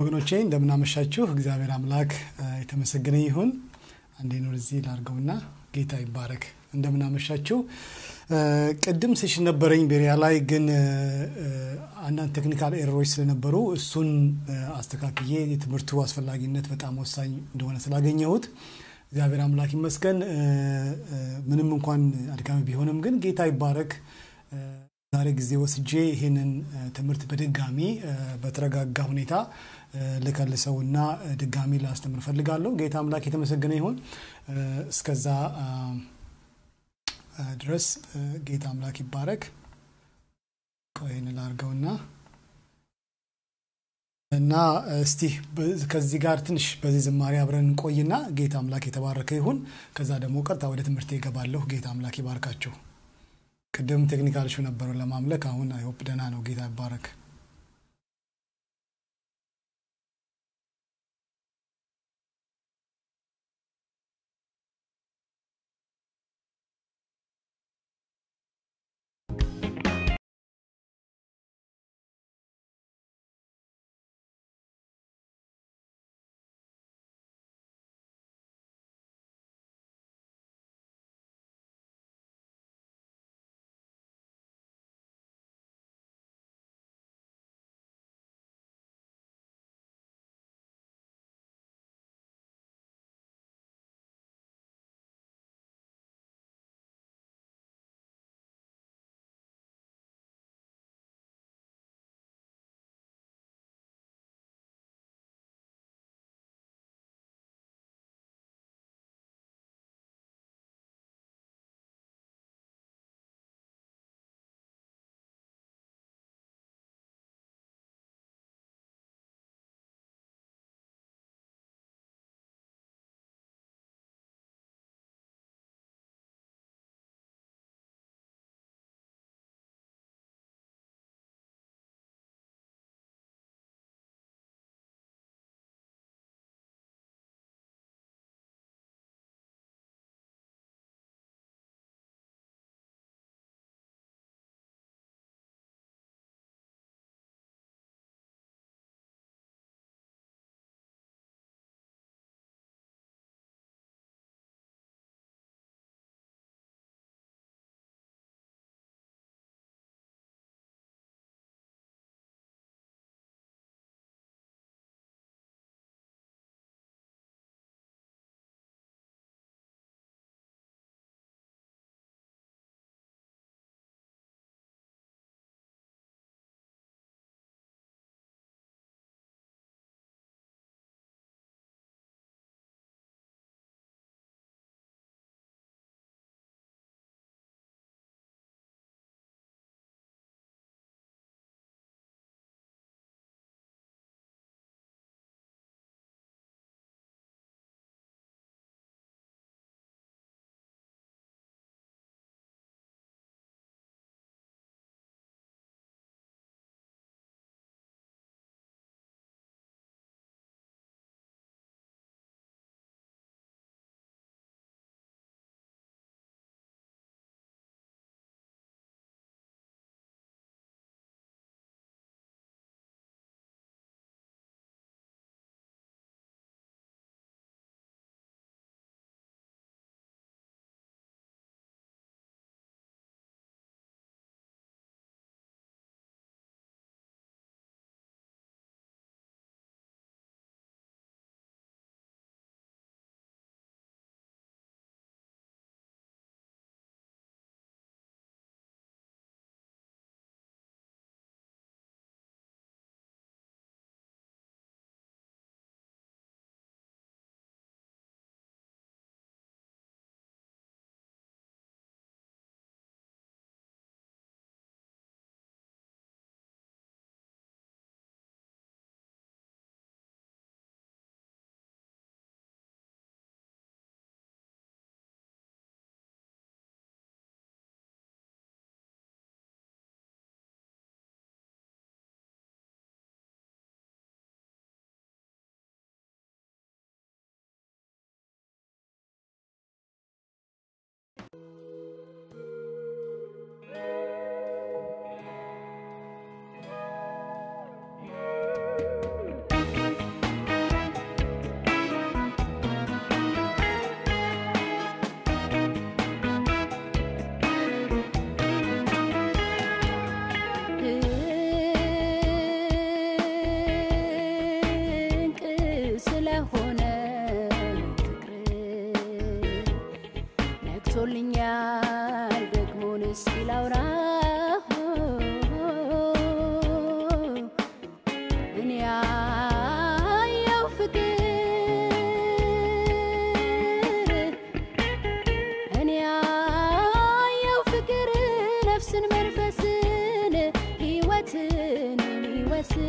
ወገኖቼ እንደምናመሻችሁ እግዚአብሔር አምላክ የተመሰገነ ይሁን። አንዴ ነው እዚህ ላርገውና ጌታ ይባረክ። እንደምናመሻችሁ ቅድም ሴሽን ነበረኝ ቤሪያ ላይ ግን አንዳንድ ቴክኒካል ኤረሮች ስለነበሩ እሱን አስተካክዬ የትምህርቱ አስፈላጊነት በጣም ወሳኝ እንደሆነ ስላገኘሁት እግዚአብሔር አምላክ ይመስገን። ምንም እንኳን አድካሚ ቢሆንም ግን ጌታ ይባረክ። ዛሬ ጊዜ ወስጄ ይህንን ትምህርት በድጋሚ በተረጋጋ ሁኔታ ልከልሰውና ድጋሚ ላስተምር ፈልጋለሁ። ጌታ አምላክ የተመሰገነ ይሁን። እስከዛ ድረስ ጌታ አምላክ ይባረክ። ቆይን ላርገውና እና እስቲ ከዚህ ጋር ትንሽ በዚህ ዝማሬ አብረን እንቆይና ጌታ አምላክ የተባረከ ይሁን። ከዛ ደግሞ ቀጥታ ወደ ትምህርት ይገባለሁ። ጌታ አምላክ ይባርካችሁ። ቅድም ቴክኒካል ሹ ነበሩ ለማምለክ አሁን አይሆፕ ደህና ነው። ጌታ ይባረክ።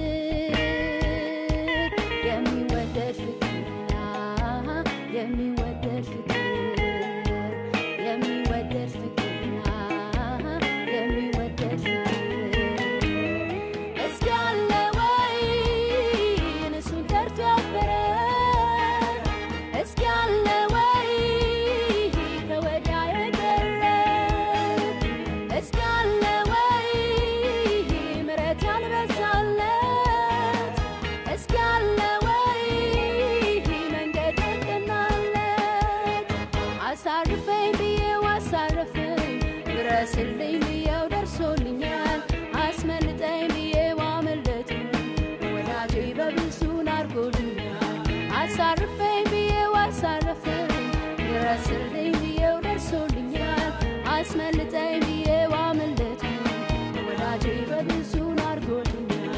የሚወደድ ፍቅር የሚወደድ ፍቅር የሚወደድ ፍቅር የሚወደድ ፍቅር እስኪ አለ ወይ እሱን ጠርቶ ያፈረ እስኪ አለ ወይ ከወዲያ የቀረ እስኪ አለ ወይ ምሕረት ያልበዛለት እስኪ አለ ወይ መንገድ ያቀናለት አሳርፈኝ ብዬው አሳረፈኝ ድረስልኝ ብዬው ደርሶልኛል አስመልጠኝ ብዬው አመለጠኝ ወዳጄ በብዙን አድርጎልኛል አሳርፈኝ ብዬው አሳረፈኝ ድረስልኝ ብዬው ደርሶልኛል አስመልጠኝ ብዬው አመለጠኝ ወዳጄ በብዙን አድርጎልኛል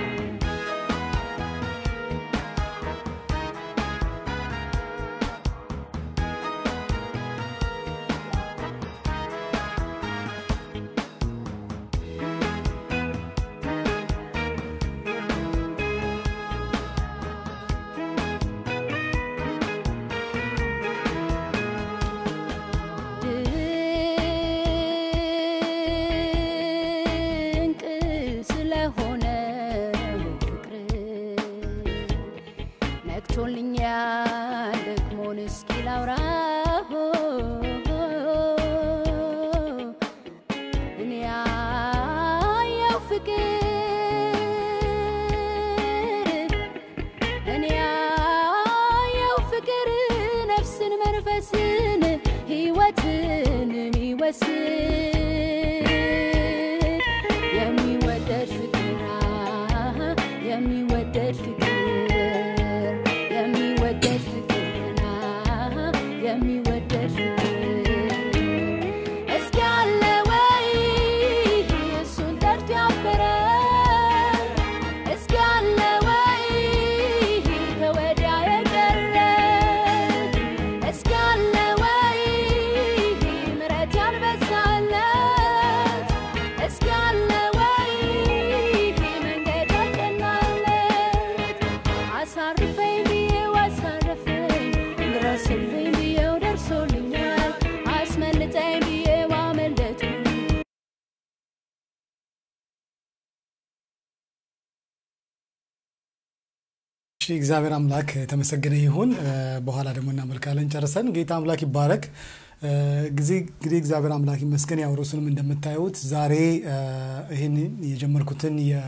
ድንቅ ስለሆነ ፍቅር ነክቶልኛል ደግሞን እስኪ ላውራ እኔ ያየው ፍቅር እኔ ያየው ፍቅር ነፍስን መንፈስን ሕይወትን የሚወስድ የሚወደድ ፍቅር አሃ፣ የሚወደድ ፍቅር የሚወደድ ፍቅር አሃ፣ የሚወደድ ፍቅር እስኪ አለ ወይ እሱን ጠርቶ ያፈረ እስኪ አለ ወይ ከወዲያ የቀረ እስኪ አለ ወይ ምሕረት ያልበዛለት እስኪ አለ ወይ መንገድ ያቀናለት አሳርፈኝ ብዬው አሳረፈኝ ድረስልኝ ብዬው ደርሶልኛል አስመልጠኝ ብዬው አመለጠኝ እሺ እግዚአብሔር አምላክ የተመሰገነ ይሁን። እ፣ በኋላ ደግሞ እናመልካለን ጨርሰን። ጌታ አምላክ ይባረክ። እ፣ ጊዜ እንግዲህ እግዚአብሔር አምላክ ይመስገን። ያው ርዕሱንም እንደምታዩት ዛሬ እ፣ ይህን የጀመርኩትን የ-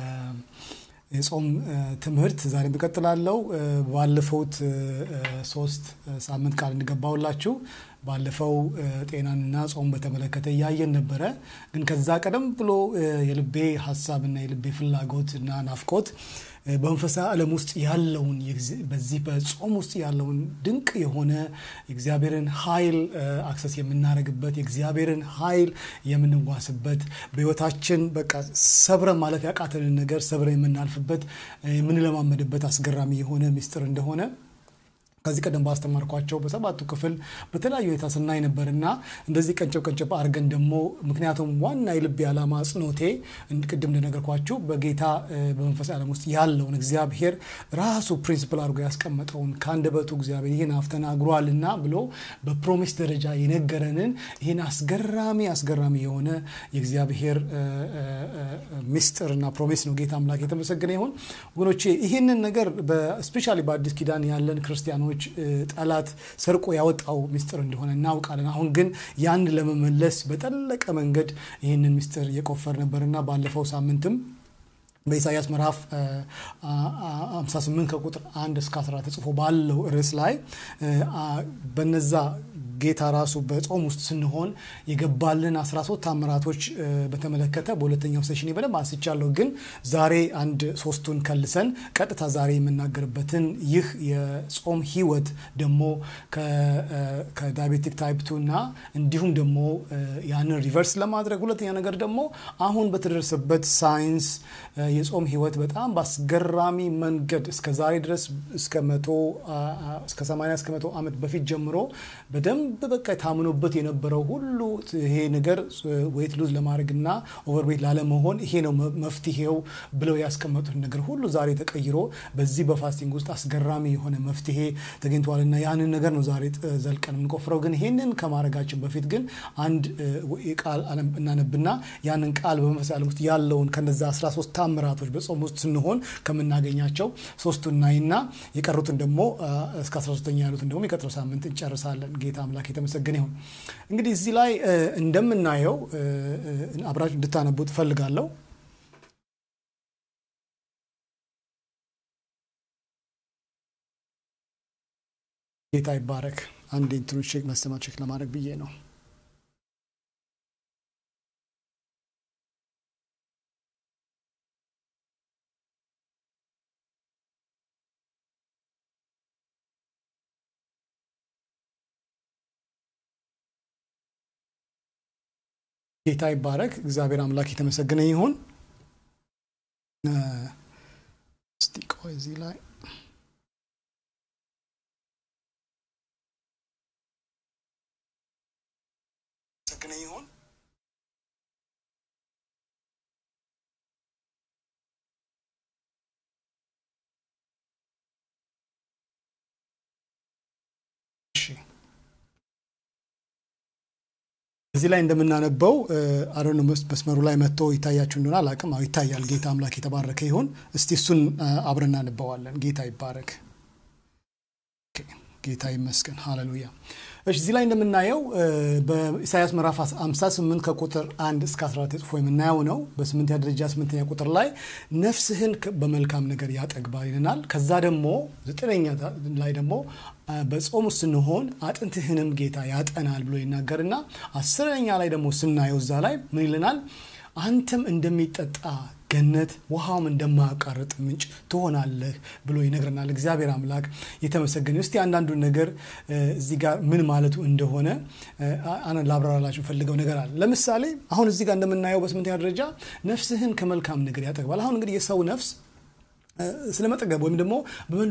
የጾም እ፣ ትምህርት ዛሬ እቀጥላለሁ። እ፣ ባለፈውት እ፣ እ፣ ሶስት እ፣ ሳምንት ቃል እንገባውላችሁ ባለፈው እ፣ ጤናንና ጾም በተመለከተ እያየን ነበረ። ግን ከዛ ቀደም ብሎ እ፣ የልቤ ሀሳብና የልቤ ፍላጎት እና ናፍቆት እ፣ በመንፈሳዊ ዓለም ውስጥ ያለውን የጊዜ- በዚህ በጾም ውስጥ ያለውን ድንቅ የሆነ የእግዚአብሔርን ኃይል እ፣ አክሰስ የምናደርግበት የእግዚአብሔርን ኃይል የምንዋስበት በሕይወታችን በቃ ሰብረን ማለፍ ያቃተንን ነገር ሰብረን የምናልፍበት እ፣ የምንለማመድበት አስገራሚ የሆነ ምስጢር እንደሆነ ከዚህ ቀደም ባስተማርኳቸው በሰባቱ ክፍል በተለያዩ ሁኔታ ስናይ ነበርና እንደዚህ ቀንጨብ ቀንጨብ አድርገን ደግሞ ምክንያቱም ዋና የልቤ ዓላማ አጽንኦቴ እንድ- ቅድም እንደነገርኳችሁ በጌታ እ፣ በመንፈሳዊ ዓለም ውስጥ ያለውን እግዚአብሔር ራሱ ፕሪንሲፕል አድርጎ ያስቀመጠውን ከአንደበቱ እግዚአብሔር ይህን አፍ ተናግሯልና ብሎ በፕሮሚስ ደረጃ የነገረንን ይህን አስገራሚ አስገራሚ የሆነ የእግዚአብሔር እ፣ እ፣ እ፣ ምስጢርና ፕሮሚስ ነው። ጌታ አምላክ የተመሰገነ ይሁን። ወገኖቼ ይህንን ነገር ስፔሻሊ በአዲስ ኪዳን ያለን ክርስቲያኖች እ፣ ጠላት ሰርቆ ያወጣው ምስጢር እንደሆነ እናውቃለን። አሁን ግን ያን ለመመለስ በጠለቀ መንገድ ይህንን ምስጢር የቆፈር ነበርና ባለፈው ሳምንትም በኢሳያስ ምዕራፍ እ፣ አ- አ- 58 ከቁጥር 1 እስከ 14 ተጽፎ ባለው ርዕስ ላይ እ፣ አ- በነዛ ጌታ ራሱ በጾም ውስጥ ስንሆን የገባልን 13 ታምራቶች እ፣ በተመለከተ በሁለተኛው ሴሽን በደንብ አንስቻለሁ። ግን ዛሬ አንድ ሶስቱን ከልሰን ቀጥታ ዛሬ የምናገርበትን ይህ የጾም ህይወት ደግሞ ከ- እ፣ ከዳያቤቲክ ታይፕ ቱ እና እንዲሁም ደግሞ እ፣ ያንን ሪቨርስ ለማድረግ ሁለተኛ ነገር ደግሞ አሁን በተደረሰበት ሳይንስ እ፣ የጾም ህይወት በጣም በአስገራሚ መንገድ እስከ ዛሬ ድረስ እስከ መቶ አ- አ- እስከ 80 እስከ መቶ ዓመት በፊት ጀምሮ በደንብ በደንብ በቃ ታምኖበት የነበረው ሁሉ ይሄ ነገር ዌይት ሉዝ ለማድረግና ኦቨርዌት ላለመሆን ይሄ ነው መፍትሄው ብለው ያስቀመጡት ነገር ሁሉ ዛሬ ተቀይሮ በዚህ በፋስቲንግ ውስጥ አስገራሚ የሆነ መፍትሄ ተገኝተዋልና ያንን ነገር ነው ዛሬ ዘልቀን የምንቆፍረው። ግን ይሄንን ከማድረጋችን በፊት ግን አንድ ቃል እናነብና ያንን ቃል በመንፈሳዊ ዓለም ውስጥ ያለውን ከነዛ 13 ታምራቶች በጾም ውስጥ ስንሆን ከምናገኛቸው ሶስቱን ናይና የቀሩትን ደግሞ እስከ 13ኛ ያሉትን ደግሞ የቀጥረው ሳምንት እንጨርሳለን። ጌታ አምላክ የተመሰገነ ይሁን። እንግዲህ እዚህ ላይ እንደምናየው አብራችሁ እንድታነቡ ትፈልጋለሁ። ጌታ ይባረክ። አንድ እንትኖች ቼክ ማስተማር ቼክ ለማድረግ ብዬ ነው። ጌታ ይባረክ። እግዚአብሔር አምላክ የተመሰገነ ይሁን። እስቲ ቆይ እዚህ ላይ የተመሰገነ ይሁን። እዚህ ላይ እንደምናነበው አሮን መስመሩ ላይ መጥቶ ይታያችሁ እንደሆነ አላቅም። አዎ ይታያል። ጌታ አምላክ የተባረከ ይሁን። እስቲ እሱን አብረን እናነበዋለን። ጌታ ይባረክ። ጌታ ይመስገን። ሃሌሉያ። እሺ እዚህ ላይ እንደምናየው በኢሳያስ ምዕራፍ 58 ከቁጥር 1 እስከ 14 ተጽፎ የምናየው ነው። በስምንተኛ ደረጃ ስምንተኛ ቁጥር ላይ ነፍስህን በመልካም ነገር ያጠግባል ይለናል። ከዛ ደግሞ ዘጠነኛ ላይ ደግሞ በጾሙ ስንሆን አጥንትህንም ጌታ ያጠናል ብሎ ይናገርና አስረኛ ላይ ደግሞ ስናየው እዛ ላይ ምን ይለናል? አንተም እንደሚጠጣ ገነት ውሃውም እንደማያቋርጥ ምንጭ ትሆናለህ ብሎ ይነግረናል። እግዚአብሔር አምላክ የተመሰገነ። እስቲ አንዳንዱን ነገር እዚህ ጋር ምን ማለቱ እንደሆነ ላብራራላችሁ ፈልገው ነገር አለ። ለምሳሌ አሁን እዚህ ጋር እንደምናየው በስምንተኛ ደረጃ ነፍስህን ከመልካም ነገር ያጠግባል። አሁን እንግዲህ የሰው ነፍስ ስለመጠገብ ወይም ደግሞ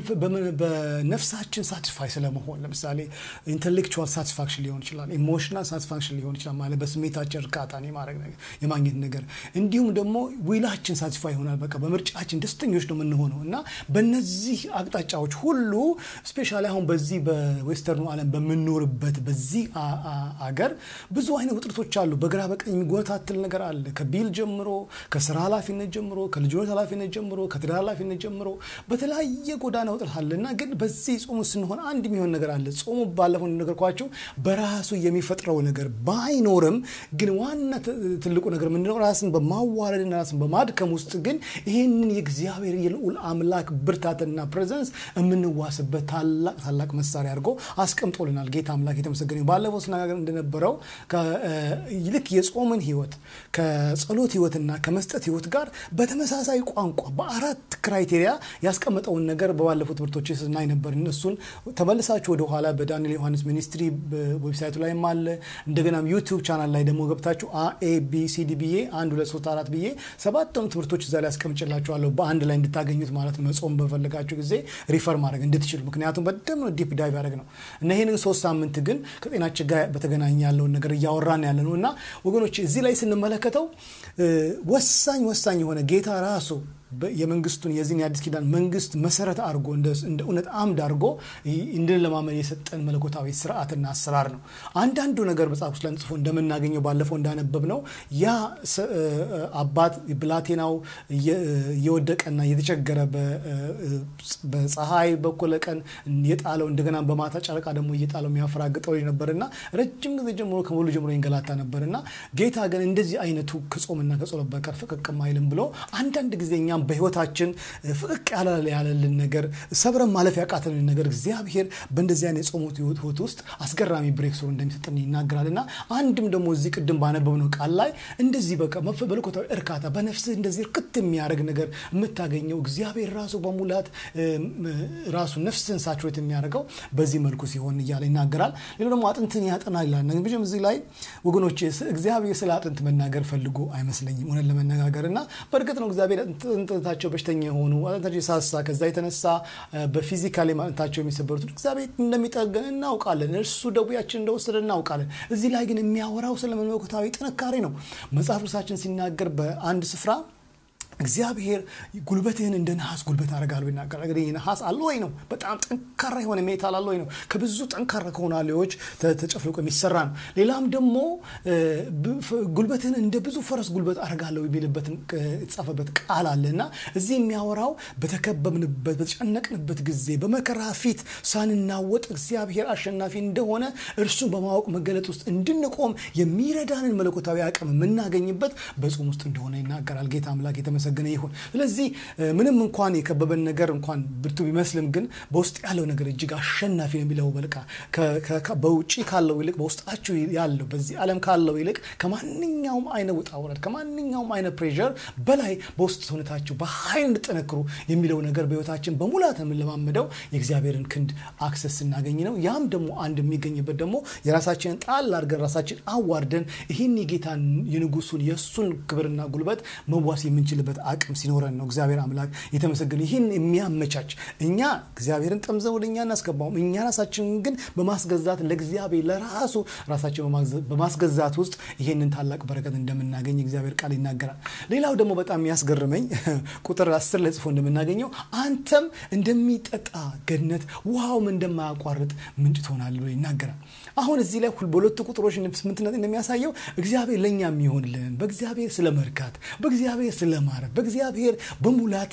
በነፍሳችን ሳቲስፋይ ስለመሆን ለምሳሌ ኢንቴሌክቹዋል ሳቲስፋክሽን ሊሆን ይችላል፣ ኢሞሽናል ሳቲስፋክሽን ሊሆን ይችላል። ማለት በስሜታችን እርካታን የማግኘት ነገር እንዲሁም ደግሞ ዊላችን ሳቲስፋይ ይሆናል። በቃ በምርጫችን ደስተኞች ነው የምንሆነው እና በነዚህ አቅጣጫዎች ሁሉ ስፔሻሊ አሁን በዚህ በዌስተርኑ ዓለም በምንኖርበት በዚህ አገር ብዙ አይነት ውጥረቶች አሉ። በግራ በቀኝ የሚጎታትል ነገር አለ። ከቢል ጀምሮ፣ ከስራ ኃላፊነት ጀምሮ፣ ከልጆች ኃላፊነት ጀምሮ፣ ከትዳር ኃላፊነት ጀምሮ በተለያየ ጎዳና ውጥረት አለና ግን በዚህ ጾሙ ስንሆን አንድ የሚሆን ነገር አለ። ጾሙ ባለፈው እንደነገርኳቸው በራሱ የሚፈጥረው ነገር ባይኖርም ግን ዋና ትልቁ ነገር ምንድነው? ራስን በማዋረድና ራስን በማድከም ውስጥ ግን ይህንን የእግዚአብሔር የልዑል አምላክ ብርታትና ፕሬዘንስ የምንዋስበት ታላቅ ታላቅ መሳሪያ አድርጎ አስቀምጦልናል። ጌታ አምላክ የተመሰገነ። ባለፈው ስነጋገር እንደነበረው ልክ የጾምን ህይወት ከጸሎት ህይወትና ከመስጠት ህይወት ጋር በተመሳሳይ ቋንቋ በአራት ክራይቴሪያ ያስቀመጠውን ነገር በባለፉት ትምህርቶች ስናይ ነበር። እነሱን ተመልሳችሁ ወደ ኋላ በዳንኤል ዮሐንስ ሚኒስትሪ ዌብሳይቱ ላይም አለ። እንደገናም ዩቲዩብ ቻናል ላይ ደግሞ ገብታችሁ ኤ ቢ ሲ ዲ ብዬ አንድ ሁለት ሶስት አራት ብዬ ሰባቱን ትምህርቶች እዛ ላይ ያስቀምጭላችኋለሁ በአንድ ላይ እንድታገኙት ማለት ነው። መጾም በፈለጋችሁ ጊዜ ሪፈር ማድረግ እንድትችሉ፣ ምክንያቱም በደም ነው ዲፕ ዳይቭ ያደረግ ነው እና ይህንን ሶስት ሳምንት ግን ከጤናችን ጋር በተገናኘ ያለውን ነገር እያወራን ያለ ነው እና ወገኖች እዚህ ላይ ስንመለከተው ወሳኝ ወሳኝ የሆነ ጌታ ራሱ የመንግስቱን የዚህን የአዲስ ኪዳን መንግስት መሰረት አድርጎ እንደ እውነት አምድ አድርጎ እንድንለማመድ የሰጠን መለኮታዊ ስርዓትና አሰራር ነው። አንዳንዱ ነገር መጽሐፍ ውስጥ ላይ ጽፎ እንደምናገኘው ባለፈው እንዳነበብ ነው ያ አባት ብላቴናው እየወደቀና እየተቸገረ በፀሐይ በኩለ ቀን የጣለው እንደገና በማታ ጨረቃ ደግሞ እየጣለው የሚያፈራግጠው ልጅ ነበርና ረጅም ጊዜ ጀምሮ ከሙሉ ጀምሮ ይንገላታ ነበርና ጌታ ግን እንደዚህ አይነቱ ከጾምና ከጸሎት በቀር ፍቅቅም አይልም ብሎ አንዳንድ ጊዜ እኛም በህይወታችን ፍቅቅ ያለልን ነገር ሰብረን ማለፍ ያቃተንን ነገር እግዚአብሔር በእንደዚህ አይነት የጾሙት ህይወት ውስጥ አስገራሚ ብሬክ ስሩ እንደሚሰጠን ይናገራል እና አንድም ደግሞ እዚህ ቅድም ባነበብነው ቃል ላይ እንደዚህ በቃ መለኮታዊ እርካታ በነፍስህ እንደዚህ እርክት የሚያደርግ ነገር የምታገኘው እግዚአብሔር ራሱ በሙላት ራሱ ነፍስህን ሳችሬት የሚያደርገው በዚህ መልኩ ሲሆን እያለ ይናገራል። ሌላው ደግሞ አጥንትን ያጠናል ይላል። ብዙም እዚህ ላይ ወገኖች እግዚአብሔር ስለ አጥንት መናገር ፈልጎ አይመስለኝም እውነት ለመነጋገር እና በእርግጥ ነው እግዚአብሔር አጥንታቸው በሽተኛ የሆኑ አጥንታቸው የሳሳ ከዛ የተነሳ በፊዚካሊ አጥንታቸው የሚሰበሩትን እግዚአብሔር እንደሚጠገን እናውቃለን። እርሱ ደዌያችን እንደወሰደ እናውቃለን። እዚህ ላይ ግን የሚያወራው ስለ መለኮታዊ ጥንካሬ ነው። መጽሐፍ ቅዱሳችን ሲናገር በአንድ ስፍራ እግዚአብሔር ጉልበትህን እንደ ነሐስ ጉልበት አደርጋለሁ ይናገራል። እንግዲህ ነሐስ አሎይ ነው፣ በጣም ጠንካራ የሆነ ሜታል አሎይ ነው። ከብዙ ጠንካራ ከሆኑ አሎዮች ተጨፍልቆ የሚሰራ ነው። ሌላም ደግሞ ጉልበትህን እንደ ብዙ ፈረስ ጉልበት አደርጋለሁ የሚልበትን የተጻፈበት ቃል አለ እና እዚህ የሚያወራው በተከበብንበት በተጨነቅንበት ጊዜ በመከራ ፊት ሳንናወጥ እግዚአብሔር አሸናፊ እንደሆነ እርሱን በማወቅ መገለጥ ውስጥ እንድንቆም የሚረዳንን መለኮታዊ አቅም የምናገኝበት በጾም ውስጥ እንደሆነ ይናገራል። ጌታ አምላክ የተመሰገነ ይሁን። ስለዚህ ምንም እንኳን የከበበን ነገር እንኳን ብርቱ ቢመስልም ግን በውስጥ ያለው ነገር እጅግ አሸናፊ ነው የሚለው በልቃ በውጭ ካለው ይልቅ በውስጣችሁ ያለው በዚህ ዓለም ካለው ይልቅ ከማንኛውም አይነት ውጣ ውረድ ከማንኛውም አይነት ፕሬር በላይ በውስጥ ሰውነታችሁ በኃይል እንድጠነክሩ የሚለው ነገር በህይወታችን በሙላት የምንለማመደው የእግዚአብሔርን ክንድ አክሰስ ስናገኝ ነው። ያም ደግሞ አንድ የሚገኝበት ደግሞ የራሳችንን ጣል አድርገን ራሳችን አዋርደን ይህን የጌታን የንጉሱን የእሱን ክብርና ጉልበት መዋስ የምንችልበት አቅም ሲኖረን ነው። እግዚአብሔር አምላክ የተመሰገነ ይህን የሚያመቻች እኛ እግዚአብሔርን ጠምዘን ወደ እኛ እናስገባውም እኛ ራሳችንን ግን በማስገዛት ለእግዚአብሔር ለራሱ ራሳችን በማስገዛት ውስጥ ይህንን ታላቅ በረከት እንደምናገኝ እግዚአብሔር ቃል ይናገራል። ሌላው ደግሞ በጣም የሚያስገርመኝ ቁጥር አስር ላይ ጽፎ እንደምናገኘው አንተም እንደሚጠጣ ገነት ውሃውም እንደማያቋርጥ ምንጭ ትሆናል ብሎ ይናገራል። አሁን እዚህ ላይ በሁለቱ ቁጥሮች ስምንትነት እንደሚያሳየው እግዚአብሔር ለእኛ የሚሆንልን በእግዚአብሔር ስለ መርካት በእግዚአብሔር ስለማረፍ በእግዚአብሔር በሙላት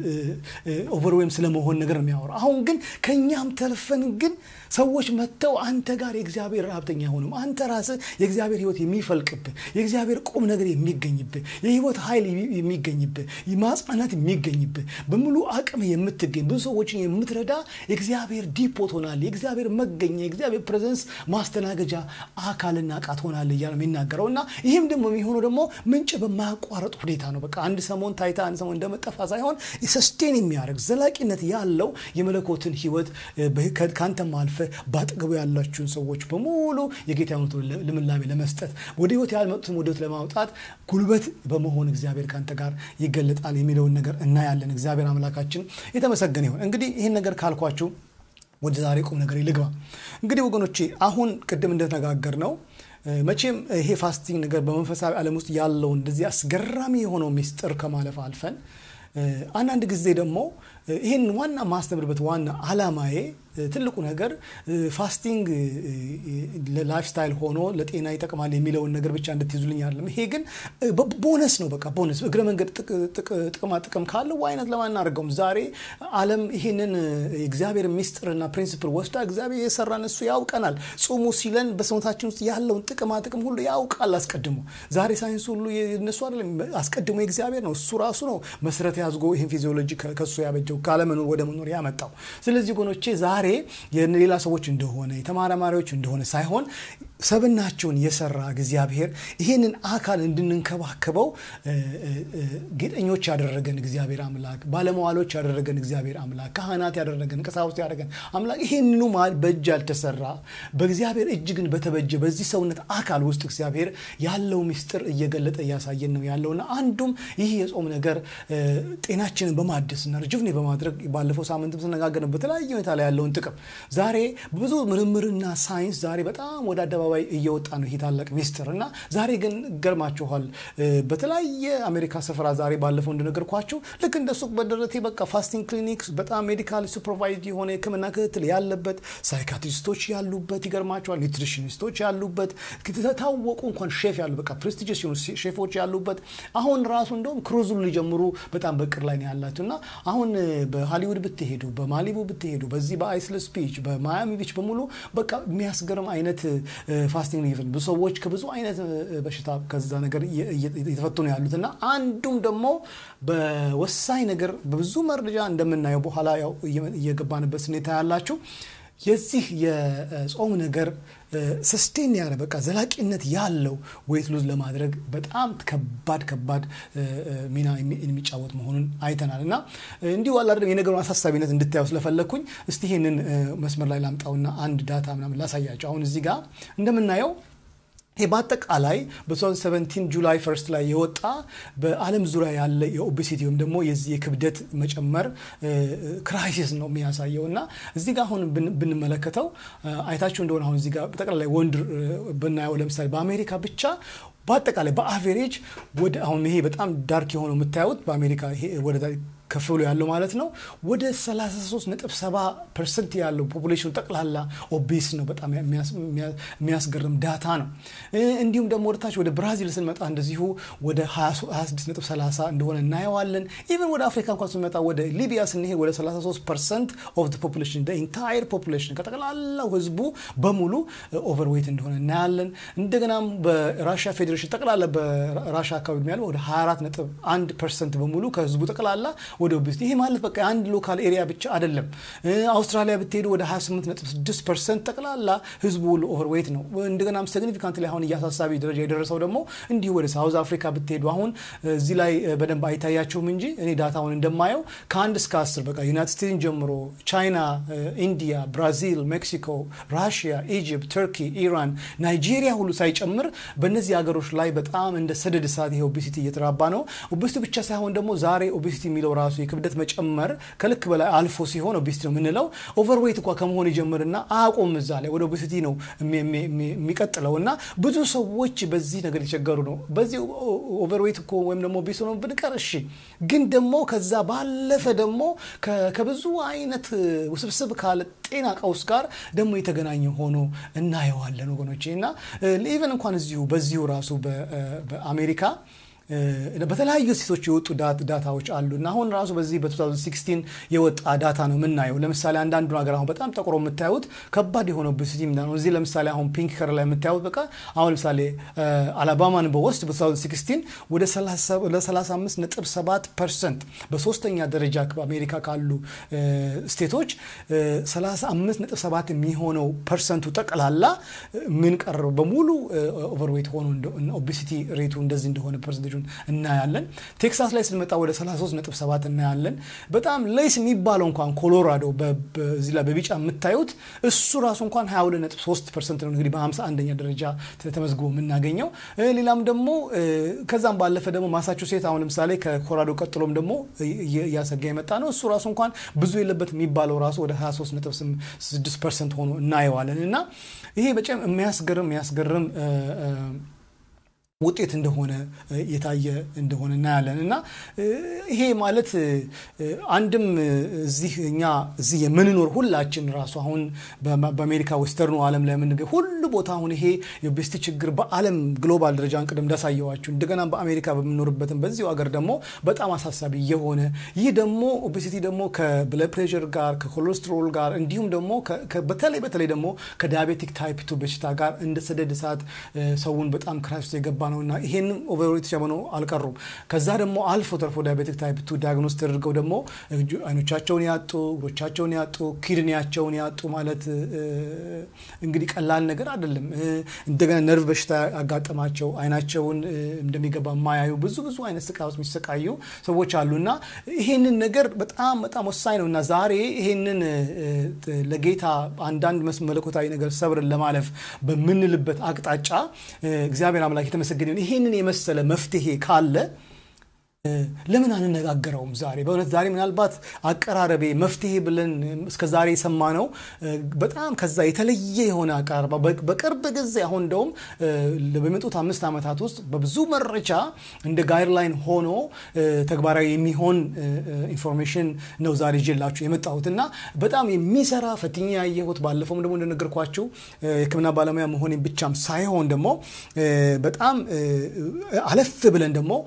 ኦቨርዌም ስለመሆን ነገር ነው የሚያወራው። አሁን ግን ከእኛም ተርፈን ግን ሰዎች መጥተው አንተ ጋር የእግዚአብሔር ረሀብተኛ አይሆኑም። አንተ ራስህ የእግዚአብሔር ሕይወት የሚፈልቅብህ የእግዚአብሔር ቁም ነገር የሚገኝብህ የሕይወት ኃይል የሚገኝብህ ማጽናናት የሚገኝብህ በሙሉ አቅም የምትገኝ ብዙ ሰዎችን የምትረዳ የእግዚአብሔር ዲፖ ትሆናለህ። የእግዚአብሔር መገኛ የእግዚአብሔር ፕሬዘንስ ማስተናገጃ አካልና እቃ ትሆናለህ እያለ የሚናገረው እና ይህም ደግሞ የሚሆነው ደግሞ ምንጭ በማያቋረጥ ሁኔታ ነው። በቃ አንድ ሰሞን ታይታ አንድ ሰሞን እንደመጠፋ ሳይሆን ሰስቴን የሚያደርግ ዘላቂነት ያለው የመለኮትን ሕይወት ከአንተም አልፈ በአጠገቡ ያላችሁን ሰዎች በሙሉ የጌታ ልምላሜ ለመስጠት ወደ ህይወት ያልመጡትን ወደ ህይወት ለማውጣት ጉልበት በመሆን እግዚአብሔር ከአንተ ጋር ይገለጣል የሚለውን ነገር እናያለን። እግዚአብሔር አምላካችን የተመሰገነ ይሁን። እንግዲህ ይህን ነገር ካልኳችሁ ወደ ዛሬ ቁም ነገር ልግባ። እንግዲህ ወገኖቼ አሁን ቅድም እንደተነጋገር ነው መቼም ይሄ ፋስቲንግ ነገር በመንፈሳዊ ዓለም ውስጥ ያለው እንደዚህ አስገራሚ የሆነው ሚስጥር ከማለፍ አልፈን አንዳንድ ጊዜ ደግሞ ይህን ዋና ማስተምርበት ዋና አላማዬ ትልቁ ነገር ፋስቲንግ ለላይፍ ስታይል ሆኖ ለጤና ይጠቅማል የሚለውን ነገር ብቻ እንድትይዙልኝ አይደለም። ይሄ ግን ቦነስ ነው። በቃ ቦነስ እግረ መንገድ ጥቅማ ጥቅም ካለው ዋይነት ለማናደርገውም ዛሬ ዓለም ይህንን የእግዚአብሔር ሚስጥርና ፕሪንሲፕል ወስዳ እግዚአብሔር የሰራን እሱ ያውቀናል። ጾሙ ሲለን በሰውነታችን ውስጥ ያለውን ጥቅማ ጥቅም ሁሉ ያውቃል አስቀድሞ። ዛሬ ሳይንሱ ሁሉ የነሱ አይደለም፣ አስቀድሞ የእግዚአብሔር ነው። እሱ ራሱ ነው መሰረት ያዝጎ ይህን ፊዚዮሎጂ ከሱ ያበጀው ካለመኖር ወደ መኖር ያመጣው። ስለዚህ ጎኖቼ ዛሬ የሌላ ሰዎች እንደሆነ የተመራማሪዎች እንደሆነ ሳይሆን ሰብናቸውን የሰራ እግዚአብሔር ይህንን አካል እንድንንከባከበው ጌጠኞች ያደረገን እግዚአብሔር አምላክ፣ ባለመዋሎች ያደረገን እግዚአብሔር አምላክ፣ ካህናት ያደረገን ቀሳውስት ያደረገን አምላክ ይህንኑ መሃል በእጅ ያልተሰራ በእግዚአብሔር እጅ ግን በተበጀ በዚህ ሰውነት አካል ውስጥ እግዚአብሔር ያለው ምስጢር እየገለጠ እያሳየን ነው ያለውና አንዱም ይህ የጾም ነገር ጤናችንን በማደስና ርጅቭኔ በማድረግ ባለፈው ሳምንትም ስነጋገርን በተለያየ ሁኔታ ላይ ያለውን ጥቅም ዛሬ ብዙ ምርምርና ሳይንስ ዛሬ በጣም ወደ አደባባይ እየወጣ ነው ይህ ታላቅ ሚስጥር እና ዛሬ ግን ገርማችኋል። በተለያየ አሜሪካ ስፍራ ዛሬ ባለፈው እንደነገርኳችሁ ልክ እንደ ሱቅ በደረቴ በቃ ፋስቲንግ ክሊኒክ በጣም ሜዲካል ሱፐርቫይዝ የሆነ ሕክምና ክትትል ያለበት ሳይካትሪስቶች ያሉበት ይገርማችኋል፣ ኒትሪሽኒስቶች ያሉበት ታወቁ እንኳን ሼፍ ያሉ በቃ ፕሬስቲጂየስ የሆኑ ሼፎች ያሉበት አሁን ራሱ እንደውም ክሩዙን ሊጀምሩ በጣም በቅር ላይ ነው ያላቸው እና አሁን በሃሊውድ ብትሄዱ በማሊቡ ብትሄዱ በዚህ በአይስለስ ቢች በማያሚ ቢች በሙሉ በቃ የሚያስገርም አይነት ፋስቲንግ ሊቭን ብዙ ሰዎች ከብዙ አይነት በሽታ ከዛ ነገር እየተፈቱ ነው ያሉት እና አንዱም ደግሞ በወሳኝ ነገር በብዙ መረጃ እንደምናየው በኋላ ያው እየገባንበት ሁኔታ ያላችሁ የዚህ የጾም ነገር ሰስቴን ያለ በቃ ዘላቂነት ያለው ዌይት ሉዝ ለማድረግ በጣም ከባድ ከባድ ሚና የሚጫወት መሆኑን አይተናል እና እንዲሁ አላደለም የነገሩን አሳሳቢነት እንድታየው ስለፈለግኩኝ እስቲ ይህንን መስመር ላይ ላምጣውና አንድ ዳታ ምናምን ላሳያቸው። አሁን እዚህ ጋር እንደምናየው ይሄ በአጠቃላይ በ2017 ጁላይ ፈርስት ላይ የወጣ በዓለም ዙሪያ ያለ የኦቤሲቲ ወይም ደግሞ የዚህ የክብደት መጨመር ክራይሲስ ነው የሚያሳየው እና እዚህ ጋር አሁን ብንመለከተው አይታችሁ እንደሆነ አሁን እዚህ ጋር በጠቅላላይ ወንድ ብናየው ለምሳሌ በአሜሪካ ብቻ በአጠቃላይ በአቬሬጅ ወደ አሁን ይሄ በጣም ዳርክ የሆነው የምታዩት በአሜሪካ ወደ ከፍ ብሎ ያለው ማለት ነው ወደ 33.7 ፐርሰንት ያለው ፖፑሌሽኑ ጠቅላላ ኦቤስ ነው። በጣም የሚያስገርም ዳታ ነው። እንዲሁም ደግሞ ወደታች ወደ ብራዚል ስንመጣ እንደዚሁ ወደ 26.30 እንደሆነ እናየዋለን። ኢቨን ወደ አፍሪካ እንኳን ስንመጣ ወደ ሊቢያ ስንሄድ ወደ 33 ፐርሰንት ኦፍ ፖፑሌሽን ኢንታየር ፖፑሌሽን ከጠቅላላው ህዝቡ በሙሉ ኦቨርዌይት እንደሆነ እናያለን። እንደገናም በራሽያ ፌዴሬሽን ጠቅላላ በራሻ አካባቢ ያለው ወደ 24.1 ፐርሰንት በሙሉ ከህዝቡ ጠቅላላ ወደ ኦቤሲቲ ይሄ ማለት በቃ የአንድ ሎካል ኤሪያ ብቻ አይደለም። አውስትራሊያ ብትሄዱ ወደ 28.6 ፐርሰንት ጠቅላላ ህዝቡ ኦቨርዌይት ነው። እንደገናም ሲግኒፊካንት ላይ አሁን እያሳሳቢ ደረጃ የደረሰው ደግሞ እንዲሁ ወደ ሳውዝ አፍሪካ ብትሄዱ አሁን እዚህ ላይ በደንብ አይታያችሁም እንጂ እኔ ዳታውን እንደማየው ከአንድ እስከ አስር በቃ ዩናይትድ ስቴትስን ጀምሮ ቻይና፣ ኢንዲያ፣ ብራዚል፣ ሜክሲኮ፣ ራሽያ፣ ኢጅፕት፣ ተርኪ፣ ኢራን፣ ናይጄሪያ ሁሉ ሳይጨምር በእነዚህ ሀገሮች ላይ በጣም እንደ ሰደድ እሳት ይሄ ኦቤሲቲ እየተራባ ነው። ኦቤሲቲ ብቻ ሳይሆን ደግሞ ዛሬ ኦቤሲቲ የሚለው ራሱ የክብደት መጨመር ከልክ በላይ አልፎ ሲሆን ኦቤሲቲ ነው የምንለው። ኦቨርዌይት እንኳ ከመሆን ይጀምርና አያቆም እዛ ላይ ወደ ኦቤሲቲ ነው የሚቀጥለው እና ብዙ ሰዎች በዚህ ነገር የተቸገሩ ነው። በዚህ ኦቨርዌይት እኮ ወይም ደግሞ ኦቤስ ነው ብንቀር እሺ፣ ግን ደግሞ ከዛ ባለፈ ደግሞ ከብዙ አይነት ውስብስብ ካለ ጤና ቀውስ ጋር ደግሞ የተገናኘ ሆኖ እናየዋለን ወገኖቼ እና ኢቨን እንኳን እዚሁ በዚሁ ራሱ በአሜሪካ በተለያዩ ሴቶች የወጡ ዳታዎች አሉ እና አሁን ራሱ በዚህ በ2016 የወጣ ዳታ ነው የምናየው። ለምሳሌ አንዳንዱ ሀገር አሁን በጣም ጠቁሮ የምታዩት ከባድ የሆነ ኦቤሲቲ ነው። እዚህ ለምሳሌ አሁን ፒንክ ከር ላይ የምታዩት በቃ አሁን ለምሳሌ አላባማን በወስድ በ2016 ወደ 35.7 ፐርሰንት በሶስተኛ ደረጃ በአሜሪካ ካሉ ስቴቶች 35.7 የሚሆነው ፐርሰንቱ ጠቅላላ ምን ቀረው በሙሉ ኦቨርዌይት ሆኖ ኦቤሲቲ ሬቱ እንደዚህ እንደሆነ ፐርሰንቴጁን እናያለን። ቴክሳስ ላይ ስንመጣ ወደ 33.7 እናያለን። በጣም ሌስ የሚባለው እንኳን ኮሎራዶ በዚህ ላይ በቢጫ የምታዩት እሱ ራሱ እንኳን 22.3 ፐርሰንት ነው እንግዲህ በ51ኛ ደረጃ ተመዝግቦ የምናገኘው። ሌላም ደግሞ ከዛም ባለፈ ደግሞ ማሳቹሴት አሁን ለምሳሌ ከኮሎራዶ ቀጥሎም ደግሞ እያሰጋ የመጣ ነው። እሱ ራሱ እንኳን ብዙ የለበት የሚባለው ራሱ ወደ 23.6 ፐርሰንት ሆኖ እናየዋለን እና ይሄ በጣም የሚያስገርም የሚያስገርም ውጤት እንደሆነ የታየ እንደሆነ እናያለን እና ይሄ ማለት አንድም እዚህ እኛ እዚህ የምንኖር ሁላችን ራሱ አሁን በአሜሪካ ዌስተርኑ ዓለም ላይ የምንገኝ ሁሉ ቦታ አሁን ይሄ የኦቤሲቲ ችግር በዓለም ግሎባል ደረጃ ቅድም እንዳሳየዋችሁ እንደገና በአሜሪካ በምንኖርበትም በዚሁ ሀገር ደግሞ በጣም አሳሳቢ የሆነ ይህ ደግሞ ኦቤሲቲ ደግሞ ከብለድ ፕሬሸር ጋር ከኮሌስትሮል ጋር እንዲሁም ደግሞ በተለይ በተለይ ደግሞ ከዲያቤቲክ ታይፕ ቱ በሽታ ጋር እንደ ሰደድ እሳት ሰውን በጣም ክራይስት የገባ ነው እና ይሄንም ኦቨርዌት ሆነው አልቀሩም። ከዛ ደግሞ አልፎ ተርፎ ዳያቤቲክ ታይፕ ቱ ዲያግኖስ ተደርገው ደግሞ አይኖቻቸውን ያጡ፣ እግሮቻቸውን ያጡ፣ ኪድኒያቸውን ያጡ ማለት እንግዲህ ቀላል ነገር አይደለም። እንደገና ነርቭ በሽታ ያጋጠማቸው አይናቸውን እንደሚገባ የማያዩ ብዙ ብዙ አይነት ስቃይ ውስጥ የሚሰቃዩ ሰዎች አሉ እና ይሄንን ነገር በጣም በጣም ወሳኝ ነው እና ዛሬ ይሄንን ለጌታ አንዳንድ መለኮታዊ ነገር ሰብርን ለማለፍ በምንልበት አቅጣጫ እግዚአብሔር አምላክ የተመሰገነ ይሄንን የመሰለ መፍትሄ ካለ ለምን አንነጋገረውም? ዛሬ በእውነት ዛሬ ምናልባት አቀራረቤ መፍትሄ ብለን እስከ ዛሬ የሰማነው በጣም ከዛ የተለየ የሆነ አቀራረባ በቅርብ ጊዜ አሁን እንደውም በሚመጡት አምስት ዓመታት ውስጥ በብዙ መረጃ እንደ ጋይድላይን ሆኖ ተግባራዊ የሚሆን ኢንፎርሜሽን ነው ዛሬ ይዤላችሁ የመጣሁት እና በጣም የሚሰራ ፈትኛ ያየሁት ባለፈውም ደግሞ እንደነገርኳችሁ የሕክምና ባለሙያ መሆኔ ብቻም ሳይሆን ደግሞ በጣም አለፍ ብለን ደግሞ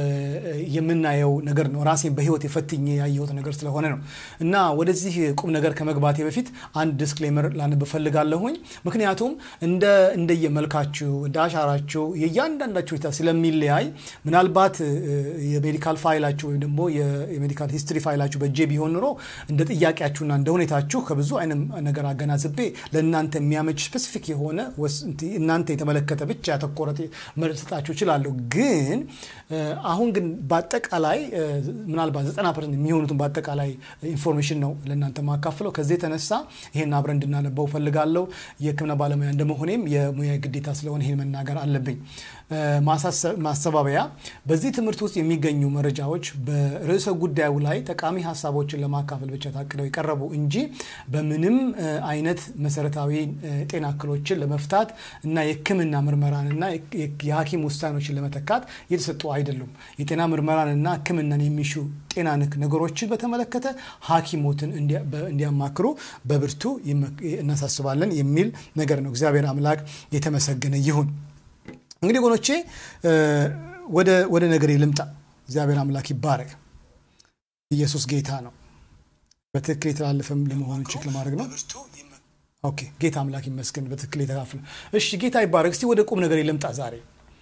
የምናየው ነገር ነው። ራሴን በህይወት የፈትኜ ያየሁት ነገር ስለሆነ ነው እና ወደዚህ ቁም ነገር ከመግባቴ በፊት አንድ ዲስክሌመር ላነብ እፈልጋለሁኝ። ምክንያቱም እንደ እንደየመልካችሁ እንደ አሻራችሁ የእያንዳንዳችሁ ሁኔታ ስለሚለያይ ምናልባት የሜዲካል ፋይላችሁ ወይም ደግሞ የሜዲካል ሂስትሪ ፋይላችሁ በእጄ ቢሆን ኑሮ እንደ ጥያቄያችሁና እንደ ሁኔታችሁ ከብዙ አይነት ነገር አገናዝቤ ለእናንተ የሚያመች ስፔሲፊክ የሆነ እናንተ የተመለከተ ብቻ ያተኮረ መልስ ሰጣችሁ እችላለሁ። ግን አሁን ግን በአጠቃላይ ምናልባት 90 ፐርሰንት የሚሆኑትን በአጠቃላይ ኢንፎርሜሽን ነው ለእናንተ ማካፍለው። ከዚህ የተነሳ ይህን አብረን እንድናነበው ፈልጋለሁ። የሕክምና ባለሙያ እንደመሆኔም የሙያ ግዴታ ስለሆነ ይህን መናገር አለብኝ። ማስተባበያ፣ በዚህ ትምህርት ውስጥ የሚገኙ መረጃዎች በርዕሰ ጉዳዩ ላይ ጠቃሚ ሀሳቦችን ለማካፈል ብቻ ታቅደው የቀረቡ እንጂ በምንም አይነት መሰረታዊ ጤና እክሎችን ለመፍታት እና የሕክምና ምርመራንና የሐኪም ውሳኔዎችን ለመተካት የተሰጡ አይደሉም። የጤና ምርመራንና ሕክምናን የሚሹ ጤና ነክ ነገሮችን በተመለከተ ሐኪሞትን እንዲያማክሩ በብርቱ እናሳስባለን የሚል ነገር ነው። እግዚአብሔር አምላክ የተመሰገነ ይሁን። እንግዲህ ወገኖቼ ወደ ነገሬ ልምጣ። እግዚአብሔር አምላክ ይባረክ። ኢየሱስ ጌታ ነው። በትክክል የተላለፈም ለመሆኑ ቼክ ለማድረግ ነው። ኦኬ ጌታ አምላክ ይመስገን። በትክክል የተካፍለ እሺ፣ ጌታ ይባረክ። እስቲ ወደ ቁም ነገር ልምጣ ዛሬ።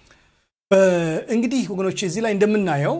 እንግዲህ ወገኖቼ እዚህ ላይ እንደምናየው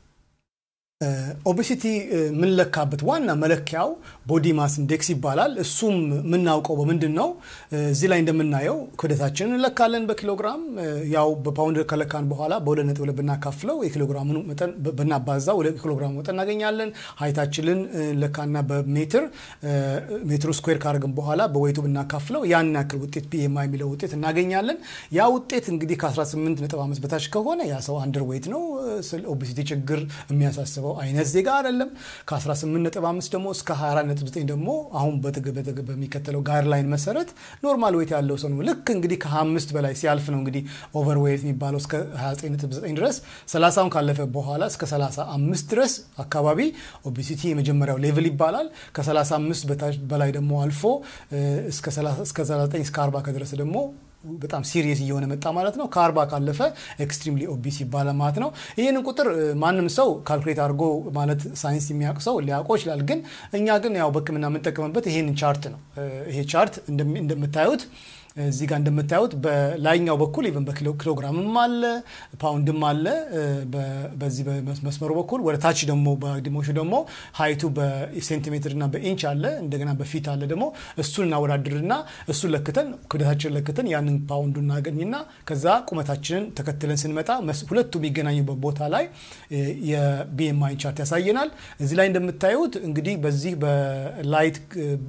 ኦቤሲቲ የምንለካበት ዋና መለኪያው ቦዲ ማስ ኢንዴክስ ይባላል። እሱም የምናውቀው በምንድን ነው? እዚህ ላይ እንደምናየው ክብደታችንን እንለካለን በኪሎግራም ያው በፓውንድ ከለካን በኋላ በሁለት ነጥብ ሁለት ብናካፍለው የኪሎግራሙን መጠን ብናባዛ ወደ ኪሎግራሙ መጠን እናገኛለን። ሀይታችንን ለካና በሜትር ሜትሩ ስኩዌር ካደረግን በኋላ በወይቱ ብናካፍለው ያን ያክል ውጤት ቢኤምአይ የሚለው ውጤት እናገኛለን። ያ ውጤት እንግዲህ ከ18 ነጥብ አምስት በታች ከሆነ ያ ሰው አንደር ዌይት ነው። ኦቤሲቲ ችግር የሚያሳስበው አይነት ዜጋ አይደለም። ከ18.5 ደግሞ እስከ 24.9 ደግሞ አሁን በሚከተለው ጋይድላይን መሰረት ኖርማል ዌት ያለው ሰው ነው። ልክ እንግዲህ ከ25 በላይ ሲያልፍ ነው እንግዲህ ኦቨር ዌት የሚባለው እስከ 29.9 ድረስ 30ውን ካለፈ በኋላ እስከ 35 ድረስ አካባቢ ኦቤሲቲ የመጀመሪያው ሌቭል ይባላል። ከ35 በላይ ደግሞ አልፎ እስከ 39 እስከ 40 ከደረሰ ደግሞ በጣም ሲሪየስ እየሆነ መጣ ማለት ነው። ከአርባ ካለፈ ኤክስትሪምሊ ኦቢስ ይባላል ማለት ነው። ይህንን ቁጥር ማንም ሰው ካልኩሌት አድርጎ ማለት ሳይንስ የሚያውቅ ሰው ሊያውቀው ይችላል። ግን እኛ ግን ያው በሕክምና የምንጠቀምበት ይሄንን ቻርት ነው። ይሄ ቻርት እንደምታዩት እዚህ ጋር እንደምታዩት በላይኛው በኩል ኢቨን በኪሎግራምም አለ ፓውንድም አለ። በዚህ በመስመሩ በኩል ወደ ታች ደግሞ በግድሞሹ ደግሞ ሀይቱ በሴንቲሜትር እና በኢንች አለ። እንደገና በፊት አለ ደግሞ እሱን እናወዳድርና እሱን ለክተን ክብደታችንን ለክተን ያንን ፓውንዱ እናገኝና ከዛ ቁመታችንን ተከትለን ስንመጣ ሁለቱ የሚገናኙበት ቦታ ላይ የቢኤምአይ ቻርት ያሳየናል። እዚህ ላይ እንደምታዩት እንግዲህ በዚህ በላይት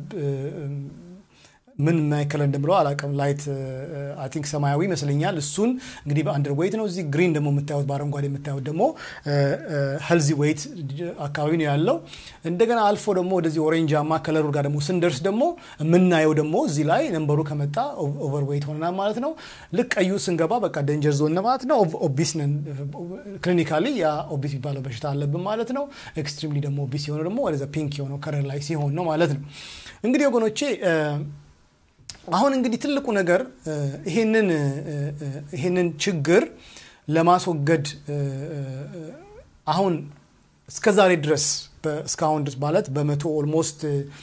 ምን ማይከለ እንደምለው አላውቅም። ላይት አይ ቲንክ ሰማያዊ ይመስለኛል። እሱን እንግዲህ በአንደር ዌይት ነው። እዚህ ግሪን ደግሞ የምታዩት በአረንጓዴ የምታዩት ደግሞ ሄልዚ ዌይት አካባቢ ነው ያለው። እንደገና አልፎ ደግሞ ወደዚህ ኦሬንጃማ ከለሩ ጋር ደግሞ ስንደርስ ደግሞ የምናየው ደግሞ እዚህ ላይ ነንበሩ ከመጣ ኦቨር ዌይት ሆነናል ማለት ነው። ልክ ቀዩ ስንገባ በቃ ደንጀር ዞን ማለት ነው። ኦቢስ ነን። ክሊኒካሊ ያ ኦቢስ የሚባለው በሽታ አለብን ማለት ነው። ኤክስትሪምሊ ደግሞ ኦቢስ የሆነው ደግሞ ወደዛ ፒንክ የሆነው ከለር ላይ ሲሆን ነው ማለት ነው። እንግዲህ ወገኖቼ አሁን እንግዲህ ትልቁ ነገር ይሄንን ችግር ለማስወገድ አሁን እስከ ዛሬ ድረስ እስካሁን ድረስ ማለት በመቶ ኦልሞስት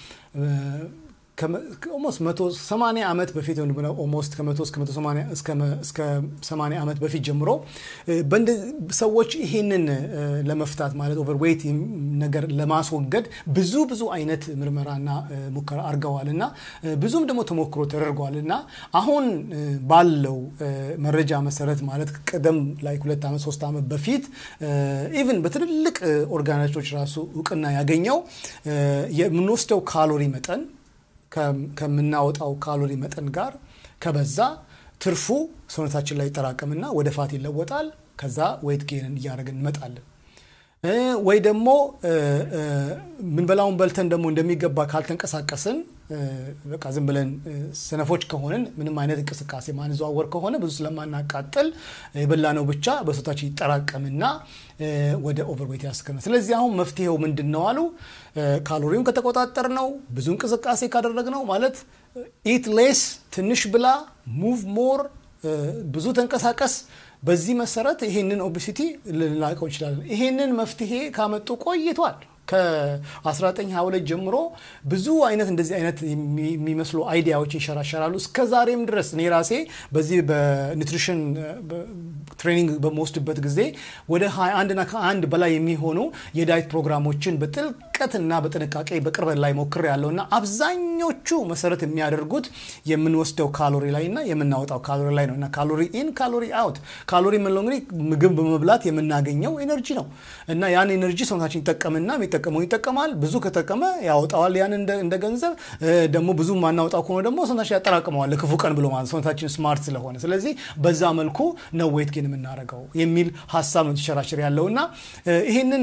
ኦልሞስት መቶ ሰማንያ ዓመት በፊት ኦልሞስት ከመቶ እስከ ሰማንያ ዓመት በፊት ጀምሮ ሰዎች ይሄንን ለመፍታት ማለት ኦቨር ዌይት ነገር ለማስወገድ ብዙ ብዙ አይነት ምርመራና ሙከራ አድርገዋል እና ብዙም ደግሞ ተሞክሮ ተደርገዋል እና አሁን ባለው መረጃ መሰረት ማለት ቀደም ላይ ሁለት ዓመት ሶስት ዓመት በፊት ኢቭን በትልልቅ ኦርጋናይዞች ራሱ እውቅና ያገኘው የምንወስደው ካሎሪ መጠን ከምናወጣው ካሎሪ መጠን ጋር ከበዛ ትርፉ ሰውነታችን ላይ ይጠራቀምና ወደ ፋት ይለወጣል። ከዛ ዌይት ጌንን እያደረግን እንመጣለን። ወይ ደግሞ ምንበላውን በልተን ደግሞ እንደሚገባ ካልተንቀሳቀስን በቃ ዝም ብለን ሰነፎች ከሆንን ምንም አይነት እንቅስቃሴ ማንዘዋወር ከሆነ ብዙ ስለማናቃጥል የበላነው ብቻ በሰውነታችን ይጠራቀምና ወደ ኦቨርዌት ያስከነ። ስለዚህ አሁን መፍትሄው ምንድን ነው አሉ። ካሎሪውን ከተቆጣጠር ነው ብዙ እንቅስቃሴ ካደረግ ነው ማለት ኢት ሌስ፣ ትንሽ ብላ፣ ሙቭ ሞር፣ ብዙ ተንቀሳቀስ በዚህ መሰረት ይሄንን ኦቤሲቲ ልናውቀው እንችላለን። ይሄንን መፍትሄ ካመጡ ቆይቷል። ከ1922 ጀምሮ ብዙ አይነት እንደዚህ አይነት የሚመስሉ አይዲያዎች ይንሸራሸራሉ። እስከ ዛሬም ድረስ እኔ ራሴ በዚህ በኒትሪሽን ትሬኒንግ በመወስድበት ጊዜ ወደ 21ና ከአንድ በላይ የሚሆኑ የዳይት ፕሮግራሞችን በጥልቅ በጥልቀትና በጥንቃቄ በቅርበት ላይ ሞክር ያለው እና አብዛኞቹ መሰረት የሚያደርጉት የምንወስደው ካሎሪ ላይ እና የምናወጣው ካሎሪ ላይ ነው እና ካሎሪ ኢን ካሎሪ አውት ካሎሪ የምንለው እንግዲህ ምግብ በመብላት የምናገኘው ኤነርጂ ነው እና ያን ኤነርጂ ሰውነታችን ይጠቀምና የሚጠቀመው ይጠቀማል። ብዙ ከጠቀመ ያወጣዋል ያን እንደ ገንዘብ። ደግሞ ብዙ ማናወጣው ከሆነ ደግሞ ሰውነታችን ያጠራቅመዋል ለክፉ ቀን ብሎ ማለት ሰውነታችን ስማርት ስለሆነ፣ ስለዚህ በዛ መልኩ ነው ዌት ጌን የምናደርገው የሚል ሀሳብ ነው ተሸራሽር ያለው እና ይህንን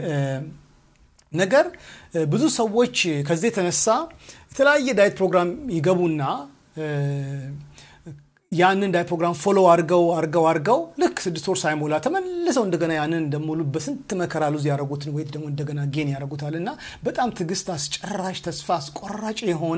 ነገር ብዙ ሰዎች ከዚህ የተነሳ የተለያየ ዳይት ፕሮግራም ይገቡና ያንን ዳይ ፕሮግራም ፎሎ አድርገው አድርገው አድርገው ልክ ስድስት ወር ሳይሞላ ተመልሰው እንደገና ያንን እንደሞሉ በስንት መከራ ሉዝ ያደረጉትን ወይት ደግሞ እንደገና ጌን ያደረጉታል እና በጣም ትዕግስት አስጨራሽ ተስፋ አስቆራጭ የሆነ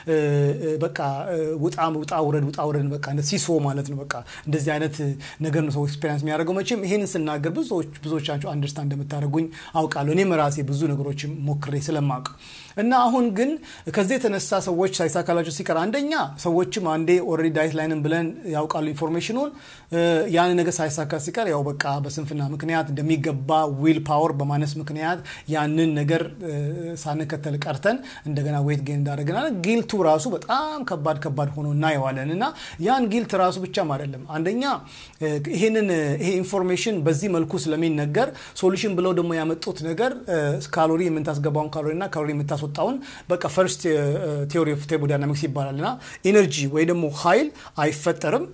በቃ ውጣ ውጣ ውረድ ውጣ ውረድ በቃ ሲሶ ማለት ነው። በቃ እንደዚህ አይነት ነገር ነው ሰው ኤክስፔሪንስ የሚያደርገው። መቼም ይሄንን ስናገር ብዙዎቻቸው አንደርስታንድ እንደምታደርጉኝ አውቃለሁ። እኔም ራሴ ብዙ ነገሮች ሞክሬ ስለማውቅ እና አሁን ግን ከዚህ የተነሳ ሰዎች ሳይሳካላቸው ሲቀር አንደኛ ሰዎችም አንዴ ኦልሬዲ ዳይት ላይንም ብለን ያውቃሉ ኢንፎርሜሽኑን ያን ነገር ሳይሳካ ሲቀር ያው በቃ በስንፍና ምክንያት እንደሚገባ ዊል ፓወር በማነስ ምክንያት ያንን ነገር ሳንከተል ቀርተን እንደገና ዌት ጌን እንዳደረግናል። ጊልቱ ራሱ በጣም ከባድ ከባድ ሆኖ እናየዋለን እና ያን ጊልት ራሱ ብቻም አይደለም። አንደኛ ይሄንን ይሄ ኢንፎርሜሽን በዚህ መልኩ ስለሚነገር ሶሉሽን ብለው ደግሞ ያመጡት ነገር ካሎሪ የምታስገባውን ካሎሪ እና ካሎሪ የምታስወጣውን በቃ ፈርስት ቴዎሪ ኦፍ ቴርሞዳይናሚክስ ይባላል እና ኢነርጂ ወይ ደግሞ ኃይል አይፈጠርም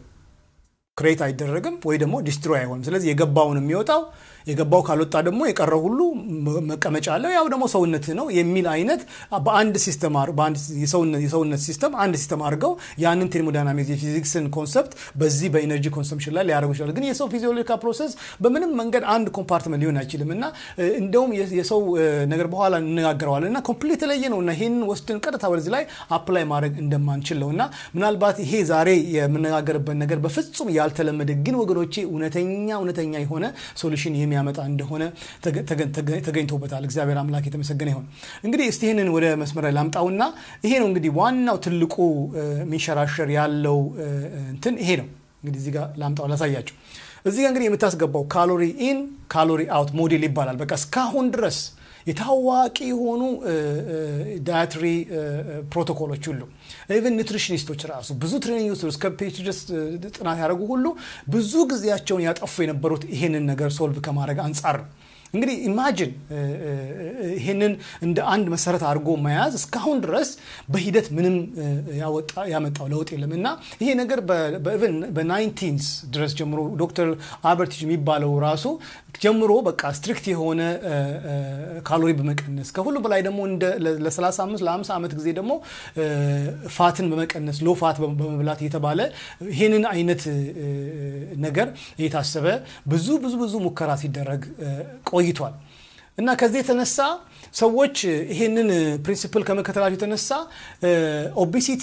ክሬት አይደረግም ወይ ደግሞ ዲስትሮይ አይሆንም። ስለዚህ የገባውን የሚወጣው የገባው ካልወጣ ደግሞ የቀረው ሁሉ መቀመጫ አለው ያው ደግሞ ሰውነት ነው የሚል አይነት በአንድ ሲስተም የሰውነት ሲስተም አንድ ሲስተም አድርገው ያንን ቴርሞዳይናሚክስ የፊዚክስን ኮንሰፕት በዚህ በኢነርጂ ኮንሰምሽን ላይ ሊያደርጉ ይችላል። ግን የሰው ፊዚዮሎጂካል ፕሮሰስ በምንም መንገድ አንድ ኮምፓርትመንት ሊሆን አይችልም እና እንደውም የሰው ነገር በኋላ እንነጋገረዋለን እና ኮምፕሊት የተለየ ነው እና ይህንን ወስድን ቀጥታ ወደዚህ ላይ አፕላይ ማድረግ እንደማንችል ነው እና ምናልባት ይሄ ዛሬ የምነጋገርበት ነገር በፍጹም ያልተለመደ ግን ወገኖቼ እውነተኛ እውነተኛ የሆነ ሶሉሽን የሚያመጣ እንደሆነ ተገኝቶበታል። እግዚአብሔር አምላክ የተመሰገነ ይሁን። እንግዲህ እስቲ ይህንን ወደ መስመር ላይ ላምጣውና ይሄ ነው እንግዲህ ዋናው ትልቁ የሚንሸራሸር ያለው እንትን ይሄ ነው። እንግዲህ እዚህ ጋር ላምጣው ላሳያቸው። እዚህ ጋር እንግዲህ የምታስገባው ካሎሪ ኢን ካሎሪ አውት ሞዴል ይባላል። በቃ እስካሁን ድረስ የታዋቂ የሆኑ ዳያትሪ ፕሮቶኮሎች ሁሉ ኢቨን ኒትሪሽኒስቶች ራሱ ብዙ ትሬኒንግ ውስጥ እስከ ፒኤችዲ ድረስ ጥናት ያደረጉ ሁሉ ብዙ ጊዜያቸውን ያጠፉ የነበሩት ይሄንን ነገር ሶልቭ ከማድረግ አንጻር ነው። እንግዲህ ኢማጅን ይህንን እንደ አንድ መሰረት አድርጎ መያዝ እስካሁን ድረስ በሂደት ምንም ያመጣው ለውጥ የለም እና ይሄ ነገር በናይንቲንስ ድረስ ጀምሮ ዶክተር አልበርት የሚባለው ራሱ ጀምሮ በቃ ስትሪክት የሆነ ካሎሪ በመቀነስ ከሁሉ በላይ ደግሞ ለ35 ለ50 ዓመት ጊዜ ደግሞ ፋትን በመቀነስ ሎ ፋት በመብላት እየተባለ ይህንን አይነት ነገር እየታሰበ ብዙ ብዙ ብዙ ሙከራ ሲደረግ ቆይቷል እና ከዚህ የተነሳ ሰዎች ይሄንን ፕሪንሲፕል ከመከተላቸው የተነሳ ኦቤሲቲ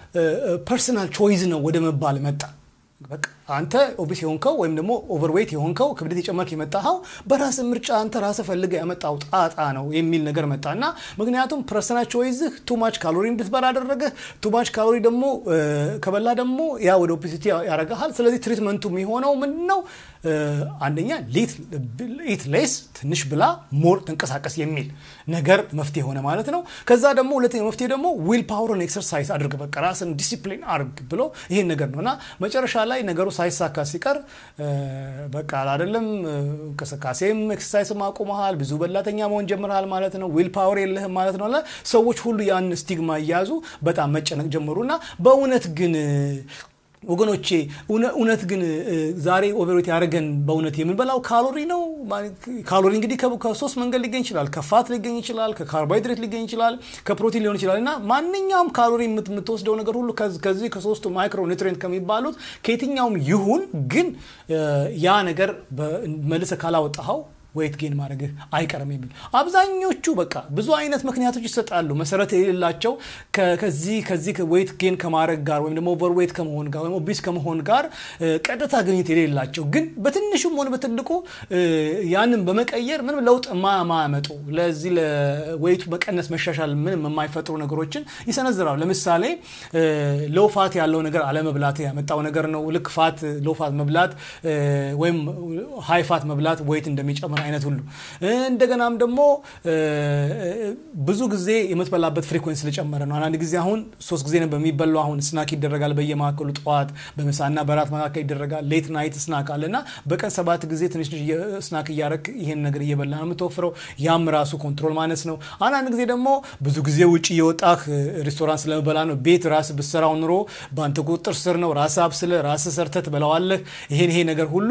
ፐርሰናል ቾይዝ ነው ወደ መባል መጣ። በቃ አንተ ኦቢስ የሆንከው ወይም ደግሞ ኦቨርዌይት የሆንከው ክብደት የጨመርክ የመጣኸው በራስ ምርጫ አንተ ራስ ፈልገ ያመጣው ጣጣ ነው የሚል ነገር መጣ እና ምክንያቱም ፐርሰናል ቾይዝህ ቱማች ካሎሪ እንድትበላ አደረገህ። ቱማች ካሎሪ ደግሞ ከበላ ደግሞ ያ ወደ ኦቤሲቲ ያረጋሃል። ስለዚህ ትሪትመንቱ የሚሆነው ምንድን ነው? አንደኛ ኢት ሌስ ትንሽ ብላ ሞር ተንቀሳቀስ የሚል ነገር መፍትሄ ሆነ ማለት ነው። ከዛ ደግሞ ሁለተኛ መፍትሄ ደግሞ ዊል ፓወርን ኤክሰርሳይዝ አድርግ፣ በቃ ራስን ዲሲፕሊን አድርግ ብሎ ይሄን ነገር ነው እና መጨረሻ ላይ ነገሩ ሳይሳካ ሲቀር በቃ አይደለም እንቅስቃሴም ኤክሰርሳይስም አቁመሃል፣ ብዙ በላተኛ መሆን ጀምረሃል ማለት ነው። ዊል ፓወር የለህም ማለት ነው። ሰዎች ሁሉ ያን ስቲግማ እያያዙ በጣም መጨነቅ ጀመሩ እና በእውነት ግን ወገኖቼ እውነት ግን ዛሬ ኦቨርዌት ያደረገን በእውነት የምንበላው ካሎሪ ነው። ካሎሪ እንግዲህ ከሶስት መንገድ ሊገኝ ይችላል። ከፋት ሊገኝ ይችላል፣ ከካርቦሃይድሬት ሊገኝ ይችላል፣ ከፕሮቲን ሊሆን ይችላል እና ማንኛውም ካሎሪ የምትወስደው ነገር ሁሉ ከዚህ ከሶስቱ ማይክሮ ኒትሪንት ከሚባሉት ከየትኛውም ይሁን ግን ያ ነገር መልሰ ካላወጣኸው ዌይት ጌን ማድረግህ አይቀርም የሚል አብዛኞቹ በቃ ብዙ አይነት ምክንያቶች ይሰጣሉ መሰረት የሌላቸው ከዚህ ከዚህ ዌይት ጌን ከማድረግ ጋር ወይም ደግሞ ኦቨር ዌይት ከመሆን ጋር ወይም ኦቢስ ከመሆን ጋር ቀጥታ ግንኙነት የሌላቸው ግን በትንሹም ሆነ በትልቁ ያንን በመቀየር ምንም ለውጥ ማያመጡ ለዚህ ለዌይቱ መቀነስ መሻሻል ምንም የማይፈጥሩ ነገሮችን ይሰነዝራሉ። ለምሳሌ ሎው ፋት ያለው ነገር አለመብላት ያመጣው ነገር ነው። ልክ ፋት ሎው ፋት መብላት ወይም ሃይ ፋት መብላት ዌይት እንደሚጨምር አይነት ሁሉ እንደገናም ደግሞ ብዙ ጊዜ የምትበላበት ፍሪኮንሲ ስለጨመረ ነው። አንዳንድ ጊዜ አሁን ሶስት ጊዜ ነው በሚበላው አሁን ስናክ ይደረጋል በየመካከሉ ጠዋት፣ በምሳና በራት መካከል ይደረጋል። ሌት ናይት ስናክ አለ እና በቀን ሰባት ጊዜ ትንሽ ትንሽ ስናክ እያረክ ይሄን ነገር እየበላ ነው የምትወፍረው። ያም ራሱ ኮንትሮል ማነስ ነው። አንዳንድ ጊዜ ደግሞ ብዙ ጊዜ ውጭ እየወጣህ ሬስቶራንት ስለመበላ ነው። ቤት ራስ ብሰራው ኑሮ በአንተ ቁጥጥር ስር ነው። ራስ አብስለ ራስ ሰርተ ትበላዋለህ። ይሄን ይሄ ነገር ሁሉ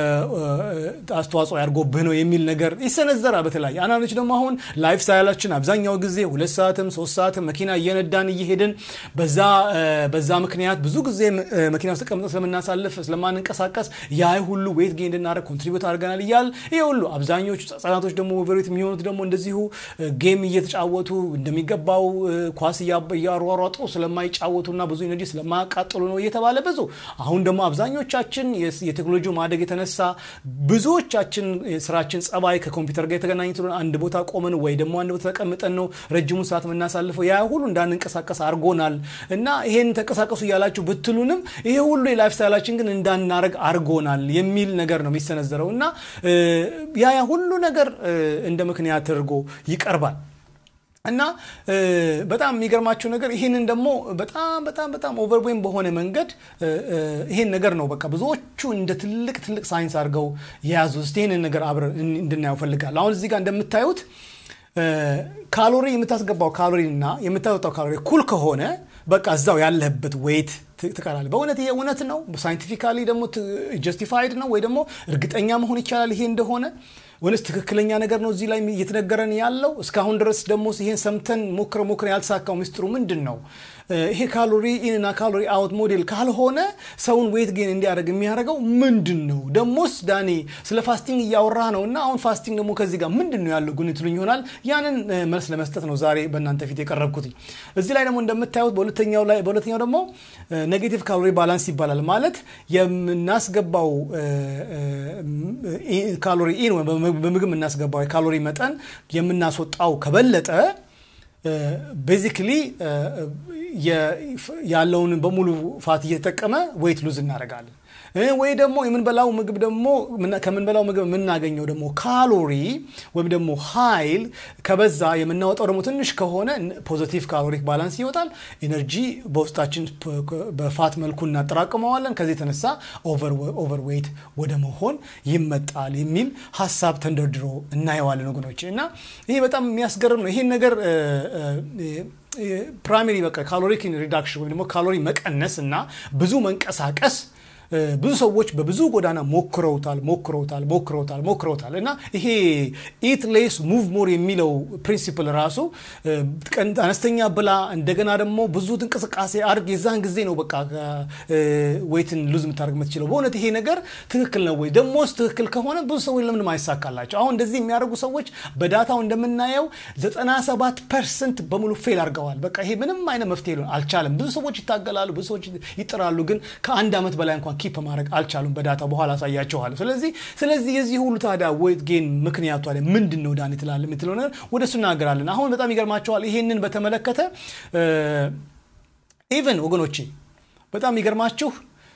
አስተዋጽኦ ያድርጎብህ ነው የሚል ነገር ይሰነዘራል። በተለያየ አንዳንዶች ደግሞ አሁን ላይፍ ስታይላችን አብዛኛው ጊዜ ሁለት ሰዓትም ሶስት ሰዓትም መኪና እየነዳን እየሄድን በዛ በዛ ምክንያት ብዙ ጊዜ መኪና ውስጥ ተቀምጠን ስለምናሳልፍ ስለማንንቀሳቀስ ያ ሁሉ ዌት ጌን እንድናደርግ ኮንትሪቢዩት አድርገናል እያል ይሄ ሁሉ አብዛኞቹ ህጻናቶች ደግሞ ኦቨርዌት የሚሆኑት ደግሞ እንደዚሁ ጌም እየተጫወቱ እንደሚገባው ኳስ እያሯሯጡ ስለማይጫወቱና ብዙ ኤነርጂ ስለማያቃጥሉ ነው እየተባለ ብዙ አሁን ደግሞ አብዛኞቻችን የቴክኖሎጂ ማደግ የተነሳ ብዙዎቻችን ስራችን ጸባይ ከኮምፒውተር ጋር የተገናኘ አንድ ቦታ ቆመን ወይ ደግሞ አንድ ቦታ ተቀምጠን ነው ረጅሙን ሰዓት የምናሳልፈው። ያ ሁሉ እንዳንንቀሳቀስ አድርጎናል እና ይሄን ተንቀሳቀሱ እያላችሁ ብትሉንም ይሄ ሁሉ የላይፍ ስታይላችን ግን እንዳናረግ አድርጎናል የሚል ነገር ነው የሚሰነዘረው እና ያ ያ ሁሉ ነገር እንደ ምክንያት ተደርጎ ይቀርባል። እና በጣም የሚገርማቸው ነገር ይህንን ደግሞ በጣም በጣም በጣም ኦቨርዌም በሆነ መንገድ ይሄን ነገር ነው በቃ ብዙዎቹ እንደ ትልቅ ትልቅ ሳይንስ አድርገው የያዙ ስ ይህንን ነገር አብረን እንድናየው ፈልጋለሁ። አሁን እዚህ ጋር እንደምታዩት ካሎሪ የምታስገባው ካሎሪ እና የምታወጣው ካሎሪ ኩል ከሆነ በቃ እዛው ያለህበት ዌይት ትቀራለህ። በእውነት ይሄ እውነት ነው? ሳይንቲፊካሊ ደግሞ ጀስቲፋይድ ነው ወይ ደግሞ እርግጠኛ መሆን ይቻላል ይሄ እንደሆነ ወይስ ትክክለኛ ነገር ነው እዚህ ላይ እየተነገረን ያለው? እስካሁን ድረስ ደግሞ ይሄን ሰምተን ሞክረ ሞክረ ያልተሳካው ሚስጥሩ ምንድን ነው? ይሄ ካሎሪ ኢንና ካሎሪ አውት ሞዴል ካልሆነ ሰውን ዌት ጌን እንዲያደርግ የሚያደርገው ምንድን ነው? ደሞስ ዳኔ ስለ ፋስቲንግ እያወራ ነው እና አሁን ፋስቲንግ ደግሞ ከዚህ ጋር ምንድን ነው ያለው ጉን ትሉኝ ይሆናል። ያንን መልስ ለመስጠት ነው ዛሬ በእናንተ ፊት የቀረብኩት። እዚህ ላይ ደግሞ እንደምታዩት በሁለተኛው ላይ በሁለተኛው ደግሞ ኔጌቲቭ ካሎሪ ባላንስ ይባላል። ማለት የምናስገባው ካሎሪ ኢን በምግብ የምናስገባው የካሎሪ መጠን የምናስወጣው ከበለጠ ቤዚክሊ ያለውን በሙሉ ፋት እየተጠቀመ ዌይት ሉዝ እናደርጋለን። ወይ ደግሞ የምንበላው ምግብ ደግሞ ከምንበላው ምግብ የምናገኘው ደግሞ ካሎሪ ወይም ደግሞ ኃይል ከበዛ የምናወጣው ደግሞ ትንሽ ከሆነ ፖዘቲቭ ካሎሪክ ባላንስ ይወጣል። ኤነርጂ በውስጣችን በፋት መልኩ እናጠራቅመዋለን። ከዚህ የተነሳ ኦቨር ዌይት ወደ መሆን ይመጣል የሚል ሀሳብ ተንደርድሮ እናየዋለን ወገኖች። እና ይሄ በጣም የሚያስገርም ነው። ይሄን ነገር ፕራይመሪ በቃ ካሎሪክ ሪዳክሽን ወይም ደግሞ ካሎሪ መቀነስ እና ብዙ መንቀሳቀስ ብዙ ሰዎች በብዙ ጎዳና ሞክረውታል ሞክረውታል ሞክረውታል ሞክረውታል እና ይሄ ኢት ሌስ ሙቭ ሞር የሚለው ፕሪንሲፕል ራሱ አነስተኛ ብላ እንደገና ደግሞ ብዙ እንቅስቃሴ አድርግ የዛን ጊዜ ነው በቃ ዌይትን ሉዝ የምታደርግ የምትችለው። በእውነት ይሄ ነገር ትክክል ነው ወይ? ደሞስ ትክክል ከሆነ ብዙ ሰዎች ለምንም አይሳካላቸው። አሁን እንደዚህ የሚያደርጉ ሰዎች በዳታው እንደምናየው 97 ፐርሰንት በሙሉ ፌል አድርገዋል። በቃ ይሄ ምንም አይነት መፍትሄ ሊሆን አልቻለም። ብዙ ሰዎች ይታገላሉ፣ ብዙ ሰዎች ይጥራሉ፣ ግን ከአንድ ዓመት በላይ እንኳን ኪፕ ማድረግ አልቻሉም። በዳታ በኋላ አሳያቸዋለሁ። ስለዚህ ስለዚህ የዚህ ሁሉ ታዲያ ዌት ጌን ምክንያቱ አለ ምንድን ነው ዳን ትላለ የምትለው ነገር ወደ እሱ እናገራለን። አሁን በጣም ይገርማቸዋል። ይሄንን በተመለከተ ኢቨን ወገኖቼ በጣም ይገርማችሁ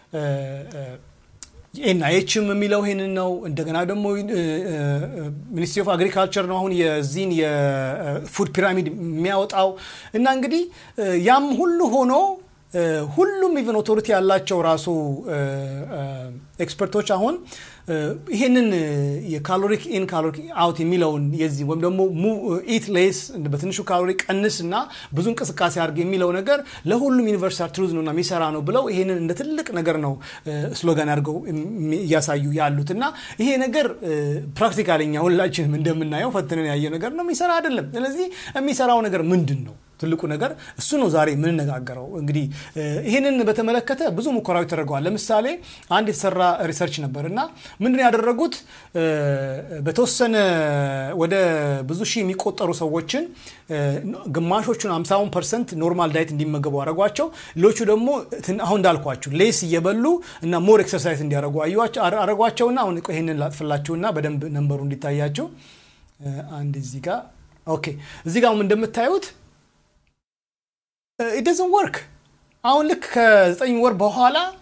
ኤንአይኤችም የሚለው ይህንን ነው። እንደገና ደግሞ ሚኒስትሪ ኦፍ አግሪካልቸር ነው አሁን የዚህን የፉድ ፒራሚድ የሚያወጣው እና እንግዲህ ያም ሁሉ ሆኖ ሁሉም ኢቨን ኦቶሪቲ ያላቸው ራሱ ኤክስፐርቶች አሁን ይሄንን የካሎሪክ ኢን ካሎሪክ አውት የሚለውን የዚህ ወይም ደግሞ ኢት ሌስ በትንሹ ካሎሪ ቀንስ እና ብዙ እንቅስቃሴ አድርግ የሚለው ነገር ለሁሉም ዩኒቨርሳል ትሩዝ ነው እና የሚሰራ ነው ብለው ይሄንን እንደ ትልቅ ነገር ነው ስሎጋን አድርገው እያሳዩ ያሉት እና ይሄ ነገር ፕራክቲካልኛ ሁላችንም እንደምናየው ፈትነን ያየ ነገር ነው፣ የሚሰራ አይደለም። ስለዚህ የሚሰራው ነገር ምንድን ነው? ትልቁ ነገር እሱ ነው ዛሬ የምንነጋገረው። እንግዲህ ይህንን በተመለከተ ብዙ ሙከራዎች ተደርገዋል። ለምሳሌ አንድ የተሰራ ሪሰርች ነበር እና ምንድን ያደረጉት በተወሰነ ወደ ብዙ ሺህ የሚቆጠሩ ሰዎችን ግማሾቹን 50 ፐርሰንት ኖርማል ዳይት እንዲመገቡ አረጓቸው። ሌሎቹ ደግሞ አሁን እንዳልኳችሁ ሌስ እየበሉ እና ሞር ኤክሰርሳይዝ እንዲያደርጉ አረጓቸውና አሁን ይህንን ላጥፍላችሁና በደንብ ነንበሩ እንዲታያቸው አንድ እዚህ ጋር ኦኬ፣ እዚህ ጋር እንደምታዩት ኢደዝን ወርክ አሁን ልክ ከዘጠኝ ወር በኋላ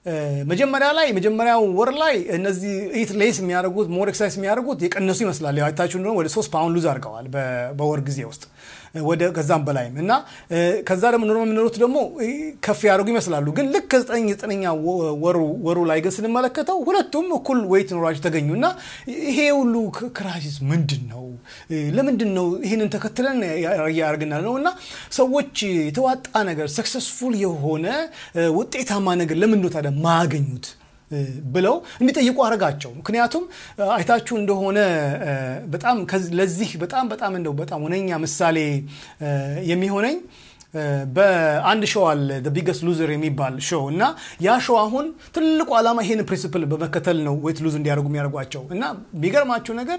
መጀመሪያ ላይ መጀመሪያው ወር ላይ እነዚህ ኢት ሌስ የሚያደርጉት ሞር ኤክሳይዝ የሚያደርጉት የቀነሱ ይመስላል። ያው አይታችሁ እንደሆነ ወደ ሶስት ፓውንድ ሉዝ አድርገዋል በወር ጊዜ ውስጥ ወደ ከዛም በላይም እና ከዛ ደግሞ ኖርማል የሚኖሩት ደግሞ ከፍ ያደርጉ ይመስላሉ። ግን ልክ ከዘጠኝ ዘጠነኛ ወሩ ላይ ግን ስንመለከተው ሁለቱም እኩል ዌይት ኖሯቸው ተገኙ እና ይሄ ሁሉ ክራይሲስ ምንድን ነው? ለምንድን ነው ይህንን ተከትለን እያደረግናል ነው እና ሰዎች የተዋጣ ነገር ሰክሰስፉል የሆነ ውጤታማ ነገር ለምንድን ነው ታዲያ ማያገኙት ብለው እንዲጠይቁ አረጋቸው። ምክንያቱም አይታችሁ እንደሆነ በጣም ለዚህ በጣም በጣም እንደው በጣም ሁነኛ ምሳሌ የሚሆነኝ በአንድ ሾው አለ ቢገስት ሉዘር የሚባል ሾው እና ያ ሾው አሁን ትልቁ ዓላማ ይሄን ፕሪንሲፕል በመከተል ነው ዌት ሉዝ እንዲያደርጉ የሚያደርጓቸው እና የሚገርማችሁ ነገር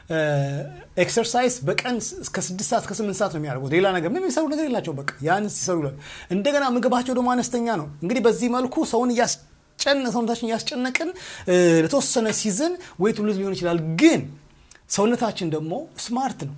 ኤክሰርሳይዝ በቀን እስከ ስድስት ሰዓት እስከ ስምንት ሰዓት ነው የሚያደርጉት። ሌላ ነገር ምንም የሚሰሩ ነገር የላቸው። በቃ ያን ሲሰሩ እንደገና ምግባቸው ደግሞ አነስተኛ ነው። እንግዲህ በዚህ መልኩ ሰውን እያስ ሰውነታችን እያስጨነቅን ለተወሰነ ሲዝን ዌት ሉዝ ሊሆን ይችላል። ግን ሰውነታችን ደግሞ ስማርት ነው።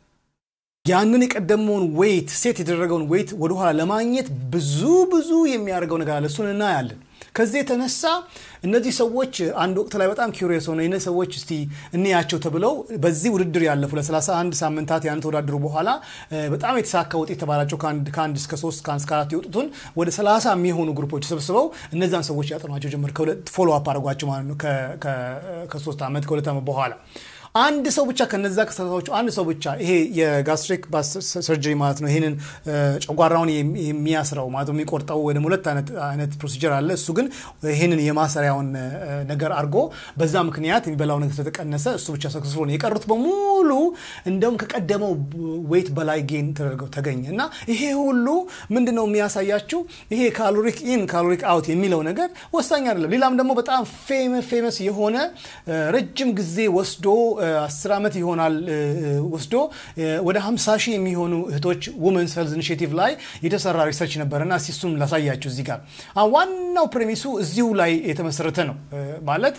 ያንን የቀደመውን ዌይት ሴት የተደረገውን ዌይት ወደኋላ ለማግኘት ብዙ ብዙ የሚያደርገው ነገር አለ። እሱን እናያለን። ከዚህ የተነሳ እነዚህ ሰዎች አንድ ወቅት ላይ በጣም ኪሪየስ ሆነ እነዚህ ሰዎች እስቲ እንያቸው ተብለው በዚህ ውድድር ያለፉ ለ31 ሳምንታት ያን ተወዳድሩ በኋላ በጣም የተሳካ ውጤት የተባላቸው ከአንድ እስከ ሶስት ከአንድ እስከ አራት የወጡትን ወደ 30 የሚሆኑ ግሩፖች ሰብስበው እነዛን ሰዎች ያጠኗቸው ጀመር። ፎሎ አፕ አድርጓቸው ማለት ነው ከሶስት ዓመት ከሁለት ዓመት በኋላ አንድ ሰው ብቻ ከነዛ ከሰታዎቹ አንድ ሰው ብቻ ይሄ የጋስትሪክ ሰርጀሪ ማለት ነው። ይህንን ጨጓራውን የሚያስረው ማለት የሚቆርጠው ወደ ሁለት አይነት ፕሮሲጀር አለ። እሱ ግን ይህንን የማሰሪያውን ነገር አድርጎ በዛ ምክንያት የሚበላው ነገር ስለተቀነሰ እሱ ብቻ ሰክስፎ ነው። የቀሩት በሙሉ እንደውም ከቀደመው ዌይት በላይ ጌን ተደርገው ተገኘ እና ይሄ ሁሉ ምንድን ነው የሚያሳያችሁ? ይሄ ካሎሪክ ኢን ካሎሪክ አውት የሚለው ነገር ወሳኝ አይደለም። ሌላም ደግሞ በጣም ፌመስ የሆነ ረጅም ጊዜ ወስዶ አስር ዓመት ይሆናል ወስዶ ወደ 50 ሺህ የሚሆኑ እህቶች ውመንስ ሄልዝ ኢኒሽቲቭ ላይ የተሰራ ሪሰርች ነበረ እና እሱም ላሳያችሁ እዚህ ጋር ዋናው ፕሬሚሱ እዚሁ ላይ የተመሰረተ ነው። ማለት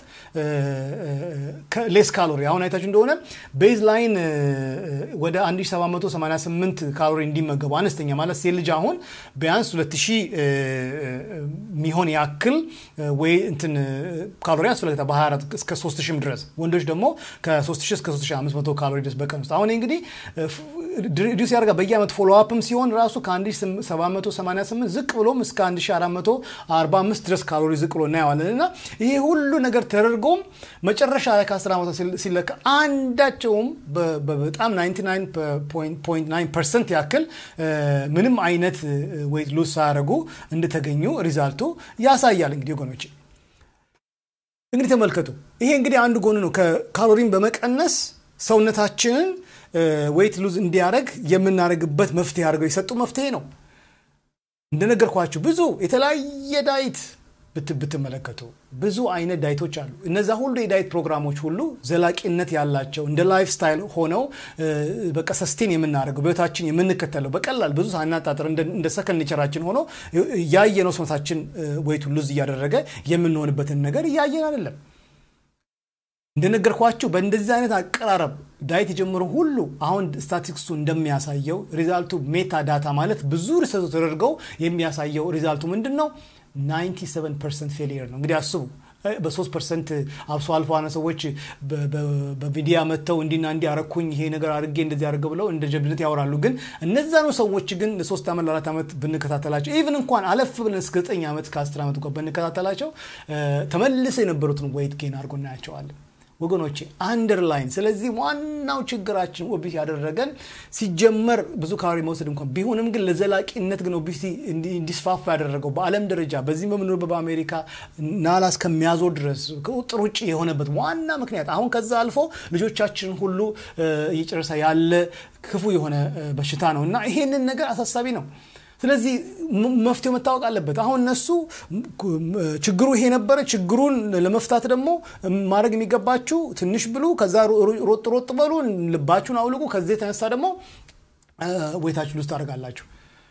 ሌስ ካሎሪ አሁን አይታችሁ እንደሆነ ቤዝ ላይን ወደ 1788 ካሎሪ እንዲመገቡ አነስተኛ ማለት ሴት ልጅ አሁን ቢያንስ 2000 የሚሆን ያክል ወይ እንትን ካሎሪ ያስፈልግታል በ24 እስከ 3000 ድረስ ወንዶች ደግሞ ከ3000 እስከ 3500 ካሎሪ ድረስ በቀን ውስጥ አሁን እንግዲህ ሪዲስ ያደርጋ በየዓመት ፎሎ አፕም ሲሆን ራሱ ከ1788 ዝቅ ብሎም እስከ 1445 ድረስ ካሎሪ ዝቅ ብሎ እናየዋለን እና ይሄ ሁሉ ነገር ተደርጎም መጨረሻ ላይ ከ10 ዓመት ሲለካ አንዳቸውም በጣም 99.9 ፐርሰንት ያክል ምንም አይነት ዌይት ሉዝ ሳያደርጉ እንደተገኙ ሪዛልቱ ያሳያል። እንግዲህ ወገኖች እንግዲህ ተመልከቱ። ይሄ እንግዲህ አንዱ ጎን ነው። ከካሎሪን በመቀነስ ሰውነታችንን ዌይት ሉዝ እንዲያደርግ የምናደርግበት መፍትሄ አድርገው የሰጡ መፍትሄ ነው። እንደነገርኳችሁ ብዙ የተለያየ ዳይት ብትመለከቱ ብዙ አይነት ዳይቶች አሉ። እነዛ ሁሉ የዳይት ፕሮግራሞች ሁሉ ዘላቂነት ያላቸው እንደ ላይፍ ስታይል ሆነው በቃ ሰስቴን የምናደርገው በህይወታችን የምንከተለው በቀላል ብዙ ሳናጣጥር እንደ ሰከንድ ኔቸራችን ሆኖ ያየነው ሰውነታችን ዌይቱ ሉዝ እያደረገ የምንሆንበትን ነገር እያየን አይደለም። እንደነገርኳችሁ በእንደዚህ አይነት አቀራረብ ዳይት የጀመሩ ሁሉ አሁን ስታቲክሱ እንደሚያሳየው ሪዛልቱ ሜታ ዳታ ማለት ብዙ ሪሰርች ተደርገው የሚያሳየው ሪዛልቱ ምንድን ነው? 97 ፐርሰንት ፌሊየር ነው። እንግዲህ አስቡ በሶስት ፐርሰንት አብሶ አልፎ አነ ሰዎች በሚዲያ መጥተው እንዲና እንዲ አረኩኝ ይሄ ነገር አድርጌ እንደዚህ አድርገ ብለው እንደ ጀብድነት ያወራሉ። ግን እነዛ ነው ሰዎች ግን ለሶስት ዓመት ለአራት ዓመት ብንከታተላቸው ኢቭን እንኳን አለፍ ብለን እስከ ዘጠኝ ዓመት ከአስር ዓመት እንኳን ብንከታተላቸው ተመልሰው የነበሩትን ወይት ጌን አድርጎ እናያቸዋለን። ወገኖቼ አንደርላይን። ስለዚህ ዋናው ችግራችን ኦቢሲ ያደረገን ሲጀመር ብዙ ካሎሪ መውሰድ እንኳን ቢሆንም ግን ለዘላቂነት ግን ኦቢሲ እንዲስፋፋ ያደረገው በዓለም ደረጃ በዚህም በምንኖርበት በአሜሪካ ናላ እስከሚያዞር ድረስ ከቁጥር ውጭ የሆነበት ዋና ምክንያት አሁን ከዛ አልፎ ልጆቻችንን ሁሉ እየጨረሰ ያለ ክፉ የሆነ በሽታ ነው እና ይሄንን ነገር አሳሳቢ ነው። ስለዚህ መፍትሄው መታወቅ አለበት። አሁን እነሱ ችግሩ ይሄ ነበረ። ችግሩን ለመፍታት ደግሞ ማድረግ የሚገባችሁ ትንሽ ብሉ፣ ከዛ ሮጥ ሮጥ በሉ፣ ልባችሁን አውልቁ። ከዚህ የተነሳ ደግሞ ወይታችሁ ውስጥ ታደርጋላችሁ።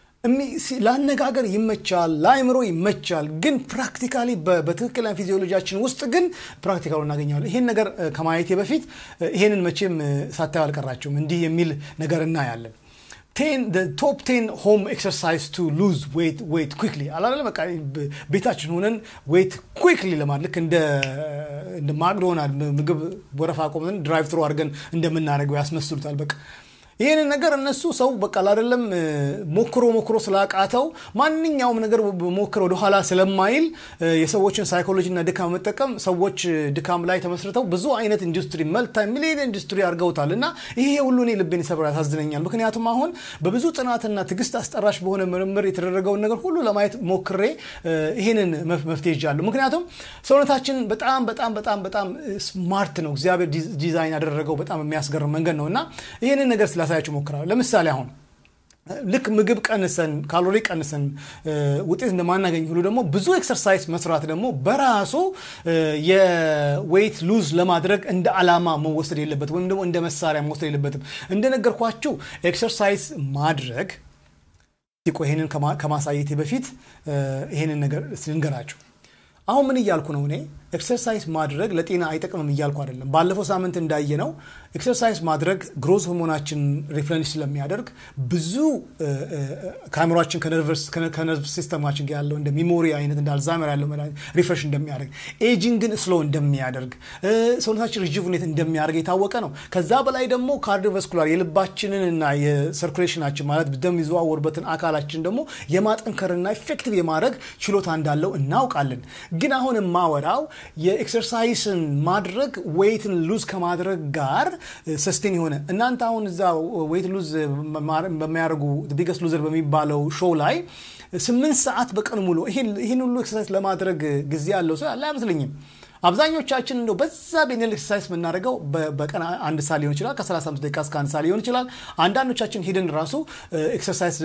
ለአነጋገር ይመቻል፣ ለአእምሮ ይመቻል። ግን ፕራክቲካሊ በትክክለኛ ፊዚዮሎጂያችን ውስጥ ግን ፕራክቲካሉ እናገኘዋለን። ይሄን ነገር ከማየቴ በፊት ይሄንን መቼም ሳታዩ አልቀራችሁም። እንዲህ የሚል ነገር እናያለን። ቶፕ ቴን ሆም ኤክሰርሳይዝ ቱ ሉዝ ዌት ዌት ኩክሊ አላለ በቃ ቤታችን ሆነን ዌት ኩክሊ ለማለት ልክ እንደ ማክዶናልድ ምግብ ወረፋ ቆመን ድራይቭ ትሮ አድርገን እንደምናደርገው ያስመስሉታል በቃ ይህንን ነገር እነሱ ሰው በቃ አይደለም ሞክሮ ሞክሮ ስላቃተው ማንኛውም ነገር ሞክሮ ወደኋላ ስለማይል የሰዎችን ሳይኮሎጂና ድካም መጠቀም ሰዎች ድካም ላይ ተመስርተው ብዙ አይነት ኢንዱስትሪ መልታ ሚሊዮን ኢንዱስትሪ አድርገውታል እና ይሄ ሁሉ እኔ ልቤን ይሰብራ ያሳዝነኛል። ምክንያቱም አሁን በብዙ ጥናትና ትዕግስት አስጠራሽ በሆነ ምርምር የተደረገውን ነገር ሁሉ ለማየት ሞክሬ ይህንን መፍትሄ ይዣለሁ። ምክንያቱም ሰውነታችን በጣም በጣም በጣም በጣም ስማርት ነው። እግዚአብሔር ዲዛይን ያደረገው በጣም የሚያስገርም መንገድ ነው እና ይህንን ነገር ላሳያችሁ ሞክራለሁ። ለምሳሌ አሁን ልክ ምግብ ቀንሰን ካሎሪ ቀንሰን ውጤት እንደማናገኝ ሁሉ ደግሞ ብዙ ኤክሰርሳይዝ መስራት ደግሞ በራሱ የዌይት ሉዝ ለማድረግ እንደ አላማ መወሰድ የለበትም፣ ወይም ደግሞ እንደ መሳሪያ መወሰድ የለበትም። እንደነገርኳችሁ ኤክሰርሳይዝ ማድረግ ሲቆ ይሄንን ከማሳየቴ በፊት ይሄንን ነገር ልንገራችሁ። አሁን ምን እያልኩ ነው እኔ ኤክሰርሳይዝ ማድረግ ለጤና አይጠቅምም እያልኩ አይደለም። ባለፈው ሳምንት እንዳየ ነው ኤክሰርሳይዝ ማድረግ ግሮዝ ሆርሞናችን ሪፍለንሽ ስለሚያደርግ ብዙ ከአእምሯችን ከነርቭ ሲስተማችን ጋር ያለው እንደ ሚሞሪ አይነት እንደ አልዛይመር ያለው ሪፍሬሽ እንደሚያደርግ ኤጂንግን ስሎ እንደሚያደርግ ሰውነታችን ሪጁቭኔት እንደሚያደርግ የታወቀ ነው። ከዛ በላይ ደግሞ ካርዲዮቫስኩላር የልባችንን እና የሰርኩሌሽናችን ማለት ደም የሚዘዋወርበትን አካላችን ደግሞ የማጠንከርና ኢፌክቲቭ የማድረግ ችሎታ እንዳለው እናውቃለን። ግን አሁን የማወራው የኤክሰርሳይስን ማድረግ ዌይትን ሉዝ ከማድረግ ጋር ሰስቴን የሆነ እናንተ አሁን እዛ ዌይት ሉዝ በሚያደርጉ ቢገስት ሉዘር በሚባለው ሾው ላይ ስምንት ሰዓት በቀን ሙሉ ይህን ሁሉ ኤክሰርሳይዝ ለማድረግ ጊዜ ያለው ሰው ያለ አይመስለኝም። አብዛኞቻችን እንደው በዛ ቤኔል ኤክሰርሳይዝ የምናደርገው በቀን አንድ ሰዓት ሊሆን ይችላል። ከ35 ደቂቃ እስከ አንድ ሰዓት ሊሆን ይችላል። አንዳንዶቻችን ሄደን ራሱ ኤክሰርሳይዝ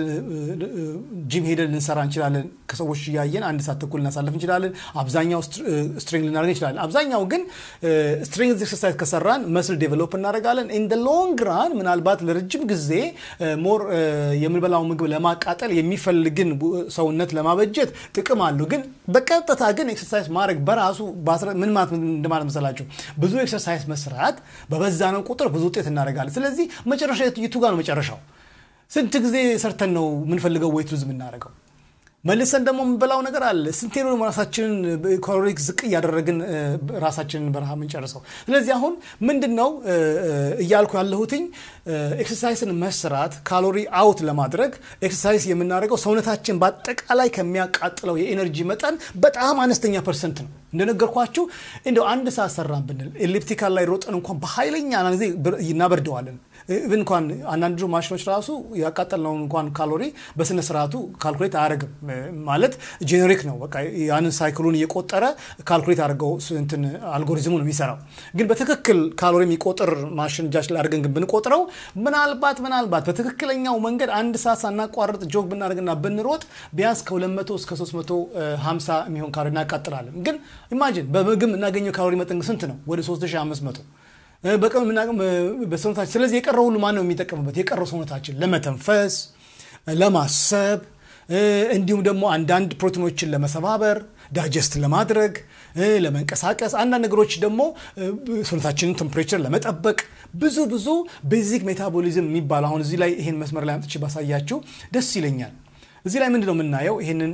ጂም ሄደን ልንሰራ እንችላለን። ከሰዎች እያየን አንድ ሰዓት ተኩል ልናሳለፍ እንችላለን። አብዛኛው ስትሪንግ ልናደርግ እንችላለን። አብዛኛው ግን ስትሪንግ ኤክሰርሳይዝ ከሰራን መስል ዴቨሎፕ እናደርጋለን። ኢን ደ ሎንግ ራን ምናልባት ለረጅም ጊዜ ሞር የምንበላው ምግብ ለማቃጠል የሚፈልግን ሰውነት ለማበጀት ጥቅም አለው። ግን በቀጥታ ግን ኤክሰርሳይዝ ማድረግ በራሱ ምን ማለት እንደማለት መሰላችሁ? ብዙ ኤክሰርሳይዝ መስራት በበዛ ነው ቁጥር ብዙ ውጤት እናደርጋለን። ስለዚህ መጨረሻ የቱ ጋር ነው መጨረሻው? ስንት ጊዜ ሰርተን ነው የምንፈልገው ዌይት ሉዝ የምናደርገው? መልሰን ደግሞ የምንበላው ነገር አለ። ስንቴ ነው ራሳችንን ካሎሪክ ዝቅ እያደረግን ራሳችንን በረሃ የምንጨርሰው? ስለዚህ አሁን ምንድን ነው እያልኩ ያለሁትኝ ኤክሰርሳይስን መስራት ካሎሪ አውት ለማድረግ ኤክሰርሳይዝ የምናደርገው ሰውነታችን በአጠቃላይ ከሚያቃጥለው የኤነርጂ መጠን በጣም አነስተኛ ፐርሰንት ነው። እንደነገርኳችሁ እንደው አንድ ሰዓት ሰራን ብንል ኤሊፕቲካል ላይ ሮጠን እንኳን በኃይለኛ ጊዜ እናበርደዋለን። ኢቭን እንኳን አንዳንድ ማሽኖች ራሱ ያቃጠልነውን እንኳን ካሎሪ በስነ ስርዓቱ ካልኩሌት አያደርግም። ማለት ጄኔሪክ ነው። በቃ ያንን ሳይክሉን እየቆጠረ ካልኩሌት አድርገው እንትን አልጎሪዝሙ ነው የሚሰራው። ግን በትክክል ካሎሪ የሚቆጥር ማሽን እጃችን ላይ አድርገን ግን ብንቆጥረው ምናልባት ምናልባት በትክክለኛው መንገድ አንድ ሰዓት ሳናቋርጥ ጆግ ብናደርግና ብንሮጥ ቢያንስ ከ200 እስከ 350 የሚሆን ካሎሪ እናቃጥላለን። ግን ኢማጂን በምግብ የምናገኘው ካሎሪ መጠን ስንት ነው? ወደ 3500 በቀን በሰውነታችን። ስለዚህ የቀረው ሁሉ ማን ነው የሚጠቀምበት? የቀረው ሰውነታችን ለመተንፈስ፣ ለማሰብ እንዲሁም ደግሞ አንዳንድ ፕሮቲኖችን ለመሰባበር ዳይጀስት ለማድረግ ለመንቀሳቀስ፣ አንዳንድ ነገሮች ደግሞ ሰውነታችንን ቴምፕሬቸር ለመጠበቅ ብዙ ብዙ ቤዚክ ሜታቦሊዝም የሚባል አሁን እዚህ ላይ ይሄን መስመር ላይ አምጥቼ ባሳያችሁ ደስ ይለኛል። እዚህ ላይ ምንድን ነው የምናየው? ይሄንን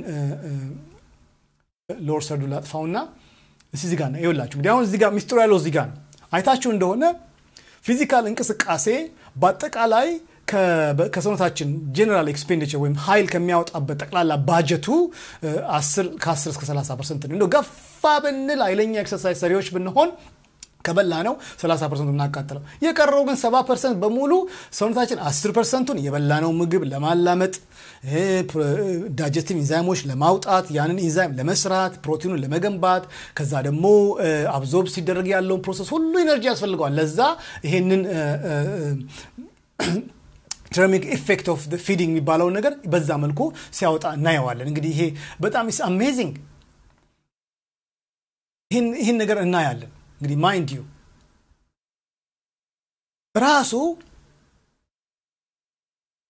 ሎወር ሰርዱ ላጥፋውና እዚህ ጋር ነው ይኸውላችሁ። እንግዲህ አሁን እዚህ ጋር ሚስጥሩ ያለው እዚህ ጋር ነው። አይታችሁ እንደሆነ ፊዚካል እንቅስቃሴ በአጠቃላይ ከሰውነታችን ጄኔራል ኤክስፔንዲቸር ወይም ኃይል ከሚያወጣበት ጠቅላላ ባጀቱ ከ10 እስከ 30 ፐርሰንት ነው። እንደው ገፋ ብንል ኃይለኛ ኤክሰርሳይዝ ሰሪዎች ብንሆን ከበላ ነው 30 ፐርሰንቱ እናቃጥለው። የቀረው ግን 70 ፐርሰንት በሙሉ ሰውነታችን 10 ፐርሰንቱን የበላነው ምግብ ለማላመጥ ዳይጀስቲቭ ኢንዛይሞች ለማውጣት ያንን ኢንዛይም ለመስራት ፕሮቲኑን ለመገንባት ከዛ ደግሞ አብዞርብ ሲደረግ ያለውን ፕሮሰስ ሁሉ ኢነርጂ ያስፈልገዋል። ለዛ ይሄንን ተርሚክ ኢፌክት ኦፍ ፊዲንግ የሚባለውን ነገር በዛ መልኩ ሲያወጣ እናየዋለን። እንግዲህ ይሄ በጣም ኢስ አሜዚንግ ይህን ነገር እናያለን። እንግዲህ ማይንድ ዩ ራሱ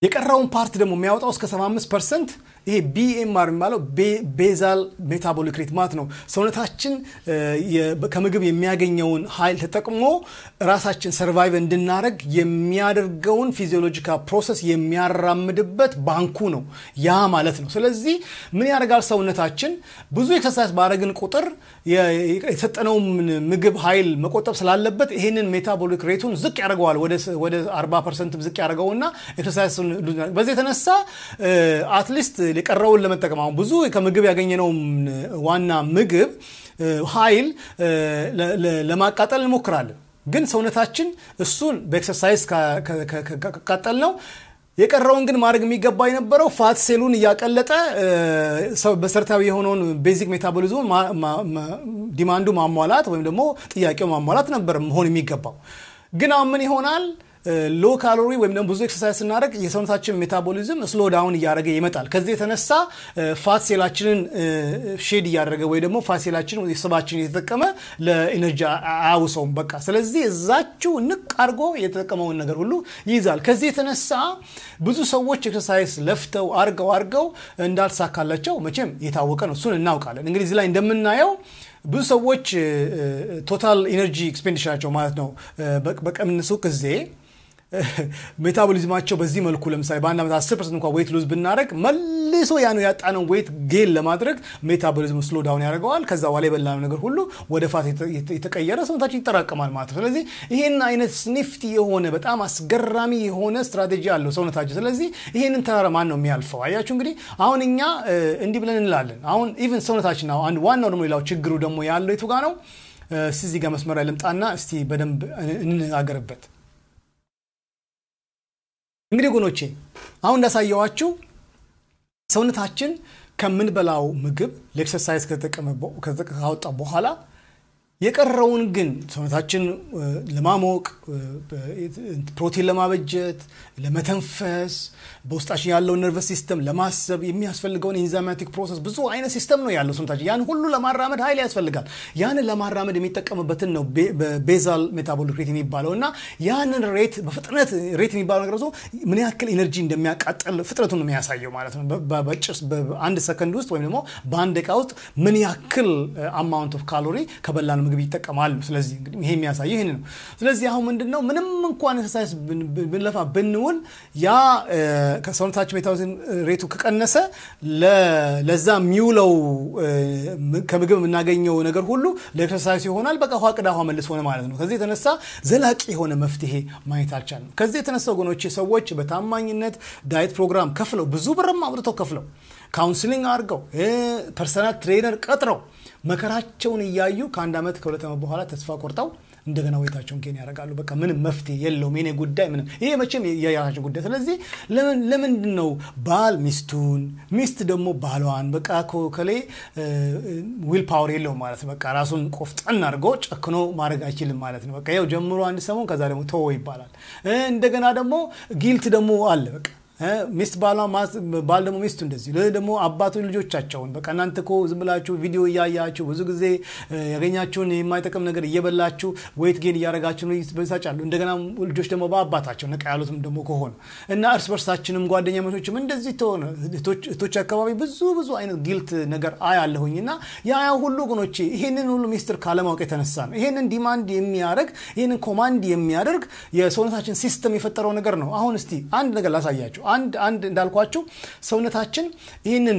የቀረውን ፓርት ደግሞ የሚያወጣው እስከ 75 ፐርሰንት ይሄ ቢኤምአር የሚባለው ቤዛል ሜታቦሊክ ሬት ማለት ነው። ሰውነታችን ከምግብ የሚያገኘውን ኃይል ተጠቅሞ ራሳችን ሰርቫይቭ እንድናደረግ የሚያደርገውን ፊዚዮሎጂካል ፕሮሰስ የሚያራምድበት ባንኩ ነው ያ ማለት ነው። ስለዚህ ምን ያደርጋል ሰውነታችን ብዙ ኤክሰርሳይዝ ባደረግን ቁጥር የሰጠነውን ምግብ ኃይል መቆጠብ ስላለበት ይህንን ሜታቦሊክ ሬቱን ዝቅ ያደርገዋል። ወደ 40 ፐርሰንት ዝቅ ያደርገውና ኤክሰርሳይዝ በዚህ የተነሳ አትሊስት የቀረውን ለመጠቀም አሁን ብዙ ከምግብ ያገኘነውን ዋና ምግብ ኃይል ለማቃጠል እንሞክራለን። ግን ሰውነታችን እሱን በኤክሰርሳይዝ ካቃጠል ነው የቀረውን ግን ማድረግ የሚገባ የነበረው ፋት ሴሉን እያቀለጠ መሰረታዊ የሆነውን ቤዚክ ሜታቦሊዝሙን ዲማንዱ ማሟላት ወይም ደግሞ ጥያቄው ማሟላት ነበር መሆን የሚገባው። ግን አሁን ምን ይሆናል? ሎ ካሎሪ ወይም ደግሞ ብዙ ኤክሰርሳይዝ ስናደርግ የሰውነታችን ሜታቦሊዝም ስሎ ዳውን እያደረገ ይመጣል። ከዚህ የተነሳ ፋት ሴላችንን ሼድ እያደረገ ወይ ደግሞ ፋት ሴላችንን ስባችን እየተጠቀመ ለኢነርጂ አያውሰውም። በቃ ስለዚህ እዛችው ንቅ አድርጎ የተጠቀመውን ነገር ሁሉ ይይዛል። ከዚህ የተነሳ ብዙ ሰዎች ኤክሰርሳይዝ ለፍተው አርገው አርገው እንዳልተሳካላቸው መቼም የታወቀ ነው። እሱን እናውቃለን። እንግዲህ እዚህ ላይ እንደምናየው ብዙ ሰዎች ቶታል ኢነርጂ ኤክስፔንዲቸራቸው ማለት ነው በቀንሱ ጊዜ ሜታቦሊዝማቸው በዚህ መልኩ ለምሳሌ በአንድ ዓመት 10 ፐርሰንት እንኳ ዌይት ሉዝ ብናደረግ መልሶ ያን ያጣነው ዌይት ጌን ለማድረግ ሜታቦሊዝም ስሎ ዳውን ያደርገዋል። ከዛ በኋላ የበላነው ነገር ሁሉ ወደ ፋት የተቀየረ ሰውነታችን ይጠራቀማል ማለት ነው። ስለዚህ ይህን አይነት ስኒፍቲ የሆነ በጣም አስገራሚ የሆነ ስትራቴጂ አለው ሰውነታችን። ስለዚህ ይህንን ተራራ ማን ነው የሚያልፈው? አያችሁ እንግዲህ አሁን እኛ እንዲህ ብለን እንላለን። አሁን ኢቨን ሰውነታችን አንድ ዋናው ደግሞ ሌላው ችግሩ ደግሞ ያለው የቱ ጋ ነው? እስቲ እዚህ ጋር መስመር ላይ ልምጣና እስቲ በደንብ እንነጋገርበት። እንግዲህ ጎኖቼ አሁን እንዳሳየዋችሁ ሰውነታችን ከምንበላው ምግብ ለኤክሰርሳይዝ ካወጣ በኋላ የቀረውን ግን ሰውነታችን ለማሞቅ ፕሮቲን ለማበጀት ለመተንፈስ በውስጣችን ያለውን ነርቨስ ሲስተም ለማሰብ የሚያስፈልገውን ኢንዛይማቲክ ፕሮሰስ ብዙ አይነት ሲስተም ነው ያለው ሰውነታችን ያን ሁሉ ለማራመድ ኃይል ያስፈልጋል ያንን ለማራመድ የሚጠቀምበትን ነው ቤዛል ሜታቦሊክ ሬት የሚባለው እና ያንን ሬት በፍጥነት ሬት የሚባለው ነገር ምን ያክል ኢነርጂ እንደሚያቃጠል ፍጥነቱን ነው የሚያሳየው ማለት ነው በጭስ በአንድ ሰከንድ ውስጥ ወይም ደግሞ በአንድ ደቂቃ ውስጥ ምን ያክል አማውንት ኦፍ ካሎሪ ከበላን ምግብ ይጠቀማሉ። ስለዚህ እንግዲህ ይሄ የሚያሳየው ይህን ነው። ስለዚህ አሁን ምንድን ነው ምንም እንኳን ኤክሰርሳይዝ ብንለፋ ብንውል ያ ከሰውነታችን ሜታቦሊዝም ሬቱ ከቀነሰ ለዛ የሚውለው ከምግብ የምናገኘው ነገር ሁሉ ለኤክሰርሳይዝ ይሆናል። በቃ ውሃ ቅዳ ውሃ መልስ ሆነ ማለት ነው። ከዚህ የተነሳ ዘላቂ የሆነ መፍትሄ ማየት አልቻልንም። ከዚህ የተነሳ ወገኖቼ ሰዎች በታማኝነት ዳይት ፕሮግራም ከፍለው ብዙ ብርም አውጥተው ከፍለው ካውንስሊንግ አድርገው ፐርሰናል ትሬነር ቀጥረው መከራቸውን እያዩ ከአንድ ዓመት ከሁለት ዓመት በኋላ ተስፋ ቆርጠው እንደገና ወይታቸውን ኬን ያደርጋሉ። በቃ ምንም መፍትሄ የለውም የኔ ጉዳይ ምንም ይሄ መቼም የራሳቸው ጉዳይ። ስለዚህ ለምንድን ነው ባል ሚስቱን ሚስት ደግሞ ባሏን በቃ ከሌ ዊል ፓወር የለውም ማለት በቃ ራሱን ቆፍጠን አድርጎ ጨክኖ ማድረግ አይችልም ማለት ነው። በቃ ያው ጀምሮ አንድ ሰሞን ከዛ ደግሞ ተወው ይባላል። እንደገና ደግሞ ጊልት ደግሞ አለ በቃ ሚስት ባል ደግሞ ሚስቱ እንደዚህ ደግሞ አባቶች ልጆቻቸውን በቃ እናንተ እኮ ዝም ብላችሁ ቪዲዮ እያያችሁ ብዙ ጊዜ ያገኛችሁን የማይጠቅም ነገር እየበላችሁ ወይት ጌን እያደረጋችሁ በሳጫሉ። እንደገና ልጆች ደግሞ በአባታቸው ነቃ ያሉትም ደግሞ ከሆኑ እና እርስ በርሳችንም ጓደኛ መቶችም እንደዚህ ተሆነ እህቶች አካባቢ ብዙ ብዙ አይነት ጊልት ነገር አያለሁኝ እና ያ ሁሉ ግኖቼ ይህንን ሁሉ ሚስጥር ካለማወቅ የተነሳ ነው። ይህንን ዲማንድ የሚያደርግ ይህንን ኮማንድ የሚያደርግ የሰውነታችን ሲስተም የፈጠረው ነገር ነው። አሁን እስቲ አንድ ነገር ላሳያችሁ። አንድ አንድ እንዳልኳችሁ ሰውነታችን ይህንን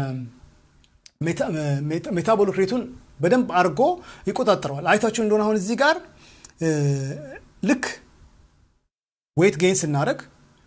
ሜታቦሊክ ሬቱን በደንብ አድርጎ ይቆጣጠረዋል። አይታችሁ እንደሆነ አሁን እዚህ ጋር ልክ ዌይት ጌን ስናደርግ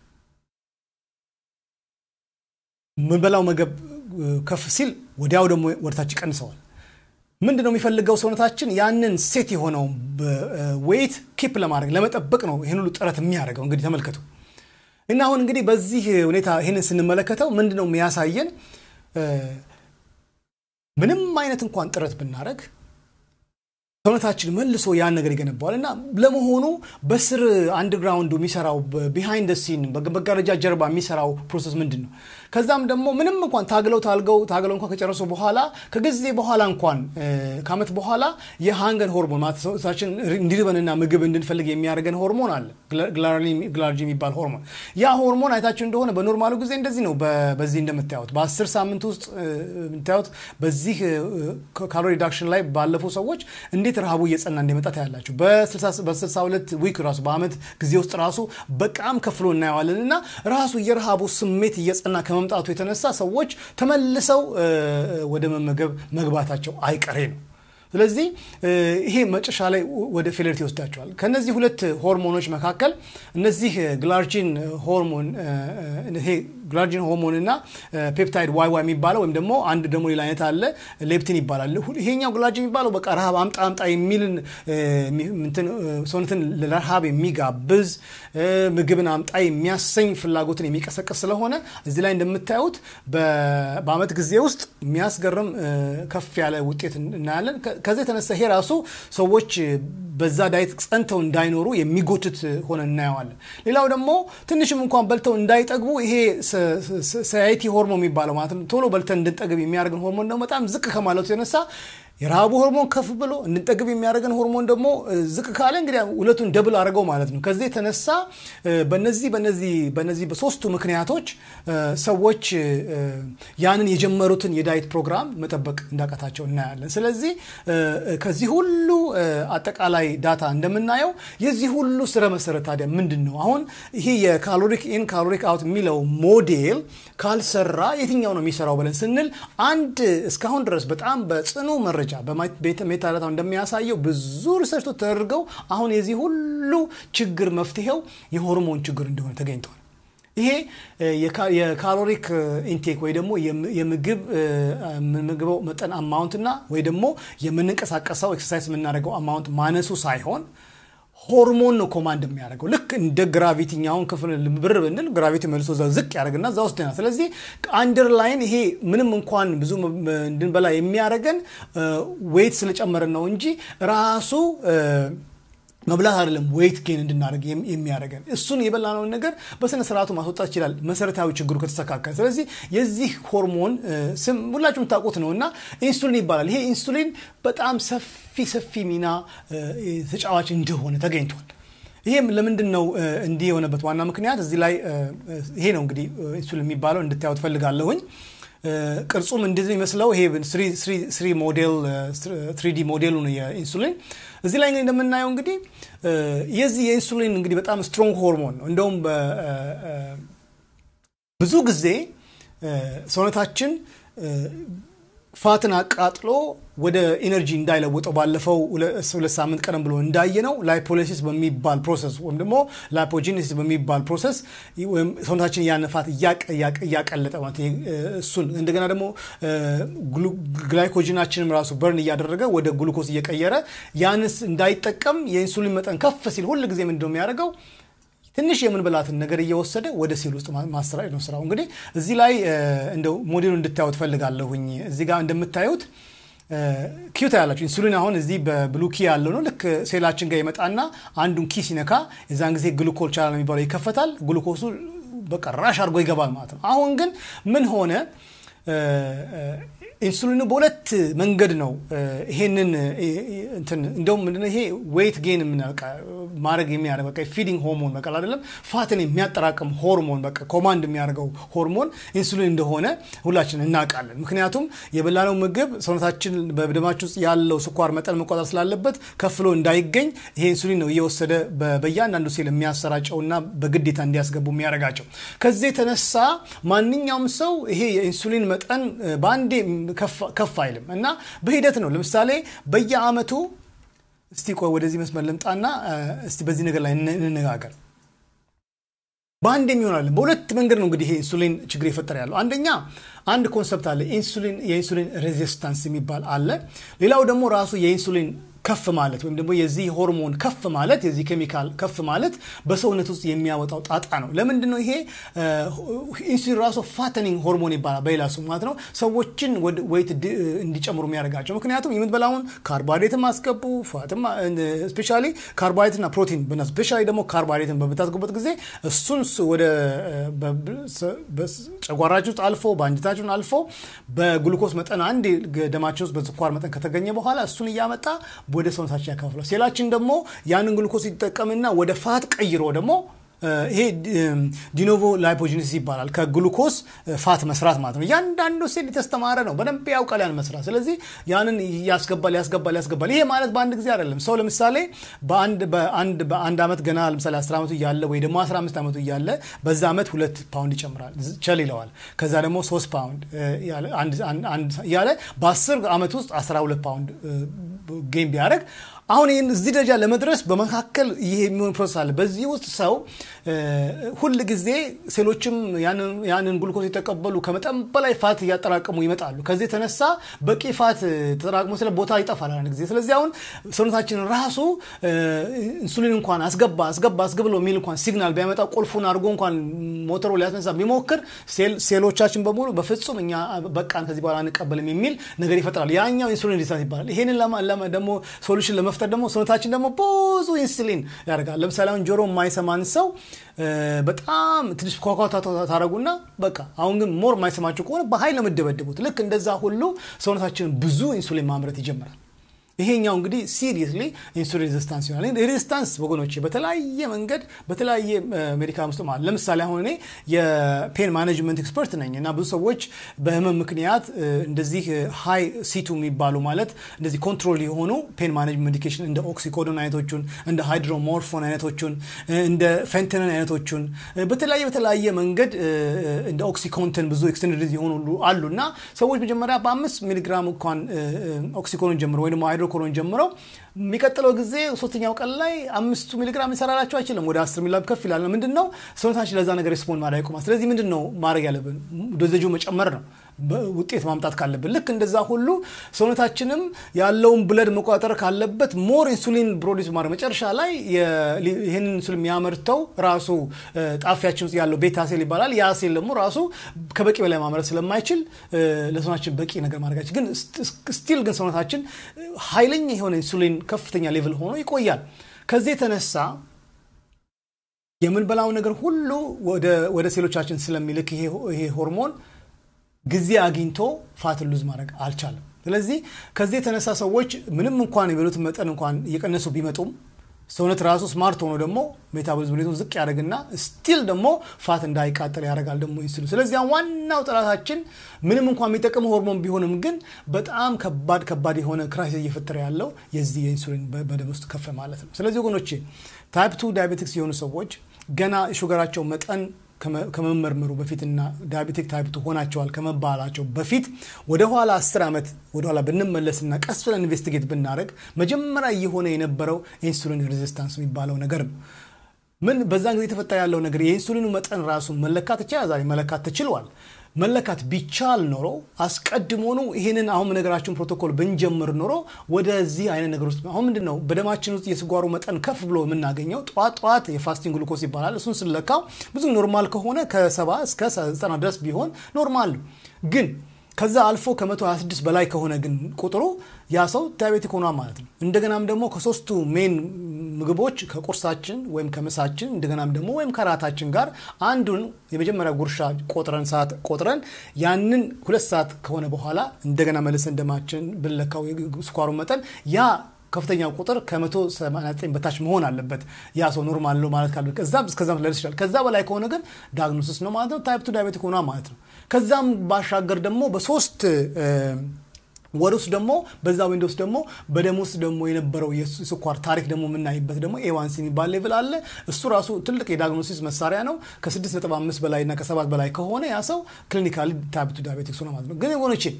የምንበላው ምግብ ከፍ ሲል ወዲያው ደግሞ ወደታች ይቀንሰዋል። ምንድን ነው የሚፈልገው ሰውነታችን ያንን ሴት የሆነው ዌይት ኪፕ ለማድረግ ለመጠበቅ ነው ይህን ሁሉ ጥረት የሚያደርገው። እንግዲህ ተመልከቱ። እና አሁን እንግዲህ በዚህ ሁኔታ ይህንን ስንመለከተው ምንድን ነው የሚያሳየን? ምንም አይነት እንኳን ጥረት ብናደረግ ሰውነታችን መልሶ ያን ነገር ይገነባዋል እና ለመሆኑ በስር አንድግራውንዱ የሚሰራው ቢሃይንድ ሲን በመጋረጃ ጀርባ የሚሰራው ፕሮሰስ ምንድን ነው? ከዛም ደግሞ ምንም እንኳን ታግለው ታልገው ታግለው እንኳን ከጨረሱ በኋላ ከጊዜ በኋላ እንኳን ከዓመት በኋላ የሃንገር ሆርሞን ማለት ሰውነታችን እንዲርበንና ምግብ እንድንፈልግ የሚያደርገን ሆርሞን አለ፣ ግላርጂ የሚባል ሆርሞን። ያ ሆርሞን አይታችሁ እንደሆነ በኖርማሉ ጊዜ እንደዚህ ነው። በዚህ እንደምታዩት በአስር ሳምንት ውስጥ የምታዩት በዚህ ካሎሪ ሪዳክሽን ላይ ባለፉ ሰዎች እንዴት ረሃቡ እየጸና እንደመጣ ታያላችሁ። በ62 ዊክ ራሱ በአመት ጊዜ ውስጥ ራሱ በጣም ከፍሎ እናየዋለን እና ራሱ የረሃቡ ስሜት እየጸና ከመምጣቱ የተነሳ ሰዎች ተመልሰው ወደ መመገብ መግባታቸው አይቀሬ ነው። ስለዚህ ይሄ መጨረሻ ላይ ወደ ፌለሪቲ ይወስዳቸዋል። ከነዚህ ሁለት ሆርሞኖች መካከል እነዚህ ግላርጂን ሆርሞን ይሄ ግላርጂን ሆርሞን እና ፔፕታይድ ዋይ ዋይ የሚባለው ወይም ደግሞ አንድ ደግሞ ሌላ አይነት አለ ሌፕቲን ይባላል። ይሄኛው ግላርጂን የሚባለው በቃ ረሃብ አምጣ አምጣ የሚልን ሰውነትን ለረሃብ የሚጋብዝ ምግብን አምጣ የሚያሰኝ ፍላጎትን የሚቀሰቅስ ስለሆነ እዚህ ላይ እንደምታዩት በአመት ጊዜ ውስጥ የሚያስገርም ከፍ ያለ ውጤት እናያለን። ከዚህ የተነሳ ይሄ ራሱ ሰዎች በዛ ዳይት ጸንተው እንዳይኖሩ የሚጎትት ሆነ እናየዋለን። ሌላው ደግሞ ትንሽም እንኳን በልተው እንዳይጠግቡ ይሄ ሳይቲ ሆርሞን የሚባለው ማለትም ቶሎ በልተን እንድንጠግብ የሚያደርግን ሆርሞን ደግሞ በጣም ዝቅ ከማለቱ የተነሳ የረሃቡ ሆርሞን ከፍ ብሎ እንድንጠግብ የሚያደርገን ሆርሞን ደግሞ ዝቅ ካለ እንግዲህ ሁለቱን ደብል አድርገው ማለት ነው። ከዚህ የተነሳ በነዚህ በነዚህ በነዚህ በሶስቱ ምክንያቶች ሰዎች ያንን የጀመሩትን የዳይት ፕሮግራም መጠበቅ እንዳቃታቸው እናያለን። ስለዚህ ከዚህ ሁሉ አጠቃላይ ዳታ እንደምናየው የዚህ ሁሉ ስረ መሰረት ታዲያ ምንድን ነው? አሁን ይሄ የካሎሪክ ኢን ካሎሪክ አውት የሚለው ሞዴል ካልሰራ የትኛው ነው የሚሰራው ብለን ስንል አንድ እስካሁን ድረስ በጣም በጽኑ መረጃ ሜታዳታ እንደሚያሳየው ብዙ ሪሰርቾች ተደርገው አሁን የዚህ ሁሉ ችግር መፍትሄው የሆርሞን ችግር እንደሆነ ተገኝተዋል። ይሄ የካሎሪክ ኢንቴክ ወይ ደግሞ የምግብ የምንመግበው መጠን አማውንትና ወይ ደግሞ የምንንቀሳቀሰው ኤክሰርሳይዝ የምናደርገው አማውንት ማነሱ ሳይሆን ሆርሞን ነው ኮማንድ የሚያደርገው። ልክ እንደ ግራቪቲ አሁን ክፍል ብር ብንል ግራቪቲ መልሶ ዝቅ ያደርግና እዛ ውስጥ ና ስለዚህ አንደርላይን ይሄ ምንም እንኳን ብዙ እንድንበላ የሚያደርገን ዌይት ስለጨመረን ነው እንጂ ራሱ መብላት አይደለም ዌይት ጌን እንድናደርግ የሚያደርገን እሱን የበላነውን ነገር በስነ ስርዓቱ ማስወጣት ይችላል፣ መሰረታዊ ችግሩ ከተስተካከለ። ስለዚህ የዚህ ሆርሞን ስም ሁላችሁም ታውቁት ነው እና ኢንሱሊን ይባላል። ይሄ ኢንሱሊን በጣም ሰፊ ሰፊ ሚና ተጫዋች እንደሆነ ተገኝቷል። ይሄም ለምንድን ነው እንዲህ የሆነበት ዋና ምክንያት እዚህ ላይ ይሄ ነው እንግዲህ ኢንሱሊን የሚባለው እንድታዩ ትፈልጋለሁኝ። ቅርጹም እንደዚህ የሚመስለው ይሄ ስሪ ሞዴል ትሪዲ ሞዴሉ ነው የኢንሱሊን። እዚህ ላይ እንግዲህ እንደምናየው እንግዲህ የዚህ የኢንሱሊን እንግዲህ በጣም ስትሮንግ ሆርሞን ነው። እንደውም ብዙ ጊዜ ሰውነታችን ፋትን አቃጥሎ ወደ ኢነርጂ እንዳይለውጠው ባለፈው ሁለት ሳምንት ቀደም ብሎ እንዳየነው ላይፖሊሲስ በሚባል ፕሮሰስ ወይም ደግሞ ላይፖጂኒሲስ በሚባል ፕሮሰስ ሰውነታችን ያን ፋት እያቀለጠ ማለት እሱን እንደገና ደግሞ ግላይኮጂናችንም ራሱ በርን እያደረገ ወደ ግሉኮስ እየቀየረ ያንስ እንዳይጠቀም የኢንሱሊን መጠን ከፍ ሲል ሁል ጊዜ ምንድነው የሚያደርገው ትንሽ የምንበላትን ነገር እየወሰደ ወደ ሴል ውስጥ ማሰራጨት ነው ስራው። እንግዲህ እዚህ ላይ እንደው ሞዴሉ እንድታዩት ፈልጋለሁኝ። እዚህ ጋር እንደምታዩት ኪዩታ ያላችሁ ኢንሱሊን አሁን እዚህ በብሉ ኪ ያለው ነው። ልክ ሴላችን ጋር ይመጣና አንዱን ኪ ሲነካ የዛን ጊዜ ግሉኮል ቻናል የሚባለው ይከፈታል። ግሉኮሱ በቃ ራሽ አድርጎ ይገባል ማለት ነው። አሁን ግን ምን ሆነ? ኢንሱሊኑ በሁለት መንገድ ነው ይሄንን እንደውም ምንድነው ይሄ ዌይት ጌን ማድረግ የሚያደርግ በቃ ፊዲንግ ሆርሞን በቃ አይደለም ፋትን የሚያጠራቅም ሆርሞን በቃ ኮማንድ የሚያደርገው ሆርሞን ኢንሱሊን እንደሆነ ሁላችን እናውቃለን። ምክንያቱም የበላነው ምግብ ሰውነታችን በደማችን ውስጥ ያለው ስኳር መጠን መቆጣጠር ስላለበት ከፍሎ እንዳይገኝ ይሄ ኢንሱሊን ነው እየወሰደ በእያንዳንዱ ሴል የሚያሰራጨውና በግዴታ እንዲያስገቡ የሚያደርጋቸው። ከዚህ የተነሳ ማንኛውም ሰው ይሄ የኢንሱሊን መጠን በአንዴ ከፍ አይልም እና በሂደት ነው። ለምሳሌ በየአመቱ እስቲ ቆይ ወደዚህ መስመር ልምጣና እስቲ በዚህ ነገር ላይ እንነጋገር። በአንድ የሚሆናለን በሁለት መንገድ ነው እንግዲህ ይሄ ኢንሱሊን ችግር የፈጠረ ያለው። አንደኛ አንድ ኮንሰፕት አለ ኢንሱሊን የኢንሱሊን ሬዚስታንስ የሚባል አለ። ሌላው ደግሞ ራሱ የኢንሱሊን ከፍ ማለት ወይም ደግሞ የዚህ ሆርሞን ከፍ ማለት የዚህ ኬሚካል ከፍ ማለት በሰውነት ውስጥ የሚያወጣው ጣጣ ነው። ለምንድን ነው ይሄ ኢንሱሊን ራሱ ፋተኒንግ ሆርሞን ይባላል በሌላ ስሙ ማለት ነው። ሰዎችን ወይት እንዲጨምሩ የሚያደርጋቸው ምክንያቱም የምትበላውን ካርቦሃይድሬትም አስገቡ ፋትም ስፔሻሊ ካርቦሃይድሬትና ፕሮቲን ስፔሻሊ ደግሞ ካርቦሃይድሬትን በምታስገቡበት ጊዜ እሱን ወደ ጨጓራችሁ ውስጥ አልፎ በአንጀታችሁን አልፎ በግሉኮስ መጠን አንድ ደማችን ውስጥ በስኳር መጠን ከተገኘ በኋላ እሱን እያመጣ ወደ ሰውነታችን ያካፍላል። ሴላችን ደግሞ ያንን ግሉኮስ ይጠቀምና ወደ ፋት ቀይሮ ደግሞ ይሄ ዲኖቮ ላይፖጂኒሲስ ይባላል። ከግሉኮስ ፋት መስራት ማለት ነው። እያንዳንዱ ሴል የተስተማረ ነው፣ በደንብ ያውቃል ያን መስራት። ስለዚህ ያንን ያስገባል ያስገባል ያስገባል። ይሄ ማለት በአንድ ጊዜ አይደለም። ሰው ለምሳሌ በአንድ በአንድ በአንድ ዓመት ገና ለምሳሌ 10 ዓመቱ እያለ ወይ ደግሞ 15 ዓመቱ እያለ በዛ ዓመት ሁለት ፓውንድ ይጨምራል፣ ቸል ይለዋል። ከዛ ደግሞ 3 ፓውንድ እያለ በ10 ዓመት ውስጥ 12 ፓውንድ ጌም ቢያደርግ አሁን ይህን እዚህ ደረጃ ለመድረስ በመካከል ይሄ የሚሆን ፕሮሰስ አለ። በዚህ ውስጥ ሰው ሁል ጊዜ ሴሎችም ያንን ግሉኮስ የተቀበሉ ከመጠን በላይ ፋት እያጠራቀሙ ይመጣሉ። ከዚህ የተነሳ በቂ ፋት ተጠራቅሞ ስለ ቦታ ይጠፋል አንድ ጊዜ። ስለዚህ አሁን ሰውነታችን ራሱ ኢንሱሊን እንኳን አስገባ አስገባ አስገብ ብሎ የሚል እንኳን ሲግናል ቢያመጣ ቁልፉን አድርጎ እንኳን ሞተሮ ሊያስነሳ ቢሞክር ሴሎቻችን በሙሉ በፍጹም እኛ በቃን ከዚህ በኋላ አንቀበልም የሚል ነገር ይፈጥራል። ያኛው ኢንሱሊን ሪዛት ይባላል። ይሄንን ደግሞ ሶሉሽን ለመፍጠር ደግሞ ሰውነታችን ደግሞ ብዙ ኢንሱሊን ያደርጋል። ለምሳሌ አሁን ጆሮ የማይሰማን ሰው በጣም ትንሽ ኳኳታ ታደረጉና በቃ አሁን ግን ሞር የማይሰማችሁ ከሆነ በኃይል ነው የምደበድቡት። ልክ እንደዛ ሁሉ ሰውነታችን ብዙ ኢንሱሊን ማምረት ይጀምራል። ይሄኛው እንግዲህ ሲሪየስሊ ኢንሱሊን ሬዚስታንስ ይሆናል። ሬዚስታንስ ወገኖች በተለያየ መንገድ በተለያየ ሜዲካል ውስጥ ማለት ለምሳሌ አሁን እኔ የፔን ማኔጅመንት ኤክስፐርት ነኝ እና ብዙ ሰዎች በህመም ምክንያት እንደዚህ ሃይ ሲቱ የሚባሉ ማለት እንደዚህ ኮንትሮል የሆኑ ፔን ማኔጅመንት ሜዲኬሽን እንደ ኦክሲኮዶን አይነቶቹን እንደ ሃይድሮሞርፎን አይነቶቹን እንደ ፌንተንን አይነቶቹን በተለያየ በተለያየ መንገድ እንደ ኦክሲኮንትን ብዙ ኤክስቴንድድ የሆኑ አሉ እና ሰዎች መጀመሪያ በአምስት ሚሊግራም እንኳን ኦክሲኮንን ጀምሮ ወይ ደግሞ ኮሎን ጀምረው የሚቀጥለው ጊዜ ሶስተኛው ቀን ላይ አምስቱ ሚሊግራም ሊሰራላቸው አይችልም። ወደ አስር ሚሊግራም ከፍ ይላል። ምንድን ነው ሰውነታችን ለዛ ነገር ሪስፖንድ ማድረግ ያቆማል። ስለዚህ ምንድን ነው ማድረግ ያለብን? ዶዘጁ መጨመር ነው ውጤት ማምጣት ካለብን። ልክ እንደዛ ሁሉ ሰውነታችንም ያለውን ብለድ መቆጣጠር ካለበት ሞር ኢንሱሊን ፕሮዲስ ማድረግ መጨረሻ ላይ ይህን ኢንሱሊን የሚያመርተው ራሱ ጣፊያችን ውስጥ ያለው ቤታ ሴል ይባላል። ያ ሴል ደግሞ ራሱ ከበቂ በላይ ማምረት ስለማይችል ለሰውናችን በቂ ነገር ማድረጋችን ግን ስቲል ግን ሰውነታችን ኃይለኛ የሆነ ኢንሱሊን ከፍተኛ ሌቭል ሆኖ ይቆያል። ከዚህ የተነሳ የምንበላው ነገር ሁሉ ወደ ሴሎቻችን ስለሚልክ ይሄ ሆርሞን ጊዜ አግኝቶ ፋትን ሉዝ ማድረግ አልቻለም። ስለዚህ ከዚህ የተነሳ ሰዎች ምንም እንኳን የበሉትን መጠን እንኳን እየቀነሱ ቢመጡም ሰውነት ራሱ ስማርት ሆኖ ደግሞ ሜታቦሊዝም ሬቱን ዝቅ ያደርግና ስቲል ደግሞ ፋት እንዳይቃጠል ያደርጋል ደግሞ ኢንሱሊን። ስለዚህ ዋናው ጠላታችን ምንም እንኳን የሚጠቅም ሆርሞን ቢሆንም ግን በጣም ከባድ ከባድ የሆነ ክራይሲስ እየፈጠረ ያለው የዚህ የኢንሱሊን በደም ውስጥ ከፍ ማለት ነው። ስለዚህ ወገኖቼ ታይፕ ቱ ዳያቤቲክስ የሆኑ ሰዎች ገና የሹገራቸው መጠን ከመመርመሩ በፊትና ዳያቤቲክ ታይፕ ቱ ሆናቸዋል ከመባላቸው በፊት ወደኋላ 10 ዓመት ወደኋላ ብንመለስና ቀስ ብለን ኢንቨስቲጌት ብናደረግ መጀመሪያ እየሆነ የነበረው ኢንሱሊን ሬዚስታንስ የሚባለው ነገር ነው። ምን በዛን ጊዜ የተፈጠረ ያለው ነገር የኢንሱሊኑ መጠን ራሱ መለካት ይቻላል። ዛሬ መለካት ተችሏል። መለካት ቢቻል ኖሮ አስቀድሞኑ ይህንን አሁን ነገራችን ፕሮቶኮል ብንጀምር ኖሮ ወደዚህ አይነት ነገር ውስጥ አሁን ምንድን ነው በደማችን ውስጥ የስኳሩ መጠን ከፍ ብሎ የምናገኘው ጠዋት ጠዋት የፋስቲንግ ግሉኮስ ይባላል። እሱን ስንለካው ብዙ ኖርማል ከሆነ ከሰባ እስከ ዘጠና ድረስ ቢሆን ኖርማል ነው ግን ከዛ አልፎ ከ126 በላይ ከሆነ ግን ቁጥሩ ያ ሰው ዳያቤቲክ ሆኗ ማለት ነው። እንደገናም ደግሞ ከሶስቱ ሜን ምግቦች ከቁርሳችን ወይም ከምሳችን እንደገናም ደግሞ ወይም ከራታችን ጋር አንዱን የመጀመሪያ ጉርሻ ቆጥረን ሰዓት ቆጥረን ያንን ሁለት ሰዓት ከሆነ በኋላ እንደገና መልሰን ደማችን ብንለካው ስኳሩ መጠን ያ ከፍተኛ ቁጥር ከ189 በታች መሆን አለበት። ያ ሰው ኖርማል ነው ማለት ካለ ከዛም እስከዛም ሊደርስ ይችላል። ከዛ በላይ ከሆነ ግን ዳግኖሲስ ነው ማለት ነው። ታይፕ ቱ ዳያቤቲክ ሆኗ ማለት ነው። ከዛም ባሻገር ደግሞ በሶስት ወር ውስጥ ደግሞ በዛ ዊንዶ ውስጥ ደግሞ በደም ውስጥ ደግሞ የነበረው የስኳር ታሪክ ደግሞ የምናይበት ደግሞ ኤዋንሲ የሚባል ሌቭል አለ። እሱ ራሱ ትልቅ የዳግኖሲስ መሳሪያ ነው። ከ6.5 በላይ እና ከ7 በላይ ከሆነ ያ ሰው ክሊኒካሊ ታይፕ ቱ ዳያቤቲክስ ሆነ ማለት ነው። ግን ወገኖቼ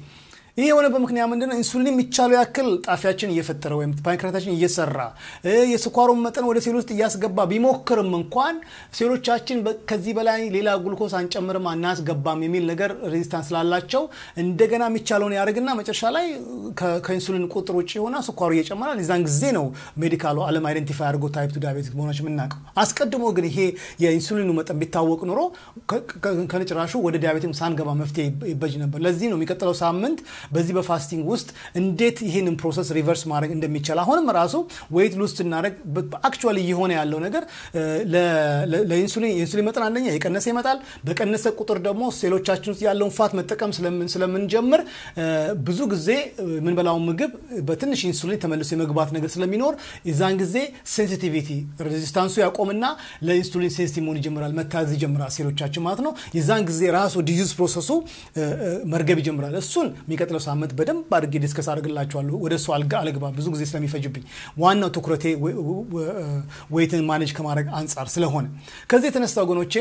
ይህ የሆነበት ምክንያት ምንድነው? ኢንሱሊን የሚቻለው ያክል ጣፊያችን እየፈጠረ ወይም ፓንክሬታችን እየሰራ የስኳሩን መጠን ወደ ሴል ውስጥ እያስገባ ቢሞክርም እንኳን ሴሎቻችን ከዚህ በላይ ሌላ ግሉኮስ አንጨምርም አናስገባም የሚል ነገር ሬዚስታንስ ስላላቸው እንደገና የሚቻለውን ያደርግና መጨረሻ ላይ ከኢንሱሊን ቁጥር ውጭ የሆነ ስኳሩ እየጨመራል። የዛን ጊዜ ነው ሜዲካሉ ዓለም አይደንቲፋይ አድርጎ ታይፕ ቱ ዳያቤቲክ መሆናችን የምናውቀው። አስቀድሞ ግን ይሄ የኢንሱሊኑ መጠን ቢታወቅ ኑሮ ከነጭራሹ ወደ ዲያቤቲክ ሳንገባ መፍትሄ ይበጅ ነበር። ለዚህ ነው የሚቀጥለው ሳምንት በዚህ በፋስቲንግ ውስጥ እንዴት ይህንን ፕሮሰስ ሪቨርስ ማድረግ እንደሚቻል አሁንም ራሱ ዌይት ሉዝ ስናደረግ አክቹዋሊ እየሆነ ያለው ነገር ለኢንሱሊን የኢንሱሊን መጠን አንደኛ የቀነሰ ይመጣል። በቀነሰ ቁጥር ደግሞ ሴሎቻችን ውስጥ ያለውን ፋት መጠቀም ስለምንጀምር ብዙ ጊዜ የምንበላውን ምግብ በትንሽ ኢንሱሊን ተመልሶ የመግባት ነገር ስለሚኖር የዛን ጊዜ ሴንሲቲቪቲ ሬዚስታንሱ ያቆምና ለኢንሱሊን ሴንሲቲቭ መሆን ይጀምራል፣ መታዘዝ ይጀምራል ሴሎቻችን ማለት ነው። የዛን ጊዜ ራሱ ዲዚዝ ፕሮሰሱ መርገብ ይጀምራል። እሱን የሚቀጥለው ሳምንት በደንብ አድርጌ ዲስከስ አድርግላችኋለሁ። ወደ እሱ አልገባ ብዙ ጊዜ ስለሚፈጅብኝ ዋናው ትኩረቴ ዌይትን ማኔጅ ከማድረግ አንጻር ስለሆነ ከዚህ የተነሳ ወገኖቼ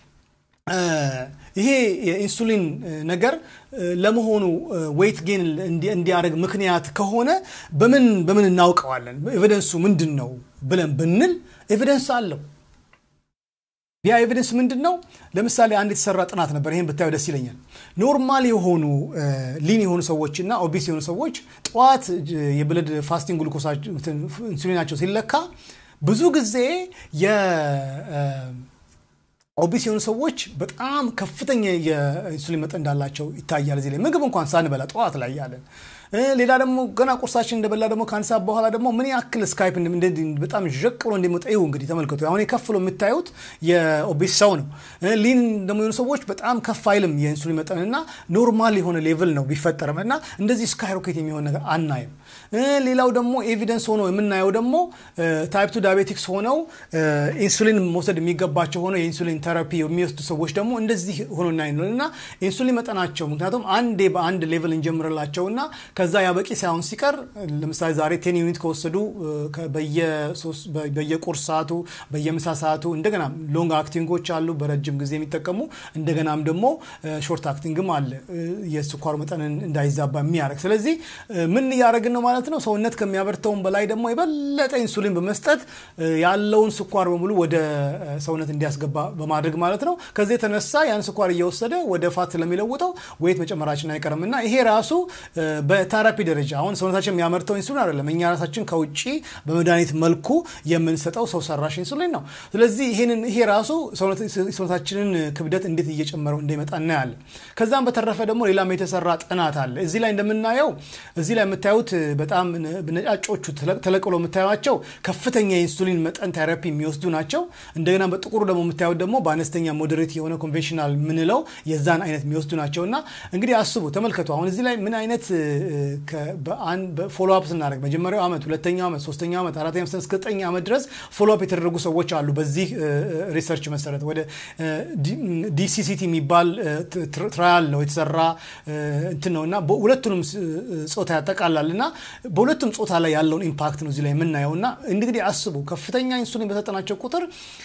ይሄ የኢንሱሊን ነገር ለመሆኑ ዌይት ጌን እንዲያደርግ ምክንያት ከሆነ በምን በምን እናውቀዋለን? ኤቪደንሱ ምንድን ነው ብለን ብንል ኤቪደንስ አለው። ያ ኤቪደንስ ምንድን ነው? ለምሳሌ አንድ የተሰራ ጥናት ነበር። ይህን ብታዩ ደስ ይለኛል። ኖርማል የሆኑ ሊን የሆኑ ሰዎች እና ኦቢስ የሆኑ ሰዎች ጠዋት የብለድ ፋስቲንግ ግሉኮሳ ኢንሱሊናቸው ሲለካ ብዙ ጊዜ ኦቢስ የሆኑ ሰዎች በጣም ከፍተኛ የኢንሱሊን መጠን እንዳላቸው ይታያል። እዚህ ላይ ምግብ እንኳን ሳንበላ ጠዋት ላይ ያለን ሌላ ደግሞ ገና ቁርሳችን እንደበላ ደግሞ ከአንድ ሰዓት በኋላ ደግሞ ምን ያክል ስካይፕ በጣም ዠቅ ብሎ እንደሚወጣ ይሁ እንግዲህ ተመልከቱ። አሁን የከፍሎ የምታዩት የኦቤስ ሰው ነው። ሊን ደግሞ የሆኑ ሰዎች በጣም ከፍ አይልም የኢንሱሊን መጠን እና ኖርማል የሆነ ሌቭል ነው ቢፈጠርም እና እንደዚህ ስካይሮኬት የሚሆን ነገር አናይም። ሌላው ደግሞ ኤቪደንስ ሆኖ የምናየው ደግሞ ታይፕ ቱ ዳያቤቲክስ ሆነው ኢንሱሊን መውሰድ የሚገባቸው ሆነው የኢንሱሊን ተራፒ የሚወስዱ ሰዎች ደግሞ እንደዚህ ሆኖ እናይ እና ኢንሱሊን መጠናቸው ምክንያቱም አንዴ በአንድ ሌቭል እንጀምርላቸውና ከዛ ያበቂ ሳይሆን ሲቀር ለምሳሌ ዛሬ ቴን ዩኒት ከወሰዱ በየቁርስ ሰዓቱ በየምሳ ሰዓቱ እንደገና ሎንግ አክቲንጎች አሉ በረጅም ጊዜ የሚጠቀሙ እንደገናም ደግሞ ሾርት አክቲንግም አለ የስኳር መጠንን እንዳይዛባ የሚያደርግ ስለዚህ ምን እያደረግን ነው ማለት ነው ሰውነት ከሚያበርተውን በላይ ደግሞ የበለጠ ኢንሱሊን በመስጠት ያለውን ስኳር በሙሉ ወደ ሰውነት እንዲያስገባ በማድረግ ማለት ነው ከዚህ የተነሳ ያን ስኳር እየወሰደ ወደ ፋት ስለሚለውጠው ወይት መጨመራችን አይቀርም እና ይሄ ራሱ በቴራፒ ደረጃ አሁን ሰውነታችን የሚያመርተው ኢንሱሊን አይደለም እኛ ራሳችን ከውጭ በመድኃኒት መልኩ የምንሰጠው ሰው ሰራሽ ኢንሱሊን ነው ስለዚህ ይህንን ይሄ ራሱ ሰውነታችንን ክብደት እንዴት እየጨመረው እንደሚመጣ እናያለን ከዛም በተረፈ ደግሞ ሌላም የተሰራ ጥናት አለ እዚህ ላይ እንደምናየው እዚህ ላይ የምታዩት በጣም ነጫጮቹ ተለቅሎ የምታዩቸው ከፍተኛ የኢንሱሊን መጠን ቴራፒ የሚወስዱ ናቸው እንደገና በጥቁሩ ደግሞ የምታዩት ደግሞ በአነስተኛ ሞዴሬት የሆነ ኮንቬንሽናል ምንለው የዛን አይነት የሚወስዱ ናቸው እና እንግዲህ አስቡ ተመልከቱ አሁን እዚህ ላይ ምን አይነት ፎሎ አፕ ስናደርግ መጀመሪያው ዓመት ሁለተኛው ዓመት ሶስተኛው ዓመት አራተኛ ዓመት እስከ ዘጠኝ ዓመት ድረስ ፎሎ አፕ የተደረጉ ሰዎች አሉ በዚህ ሪሰርች መሰረት ወደ ዲሲሲቲ የሚባል ትራያል ነው የተሰራ እንትን ነው እና ሁለቱንም ጾታ ያጠቃላል እና በሁለቱም ጾታ ላይ ያለውን ኢምፓክት ነው እዚህ ላይ የምናየው እና እንግዲህ አስቡ ከፍተኛ ኢንሱሊን በሰጠናቸው ቁጥር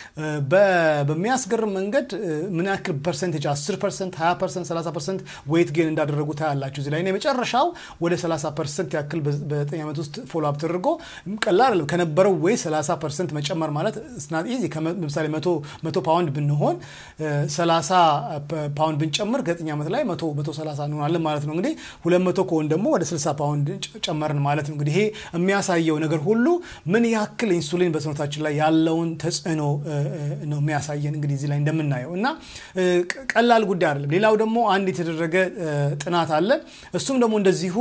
በሚያስገርም መንገድ ምን ያክል ፐርሰንቴጅ 10 ፐርሰንት 20 ፐርሰንት 30 ፐርሰንት ዌይት ጌን እንዳደረጉ ታያላችሁ እዚህ ላይ የመጨረሻው ወደ 30 ፐርሰንት ያክል በ9 ዓመት ውስጥ ፎሎ አፕ ተደርጎ ቀላል ከነበረው ወይ 30 ፐርሰንት መጨመር ማለት ስናት ኢዚ ለምሳሌ መቶ ፓውንድ ብንሆን 30 ፓውንድ ብንጨምር ከ9 ዓመት ላይ 130 እንሆናለን ማለት ነው እንግዲህ 200 ከሆን ደግሞ ወደ 60 ፓውንድ ጨመርን ማለት ነው እንግዲህ ይሄ የሚያሳየው ነገር ሁሉ ምን ያክል ኢንሱሊን በሰውነታችን ላይ ያለውን ተጽዕኖ ነው የሚያሳየን እንግዲህ እዚህ ላይ እንደምናየው እና ቀላል ጉዳይ አይደለም ሌላው ደግሞ አንድ የተደረገ ጥናት አለ እሱም ደግሞ እንደዚሁ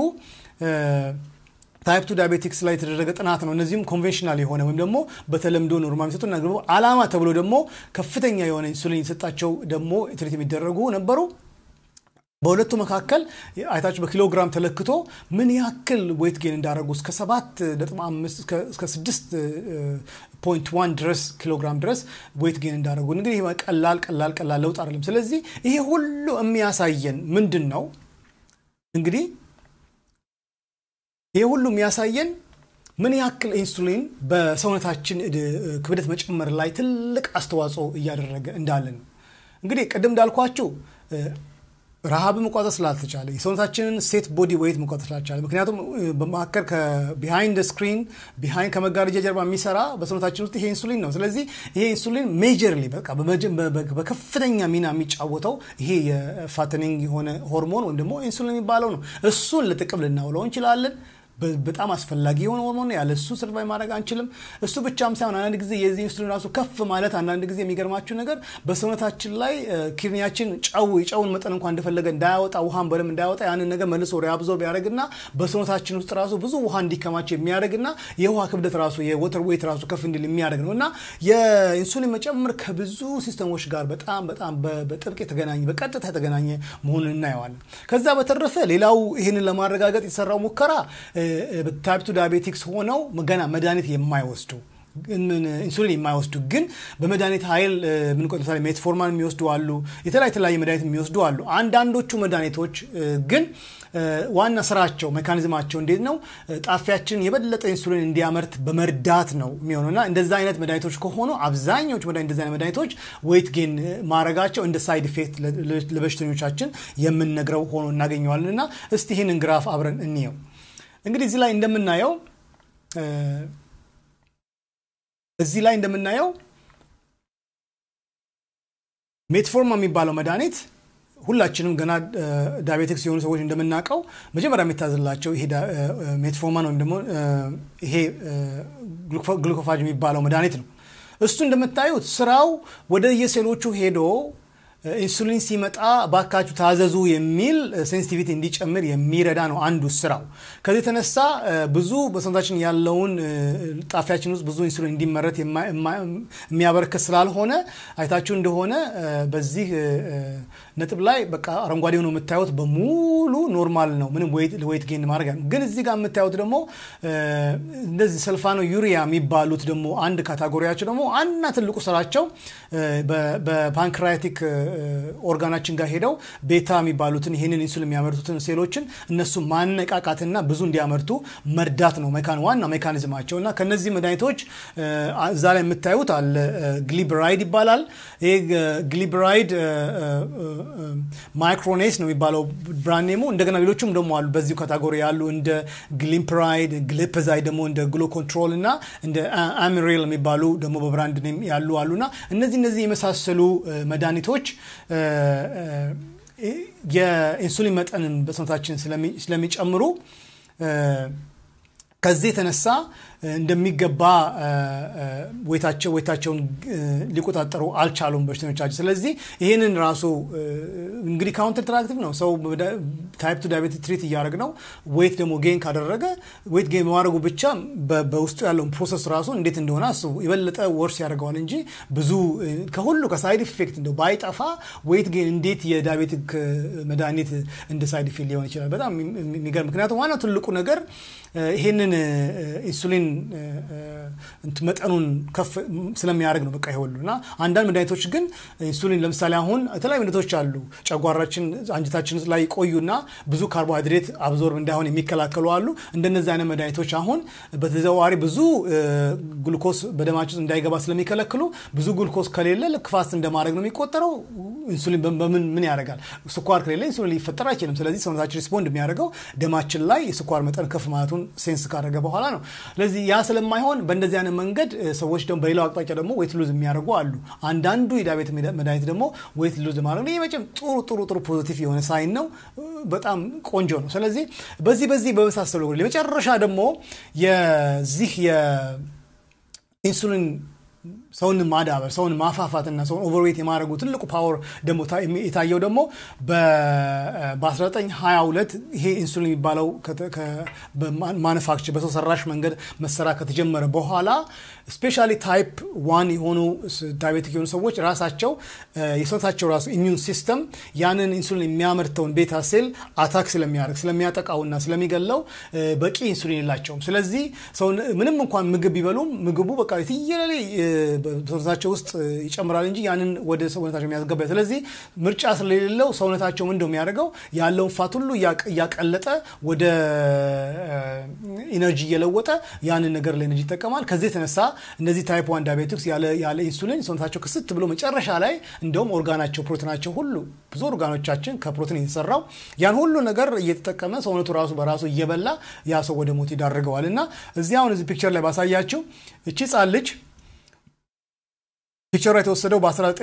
ታይፕ ቱ ዳያቤቲክስ ላይ የተደረገ ጥናት ነው እነዚህም ኮንቬንሽናል የሆነ ወይም ደግሞ በተለምዶ ኖርማል የሚሰጡ እና አላማ ተብሎ ደግሞ ከፍተኛ የሆነ ኢንሱሊን የተሰጣቸው ደግሞ ትሪት የሚደረጉ ነበሩ በሁለቱ መካከል አይታችሁ በኪሎግራም ተለክቶ ምን ያክል ዌት ጌን እንዳደረጉ እስከ ሰባት ነጥብ አምስት እስከ ስድስት ፖይንት ዋን ድረስ ኪሎግራም ድረስ ዌት ጌን እንዳደረጉ እንግዲህ ቀላል ቀላል ቀላል ለውጥ አይደለም ስለዚህ ይሄ ሁሉ የሚያሳየን ምንድን ነው እንግዲህ ይሄ ሁሉ የሚያሳየን ምን ያክል ኢንሱሊን በሰውነታችን ክብደት መጨመር ላይ ትልቅ አስተዋጽኦ እያደረገ እንዳለ ነው እንግዲህ ቅድም እንዳልኳችሁ ረሃብ መቋጠር ስላልተቻለ የሰውነታችንን ሴት ቦዲ ወይት መቋጠር ስላልቻለ ምክንያቱም በመካከል ቢሃይንድ ስክሪን ቢሃይንድ ከመጋረጃ ጀርባ የሚሰራ በሰውነታችን ውስጥ ይሄ ኢንሱሊን ነው። ስለዚህ ይሄ ኢንሱሊን ሜጀርሊ በቃ በከፍተኛ ሚና የሚጫወተው ይሄ የፋተኒንግ የሆነ ሆርሞን ወይም ደግሞ ኢንሱሊን የሚባለው ነው። እሱን ለጥቅም ልናውለው እንችላለን። በጣም አስፈላጊ የሆነ ሆርሞን ያለ እሱ ሰርቫይ ማድረግ አንችልም። እሱ ብቻም ሳይሆን አንዳንድ ጊዜ የዚህ ኢንሱሊን ራሱ ከፍ ማለት አንዳንድ ጊዜ የሚገርማችሁ ነገር በሰውነታችን ላይ ኪድኒያችን ጨው የጨውን መጠን እንኳን እንደፈለገ እንዳያወጣ ውሃን በደንብ እንዳያወጣ ያንን ነገር መልሶ ሪአብዞርብ ያደርግና በሰውነታችን ውስጥ ራሱ ብዙ ውሃ እንዲከማች የሚያደርግና የውሃ ክብደት ራሱ የወተር ዌይት ራሱ ከፍ እንዲል የሚያደርግ ነው እና የኢንሱሊን መጨመር ከብዙ ሲስተሞች ጋር በጣም በጣም በጥብቅ የተገናኘ በቀጥታ የተገናኘ መሆኑን እናየዋለን። ከዛ በተረፈ ሌላው ይህንን ለማረጋገጥ የተሰራው ሙከራ ታይፕ ቱ ዳያቤቲክስ ሆነው ገና መድኃኒት የማይወስዱ ኢንሱሊን የማይወስዱ ግን በመድኃኒት ኃይል ምን ለምሳሌ ሜትፎርማን የሚወስዱ አሉ። የተለያዩ የተለያየ መድኃኒት የሚወስዱ አሉ። አንዳንዶቹ መድኃኒቶች ግን ዋና ስራቸው ሜካኒዝማቸው እንዴት ነው? ጣፊያችን የበለጠ ኢንሱሊን እንዲያመርት በመርዳት ነው የሚሆነው እና እንደዛ አይነት መድኃኒቶች ከሆኑ አብዛኛዎቹ መድኃኒት እንደዚ አይነት መድኃኒቶች ዌይት ጌን ማድረጋቸው እንደ ሳይድ ኢፌክት ለበሽተኞቻችን የምንነግረው ሆኖ እናገኘዋለን እና እስቲ ይህንን ግራፍ አብረን እንየው። እንግዲህ እዚህ ላይ እንደምናየው እዚህ ላይ እንደምናየው ሜትፎርማ የሚባለው መድኃኒት ሁላችንም ገና ዳያቤቲክስ የሆኑ ሰዎች እንደምናውቀው መጀመሪያ የሚታዝላቸው ይሄ ሜትፎርማን ወይም ደግሞ ይሄ ግሉኮፋጅ የሚባለው መድኃኒት ነው። እሱ እንደምታዩት ስራው ወደ የሴሎቹ ሄዶ ኢንሱሊን ሲመጣ ባካችሁ ታዘዙ የሚል ሴንሲቲቪቲ እንዲጨምር የሚረዳ ነው አንዱ ስራው። ከዚህ የተነሳ ብዙ በሰውነታችን ያለውን ጣፊያችን ውስጥ ብዙ ኢንሱሊን እንዲመረት የሚያበረክት ስላልሆነ አይታችሁ እንደሆነ በዚህ ነጥብ ላይ በቃ አረንጓዴ ሆኖ የምታዩት በሙሉ ኖርማል ነው፣ ምንም ዌይት ጌን ማድረግ ግን እዚህ ጋር የምታዩት ደግሞ እንደዚህ ሰልፋኖ ዩሪያ የሚባሉት ደግሞ አንድ ካታጎሪያቸው ደግሞ አንድና ትልቁ ስራቸው በፓንክራቲክ ኦርጋናችን ጋር ሄደው ቤታ የሚባሉትን ይህንን ኢንሱሊን የሚያመርቱትን ሴሎችን እነሱ ማነቃቃትና ብዙ እንዲያመርቱ መርዳት ነው ዋና ሜካኒዝማቸው እና ከነዚህ መድኃኒቶች እዛ ላይ የምታዩት አለ ግሊብራይድ ይባላል። ይህ ግሊብራይድ ማይክሮኔስ ነው የሚባለው ብራንድ ኔሙ። እንደገና ሌሎቹም ደግሞ አሉ በዚሁ ካታጎሪ ያሉ እንደ ግሊምፕራይድ፣ ግሊፕዛይድ ደግሞ እንደ ግሎ ኮንትሮል እና እንደ አሚሬል የሚባሉ ደግሞ በብራንድ ኔም ያሉ አሉና እነዚህ እነዚህ የመሳሰሉ መድኃኒቶች የኢንሱሊን መጠንን በሰውነታችን ስለሚጨምሩ ከዚህ የተነሳ እንደሚገባ ወይታቸው ወይታቸውን ሊቆጣጠሩ አልቻሉም በሽተኞቻችን። ስለዚህ ይህንን ራሱ እንግዲህ ካውንተር ትራክቲቭ ነው። ሰው ታይፕ ቱ ዳያቤቲስ ትሪት እያደረግ ነው። ዌይት ደግሞ ጌን ካደረገ ዌይት ጌን በማድረጉ ብቻ በውስጡ ያለውን ፕሮሰስ ራሱ እንዴት እንደሆነ አስቡ። የበለጠ ወርስ ያደርገዋል እንጂ ብዙ ከሁሉ ከሳይድ ኢፌክት እንደው ባይጠፋ ዌይት ጌን እንዴት የዳያቤቲክ መድኃኒት እንደ ሳይድ ኢፌክት ሊሆን ይችላል? በጣም የሚገርም ምክንያቱም ዋናው ትልቁ ነገር ይሄንን ኢንሱሊን መጠኑን ከፍ ስለሚያደርግ ነው። በቃ ይሁሉ እና አንዳንድ መድኃኒቶች ግን ኢንሱሊን ለምሳሌ አሁን የተለያዩ መድኃኒቶች አሉ ጨጓራችን አንጀታችን ላይ ቆዩና ብዙ ካርቦሃይድሬት አብዞርብ እንዳይሆን የሚከላከሉ አሉ። እንደነዚህ አይነት መድኃኒቶች አሁን በተዘዋዋሪ ብዙ ግሉኮስ በደማችን እንዳይገባ ስለሚከለክሉ ብዙ ግሉኮስ ከሌለ ልክ ፋስት እንደማድረግ ነው የሚቆጠረው። ኢንሱሊን በምን ምን ያደርጋል? ስኳር ከሌለ ኢንሱሊን ሊፈጠር አይችልም። ስለዚህ ሰውነታችን ሪስፖንድ የሚያደርገው ደማችን ላይ የስኳር መጠን ከፍ ማለቱን ሴንስ ካደረገ በኋላ ነው። ስለዚህ ያ ስለማይሆን በእንደዚህ አይነት መንገድ ሰዎች ደግሞ በሌላው አቅጣጫ ደግሞ ዌት ሉዝ የሚያደርጉ አሉ። አንዳንዱ የዳቤት መድኃኒት ደግሞ ዌት ሉዝ ማድረግ ይህ መቼም ጥሩ ጥሩ ጥሩ ፖዚቲቭ የሆነ ሳይን ነው። በጣም ቆንጆ ነው። ስለዚህ በዚህ በዚህ በመሳሰሉ የመጨረሻ ደግሞ የዚህ የኢንሱሊን ሰውን ማዳበር ሰውን ማፋፋትና ሰውን ኦቨርዌት የማድረጉ ትልቁ ፓወር ደግሞ የታየው ደግሞ በ1922 ይሄ ኢንሱሊን የሚባለው ማኑፋክቸር በሰው ሰራሽ መንገድ መሰራ ከተጀመረ በኋላ ስፔሻሊ ታይፕ ዋን የሆኑ ዳያቤቲክ የሆኑ ሰዎች ራሳቸው የሰውነታቸው ራሱ ኢሚዩን ሲስተም ያንን ኢንሱሊን የሚያመርተውን ቤታ ሴል አታክ ስለሚያደርግ ስለሚያጠቃውና ስለሚገለው በቂ ኢንሱሊን የላቸውም። ስለዚህ ምንም እንኳን ምግብ ቢበሉም ምግቡ በቃ የትየለሌ በሰውነታቸው ውስጥ ይጨምራል እንጂ ያንን ወደ ሰውነታቸው የሚያስገባ ስለዚህ ምርጫ ስለሌለው ሰውነታቸው ምንድነው የሚያደርገው ያለውን ፋት ሁሉ እያቀለጠ ወደ ኢነርጂ እየለወጠ ያንን ነገር ለኢነርጂ ይጠቀማል። ከዚህ የተነሳ እነዚህ ታይፕ ዋን ዳያቤቲክስ ያለ ኢንሱሊን ሰውነታቸው ክስት ብሎ መጨረሻ ላይ እንደውም ኦርጋናቸው ፕሮቲናቸው ሁሉ ብዙ ኦርጋኖቻችን ከፕሮቲን የተሰራው ያን ሁሉ ነገር እየተጠቀመ ሰውነቱ ራሱ በራሱ እየበላ ያ ሰው ወደ ሞት ይዳርገዋል። እና እዚህ አሁን እዚህ ፒክቸር ላይ ባሳያችሁ እቺ ጻን ልጅ ፒክቸሯ የተወሰደው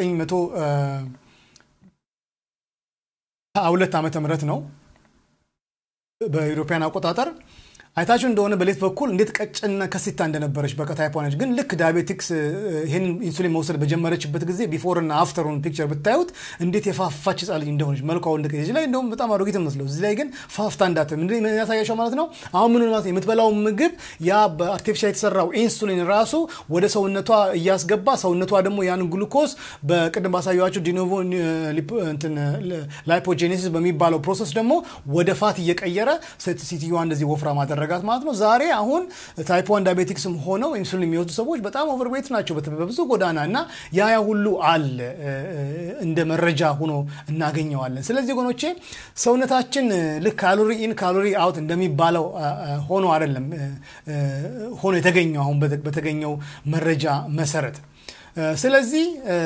በ1922 ዓመተ ምህረት ነው በኢሮፓያን አቆጣጠር አይታችሁ እንደሆነ በሌት በኩል እንዴት ቀጭንና ከሲታ እንደነበረች በቃ ታይፕ ዋን ግን ልክ ዳያቤቲክስ ይህን ኢንሱሊን መውሰድ በጀመረችበት ጊዜ ቢፎር እና አፍተሩን ፒክቸር ብታዩት እንዴት የፋፋች ህጻን ልጅ እንደሆነች መልኳ ወንድ እዚህ ላይ እንደውም በጣም አሮጊት መስለው እዚህ ላይ ግን ፋፍታ እንዳት ምንድን ያሳያቸው ማለት ነው። አሁን ምን ማለት የምትበላው ምግብ ያ በአርቲፊሻል የተሰራው ኢንሱሊን ራሱ ወደ ሰውነቷ እያስገባ ሰውነቷ ደግሞ ያን ግሉኮስ በቅድም ባሳያቸው ዲኖቮ ላይፖጄኔሲስ በሚባለው ፕሮሰስ ደግሞ ወደ ፋት እየቀየረ ሴትዮዋ እንደዚህ ወፍራ ማደረጋት ማለት ነው። ዛሬ አሁን ታይፕ ዋን ዳያቤቲክስም ሆነው ኢንሱሊን የሚወስዱ ሰዎች በጣም ኦቨርዌት ናቸው በብዙ ጎዳና እና ያ ያ ሁሉ አለ እንደ መረጃ ሆኖ እናገኘዋለን። ስለዚህ ወገኖቼ ሰውነታችን ልክ ካሎሪ ኢን ካሎሪ አውት እንደሚባለው ሆኖ አይደለም ሆኖ የተገኘው አሁን በተገኘው መረጃ መሰረት ስለዚህ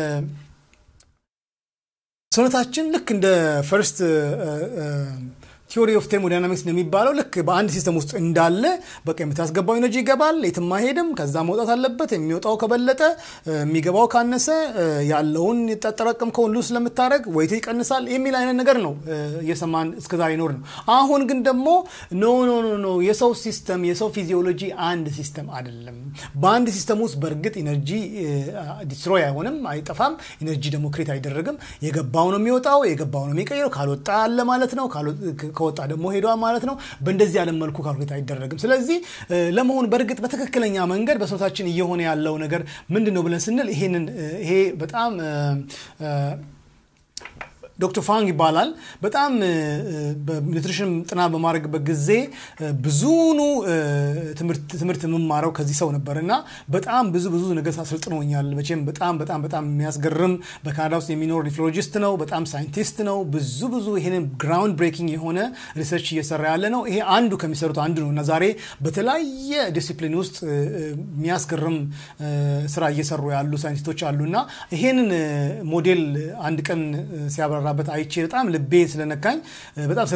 ሰውነታችን ልክ እንደ ፈርስት ቲዮሪ ኦፍ ቴርሞዳይናሚክስ እንደሚባለው ልክ በአንድ ሲስተም ውስጥ እንዳለ በቃ የምታስገባው ኤነርጂ ይገባል፣ የትም አይሄድም። ከዛ መውጣት አለበት። የሚወጣው ከበለጠ የሚገባው ካነሰ ያለውን የጠጠረቀምከውን ሉዝ ስለምታደረግ ወይት ይቀንሳል የሚል አይነት ነገር ነው እየሰማን እስከዛሬ ይኖር ነው። አሁን ግን ደግሞ ኖ ኖ ኖ ኖ የሰው ሲስተም የሰው ፊዚዮሎጂ አንድ ሲስተም አይደለም። በአንድ ሲስተም ውስጥ በእርግጥ ኢነርጂ ዲስትሮይ አይሆንም፣ አይጠፋም። ኢነርጂ ደግሞ ክሬት አይደረግም። የገባው ነው የሚወጣው፣ የገባው ነው የሚቀይረው። ካልወጣ አለ ማለት ነው ከወጣ ደግሞ ሄዷል ማለት ነው። በእንደዚህ ያለ መልኩ ካልኩሌት አይደረግም። ስለዚህ ለመሆን በእርግጥ በትክክለኛ መንገድ በሰውነታችን እየሆነ ያለው ነገር ምንድን ነው ብለን ስንል ይሄንን ይሄ በጣም ዶክተር ፋንግ ይባላል። በጣም በኒትሪሽን ጥናት በማድረግበት ጊዜ ብዙኑ ትምህርት የምማረው ከዚህ ሰው ነበር እና በጣም ብዙ ብዙ ነገር አሰልጥኖኛል። መቼም በጣም በጣም በጣም የሚያስገርም በካናዳ ውስጥ የሚኖር ኒፍሮሎጂስት ነው። በጣም ሳይንቲስት ነው። ብዙ ብዙ ይሄንን ግራውንድ ብሬኪንግ የሆነ ሪሰርች እየሰራ ያለ ነው። ይሄ አንዱ ከሚሰሩት አንዱ ነው እና ዛሬ በተለያየ ዲሲፕሊን ውስጥ የሚያስገርም ስራ እየሰሩ ያሉ ሳይንቲስቶች አሉ እና ይሄንን ሞዴል አንድ ቀን ሲያበራ በት አይቼ በጣም ልቤ ስለነካኝ በጣም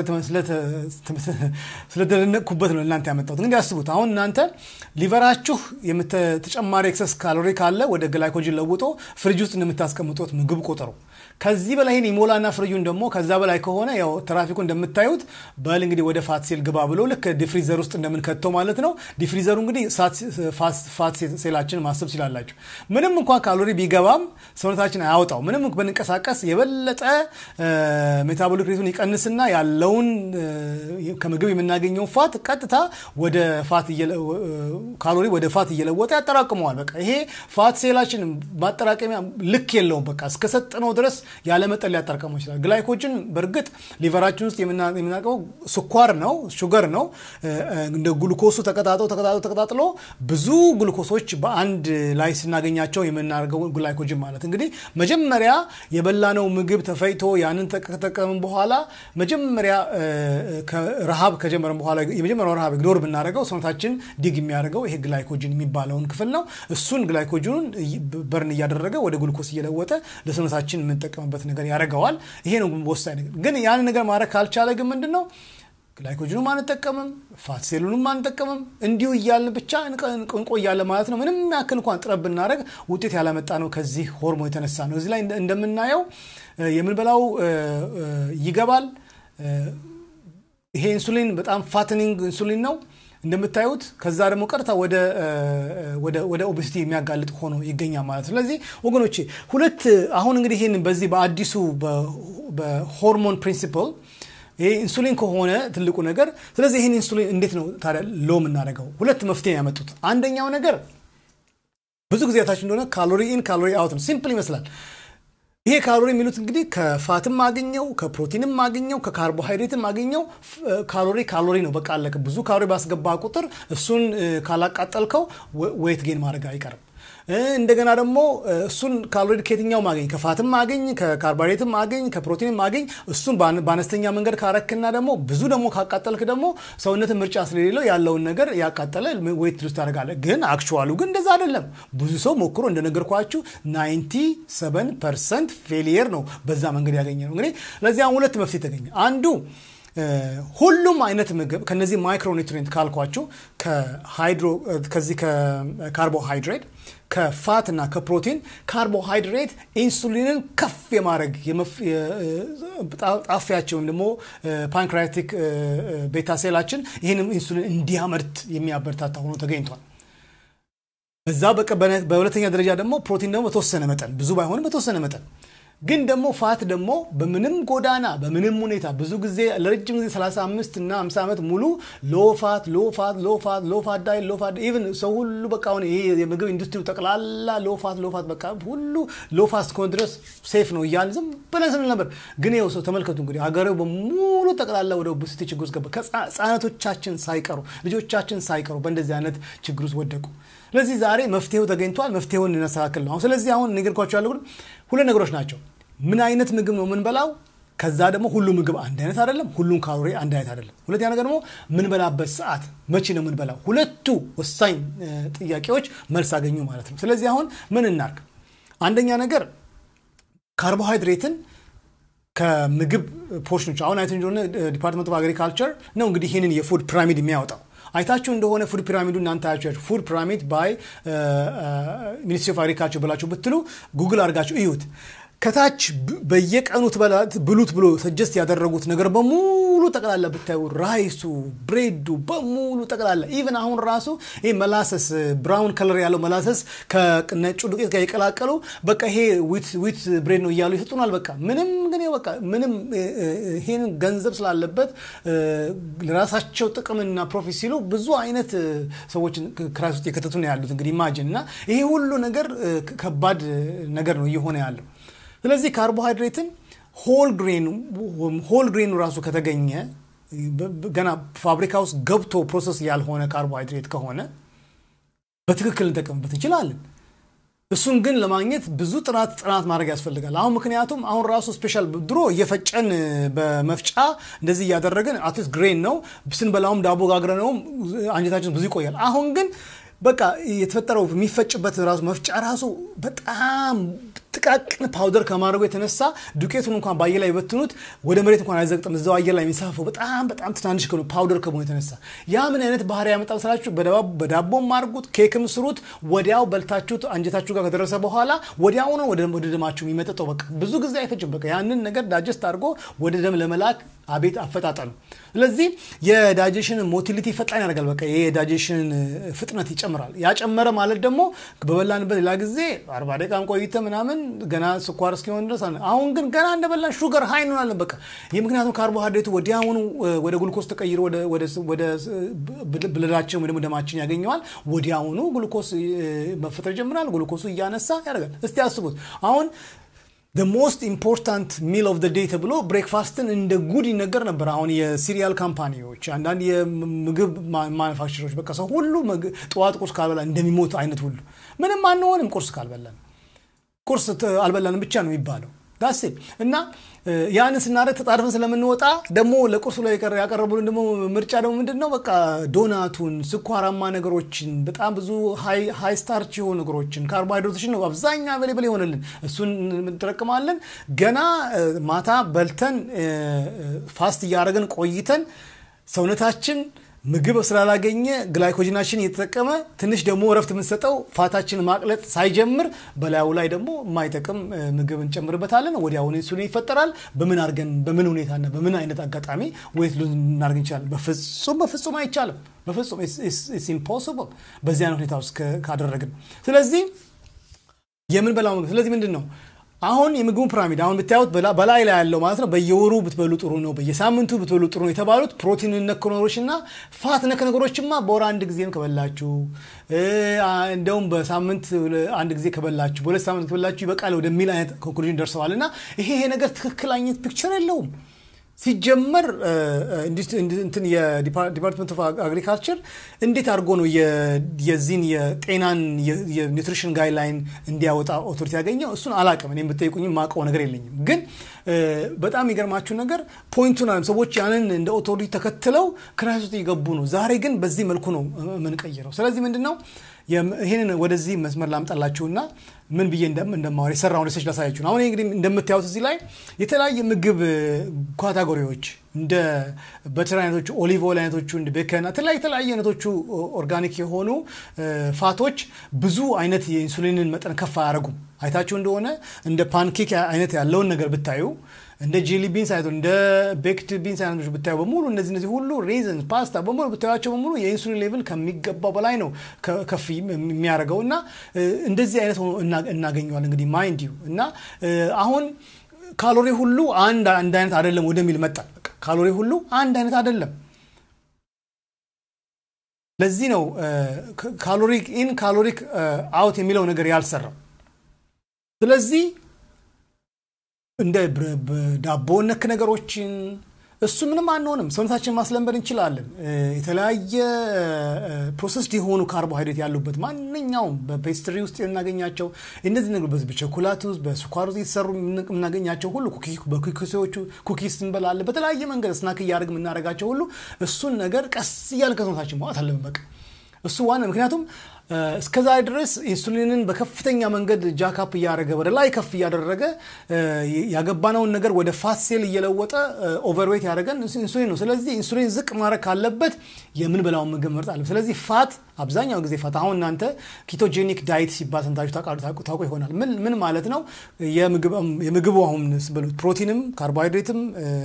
ስለተደነቅኩበት ነው እናንተ ያመጣሁት። እንግዲህ አስቡት አሁን እናንተ ሊቨራችሁ ተጨማሪ ኤክሰስ ካሎሪ ካለ ወደ ግላይኮጅን ለውጦ ፍሪጅ ውስጥ እንደምታስቀምጡት ምግብ ቆጠሩ። ከዚህ በላይ ይህን ይሞላና ፍሪጁን ደግሞ ከዛ በላይ ከሆነ ያው ትራፊኩ እንደምታዩት በል እንግዲህ ወደ ፋት ሴል ግባ ብሎ ልክ ዲፍሪዘር ውስጥ እንደምንከተው ማለት ነው። ዲፍሪዘሩ እንግዲህ ፋት ሴላችን ማሰብ ሲላላችሁ ምንም እንኳን ካሎሪ ቢገባም ሰውነታችን አያወጣው። ምንም ብንንቀሳቀስ የበለጠ ሜታቦሊክ ሬቱን ይቀንስና ያለውን ከምግብ የምናገኘው ፋት ቀጥታ ወደ ፋት ካሎሪ ወደ ፋት እየለወጠ ያጠራቅመዋል። በቃ ይሄ ፋት ሴላችን ማጠራቀሚያ ልክ የለውም። በቃ እስከሰጥነው ድረስ ያለመጠን ሊያጠራቅመው ይችላል። ግላይኮጅን በእርግጥ ሊቨራችን ውስጥ የምናቀው ስኳር ነው፣ ሹገር ነው። እንደ ግሉኮሱ ተቀጣጥሎ ተቀጣጥሎ ተቀጣጥሎ ብዙ ግሉኮሶች በአንድ ላይ ስናገኛቸው የምናደርገው ግላይኮጅን ማለት እንግዲህ መጀመሪያ የበላነው ምግብ ተፈይቶ ያንን ከተጠቀምን በኋላ መጀመሪያ ረሃብ ከጀመረን በኋላ የመጀመሪያው ረሃብ ኢግኖር ብናደርገው ሰውነታችን ዲግ የሚያደርገው ይሄ ግላይኮጅን የሚባለውን ክፍል ነው። እሱን ግላይኮጅኑን በርን እያደረገ ወደ ግሉኮስ እየለወጠ ለሰውነታችን የምንጠቀምበት ነገር ያደርገዋል። ይሄ ነው ወሳኝ ነገር። ግን ያን ነገር ማድረግ ካልቻለ ግን ምንድን ነው ግላይኮጅኑም አንጠቀምም፣ ፋት ሴሉንም አንጠቀምም። እንዲሁ እያልን ብቻ እንቆያለን ማለት ነው። ምንም ያክል እንኳን ጥረት ብናደረግ ውጤት ያላመጣ ነው ከዚህ ሆርሞን የተነሳ ነው። እዚህ ላይ እንደምናየው የምንበላው ይገባል። ይሄ ኢንሱሊን በጣም ፋትኒንግ ኢንሱሊን ነው እንደምታዩት። ከዛ ደግሞ ቀጥታ ወደ ኦቤሲቲ የሚያጋልጥ ሆኖ ይገኛል ማለት ነው። ስለዚህ ወገኖቼ ሁለት አሁን እንግዲህ ይህን በዚህ በአዲሱ በሆርሞን ፕሪንሲፕል ይሄ ኢንሱሊን ከሆነ ትልቁ ነገር። ስለዚህ ይህን ኢንሱሊን እንዴት ነው ታዲያ ሎ የምናደርገው? ሁለት መፍትሄ ያመጡት። አንደኛው ነገር ብዙ ጊዜ ታች እንደሆነ ካሎሪ ኢን ካሎሪ አውት ነው። ሲምፕል ይመስላል። ይሄ ካሎሪ የሚሉት እንግዲህ ከፋትም አገኘው ከፕሮቲንም አገኘው ከካርቦሃይድሬትም አገኘው ካሎሪ ካሎሪ ነው። በቃ አለቀ። ብዙ ካሎሪ ባስገባ ቁጥር እሱን ካላቃጠልከው ዌት ጌን ማድረግ አይቀርም። እንደገና ደግሞ እሱን ካሎሪ ከየትኛው ማገኝ ከፋትም ማገኝ ከካርቦሃይድሬትም ማገኝ ከፕሮቲንም ማገኝ እሱን በአነስተኛ መንገድ ካረክና ደግሞ ብዙ ደግሞ ካቃጠልክ ደግሞ ሰውነት ምርጫ ስለሌለው ያለውን ነገር ያቃጠለ ዌት ሉዝ ታደርጋለህ። ግን አክቹዋሉ ግን እንደዛ አይደለም። ብዙ ሰው ሞክሮ እንደነገርኳችሁ 97 ፐርሰንት ፌሊየር ነው በዛ መንገድ ያገኘ ነው። እንግዲህ ለዚህ አሁን ሁለት መፍትሄ ተገኘ። አንዱ ሁሉም አይነት ምግብ ከነዚህ ማይክሮኒትሪንት ካልኳቸው ከዚህ ከካርቦሃይድሬት ከፋት እና ከፕሮቲን ካርቦሃይድሬት ኢንሱሊንን ከፍ የማድረግ ጣፊያቸው ወይም ደግሞ ፓንክሪያቲክ ቤታ ሴላችን ይህንም ኢንሱሊን እንዲያመርት የሚያበረታታ ሆኖ ተገኝቷል። በዛ በሁለተኛ ደረጃ ደግሞ ፕሮቲን ደግሞ በተወሰነ መጠን ብዙ ባይሆንም በተወሰነ መጠን ግን ደግሞ ፋት ደግሞ በምንም ጎዳና በምንም ሁኔታ ብዙ ጊዜ ለረጅም ጊዜ 35 እና 50 ዓመት ሙሉ ሎፋት ሎፋት ሎፋት ሎፋት ዳይ ሎፋት ኢቨን ሰው ሁሉ በቃ አሁን ይሄ የምግብ ኢንዱስትሪው ጠቅላላ ሎፋት ሎፋት በቃ ሁሉ ሎፋት እስከሆነ ድረስ ሴፍ ነው እያልን ዝም ብለን ስንል ነበር። ግን ይኸው ሰው ተመልከቱ እንግዲህ ሀገሬው በሙሉ ጠቅላላ ወደ ኦቤሲቲ ችግር ውስጥ ገባ። ህጻናቶቻችን ሳይቀሩ ልጆቻችን ሳይቀሩ በእንደዚህ አይነት ችግር ውስጥ ወደቁ። ስለዚህ ዛሬ መፍትሄው ተገኝቷል። መፍትሄውን እናስተካክል ነው። ስለዚህ አሁን ነገርኳቸው ያለው ሁለት ነገሮች ናቸው። ምን አይነት ምግብ ነው የምንበላው? ከዛ ደግሞ ሁሉ ምግብ አንድ አይነት አይደለም። ሁሉም ካሎሪ አንድ አይነት አይደለም። ሁለተኛ ነገር ደግሞ ምንበላበት ሰዓት መቼ ነው የምንበላው? ሁለቱ ወሳኝ ጥያቄዎች መልስ አገኙ ማለት ነው። ስለዚህ አሁን ምን እናርግ? አንደኛ ነገር ካርቦሃይድሬትን ከምግብ ፖርሽኖች አሁን አይተ እንደሆነ ዲፓርትመንት ኦፍ አግሪካልቸር ነው እንግዲህ ይህንን የፉድ ፒራሚድ የሚያወጣው አይታችሁ እንደሆነ ፉድ ፒራሚዱ እናንተ አያችሁ ፉድ ፒራሚድ ባይ ሚኒስትሪ ኦፍ አግሪካልቸር ብላችሁ ብትሉ ጉግል አድርጋችሁ እዩት። ከታች በየቀኑ ብሉት ብሎ ሰጀስት ያደረጉት ነገር በሙሉ ጠቅላላ ብታዩ ራይሱ፣ ብሬዱ በሙሉ ጠቅላላ ኢቨን አሁን ራሱ ይህ መላሰስ ብራውን ከለር ያለው መላሰስ ከነጩ ዱቄት ጋር የቀላቀሉ በቃ ይሄ ዊት ብሬድ ነው እያሉ ይሰጡናል። በቃ ምንም ግን በቃ ምንም ይህን ገንዘብ ስላለበት ለራሳቸው ጥቅምና ፕሮፊት ሲሉ ብዙ አይነት ሰዎችን ክራይስ ውስጥ የከተቱ ነው ያሉት። እንግዲህ ኢማጅን እና ይሄ ሁሉ ነገር ከባድ ነገር ነው እየሆነ ያለው። ስለዚህ ካርቦሃይድሬትን ሆል ግሬኑ ራሱ ከተገኘ ገና ፋብሪካ ውስጥ ገብቶ ፕሮሰስ ያልሆነ ካርቦሃይድሬት ከሆነ በትክክል እንጠቀምበት እንችላለን። እሱን ግን ለማግኘት ብዙ ጥናት ጥናት ማድረግ ያስፈልጋል። አሁን ምክንያቱም አሁን ራሱ ስፔሻል ድሮ እየፈጨን በመፍጫ እንደዚህ እያደረግን አትሊስት ግሬን ነው ስንበላውም ዳቦ ጋግረ ነውም አንጀታችን ብዙ ይቆያል። አሁን ግን በቃ የተፈጠረው የሚፈጭበት ራሱ መፍጫ ራሱ በጣም ጥቃቅን ፓውደር ከማድረጉ የተነሳ ዱቄቱን እንኳን በአየር ላይ በትኑት ወደ መሬት እንኳን አይዘቅጥም። እዛው አየር ላይ የሚንሳፈው በጣም በጣም ትናንሽ ከሆነ ፓውደር ከመሆኑ የተነሳ ያ ምን አይነት ባህሪ ያመጣ ስላችሁ፣ በዳቦም አድርጉት፣ ኬክም ስሩት፣ ወዲያው በልታችሁት አንጀታችሁ ጋር ከደረሰ በኋላ ወዲያው ነው ወደ ደማችሁ የሚመጠጠው። በቃ ብዙ ጊዜ አይፈጭም። በቃ ያንን ነገር ዳጀስት አድርጎ ወደ ደም ለመላክ አቤት አፈጣጠኑ። ስለዚህ የዳጀሽን ሞቲሊቲ ፈጣን ያደርጋል። በቃ ይሄ የዳጀሽን ፍጥነት ይጨምራል። ያጨመረ ማለት ደግሞ በበላንበት ሌላ ጊዜ አርባ ደቂቃም ቆይተ ምናምን ገና ስኳር እስኪሆን ድረስ አሁን ግን ገና እንደበላን ሹገር ሀይ እንሆናለን። በቃ ይህ ምክንያቱም ካርቦሃይድሬቱ ወዲያውኑ ወደ ግሉኮስ ተቀይሮ ወደ ብለዳችን ወይ ደግሞ ደማችን ያገኘዋል። ወዲያውኑ ግሉኮስ መፈጠር ይጀምራል። ግሉኮሱ እያነሳ ያደርጋል። እስቲ አስቡት አሁን ሞስት ኢምፖርታንት ሚል ኦፍ ዴይ ተብሎ ብሬክፋስትን እንደ ጉድ ይነገር ነበር። አሁን የሲሪያል ካምፓኒዎች፣ አንዳንድ የምግብ ማኑፋክቸሮች በቃ ሰው ሁሉ ጠዋት ቁርስ ካልበላ እንደሚሞት አይነት ሁሉ ምንም አንሆንም ቁርስ ካልበላን ቁርስ አልበላንም ብቻ ነው የሚባለው ዳሴ እና ያንን ስናደርግ ተጣድፈን ስለምንወጣ ደግሞ ለቁርሱ ላይ ያቀረቡልን ደግሞ ምርጫ ደግሞ ምንድን ነው? በቃ ዶናቱን፣ ስኳራማ ነገሮችን፣ በጣም ብዙ ሃይ ስታርች የሆኑ ነገሮችን ካርቦሃይድሬቶችን ነው አብዛኛ አቬሌብል የሆነልን። እሱን እንጠቀማለን። ገና ማታ በልተን ፋስት እያደረግን ቆይተን ሰውነታችን ምግብ ስላላገኘ ግላይኮጂናችን እየተጠቀመ ትንሽ ደግሞ እረፍት የምንሰጠው ፋታችን ማቅለጥ ሳይጀምር በላዩ ላይ ደግሞ የማይጠቅም ምግብ እንጨምርበታለን። ወዲያውኑ ኢንሱሊን ይፈጠራል። በምን አድርገን በምን ሁኔታና በምን አይነት አጋጣሚ ወይት ሉዝ እናደርግ እንችላለን? በፍጹም በፍጹም አይቻልም። በፍጹም ኢምፖሲብል በዚህ አይነት ሁኔታ ውስጥ ካደረግን። ስለዚህ የምንበላው ምግብ ስለዚህ ምንድን ነው አሁን የምግቡ ፒራሚድ አሁን ብታዩት በላይ ላይ ያለው ማለት ነው። በየወሩ ብትበሉ ጥሩ ነው፣ በየሳምንቱ ብትበሉ ጥሩ ነው የተባሉት ፕሮቲን ነክ ነገሮች እና ፋት ነክ ነገሮችማ በወር አንድ ጊዜም ከበላችሁ እንደውም በሳምንት አንድ ጊዜ ከበላችሁ በሁለት ሳምንት ከበላችሁ ይበቃል ወደሚል አይነት ኮንክሉዥን ደርሰዋል። እና ይሄ ይሄ ነገር ትክክል አይነት ፒክቸር የለውም። ሲጀመር እንትን የዲፓርትመንት ኦፍ አግሪካልቸር እንዴት አድርጎ ነው የዚህን የጤናን የኒውትሪሽን ጋይድላይን እንዲያወጣ ኦቶሪቲ ያገኘው? እሱን አላቅም። እኔ የምጠይቁኝ ማውቀው ነገር የለኝም። ግን በጣም የሚገርማችሁ ነገር ፖይንቱን ሰዎች ያንን እንደ ኦቶሪቲ ተከትለው ክራይስ ውስጥ እየገቡ ነው። ዛሬ ግን በዚህ መልኩ ነው የምንቀይረው። ስለዚህ ምንድን ነው ይህንን ወደዚህ መስመር ላምጣላችሁና ምን ብዬ እንደማወራ የሰራውን ሪሰርች ላሳያችሁ ነው። አሁን እንግዲህ እንደምታዩት እዚህ ላይ የተለያየ ምግብ ካታጎሪዎች እንደ በትር አይነቶቹ፣ ኦሊቭ ኦይል አይነቶቹ፣ እንደ ቤከን የተለያዩ አይነቶቹ ኦርጋኒክ የሆኑ ፋቶች ብዙ አይነት የኢንሱሊንን መጠን ከፍ አያደርጉም። አይታችሁ እንደሆነ እንደ ፓንኬክ አይነት ያለውን ነገር ብታዩ እንደ ጄሊ ቢንስ አይነቶች እንደ ቤክድ ቢንስ አይነቶች ብታዩ በሙሉ እነዚህ እነዚህ ሁሉ ሬዝን ፓስታ በሙሉ ብታዩቸው በሙሉ የኢንሱሊን ሌቭል ከሚገባው በላይ ነው ከፍ የሚያደርገው እና እንደዚህ አይነት ሆኖ እናገኘዋል። እንግዲህ ማይንድ ዩ እና አሁን ካሎሪ ሁሉ አንድ አንድ አይነት አይደለም ወደሚል መጣ። ካሎሪ ሁሉ አንድ አይነት አይደለም። ለዚህ ነው ካሎሪክ ኢን ካሎሪክ አውት የሚለው ነገር ያልሰራው። ስለዚህ እንደ ዳቦ ነክ ነገሮችን እሱ ምንም አንሆንም። ሰውነታችን ማስለመድ እንችላለን። የተለያየ ፕሮሰስድ የሆኑ ካርቦሃይድሬት ያሉበት ማንኛውም በፔስትሪ ውስጥ የምናገኛቸው እነዚህ ነገሮች በቸኮላት ውስጥ በስኳር ውስጥ የተሰሩ የምናገኛቸው ሁሉ በኩኪሶቹ ኩኪስ እንበላለን። በተለያየ መንገድ ስናክ እያደረግ የምናደርጋቸው ሁሉ እሱን ነገር ቀስ እያለ ከሰውነታችን ማውጣት አለብን። በቃ እሱ ዋና ምክንያቱም እስከዛ ድረስ ኢንሱሊንን በከፍተኛ መንገድ ጃካፕ እያደረገ ወደ ላይ ከፍ እያደረገ ያገባነውን ነገር ወደ ፋት ሴል እየለወጠ ኦቨርዌት ያደረገን ኢንሱሊን ነው። ስለዚህ ኢንሱሊን ዝቅ ማድረግ ካለበት የምንበላውን ምግብ መርጥ አለ። ስለዚህ ፋት አብዛኛው ጊዜ ፋት አሁን እናንተ ኪቶጄኒክ ዳይት ሲባል ሰምታችሁ ታውቁ ይሆናል። ምን ማለት ነው? የምግቡ አሁን ፕሮቲንም ካርቦሃይድሬትም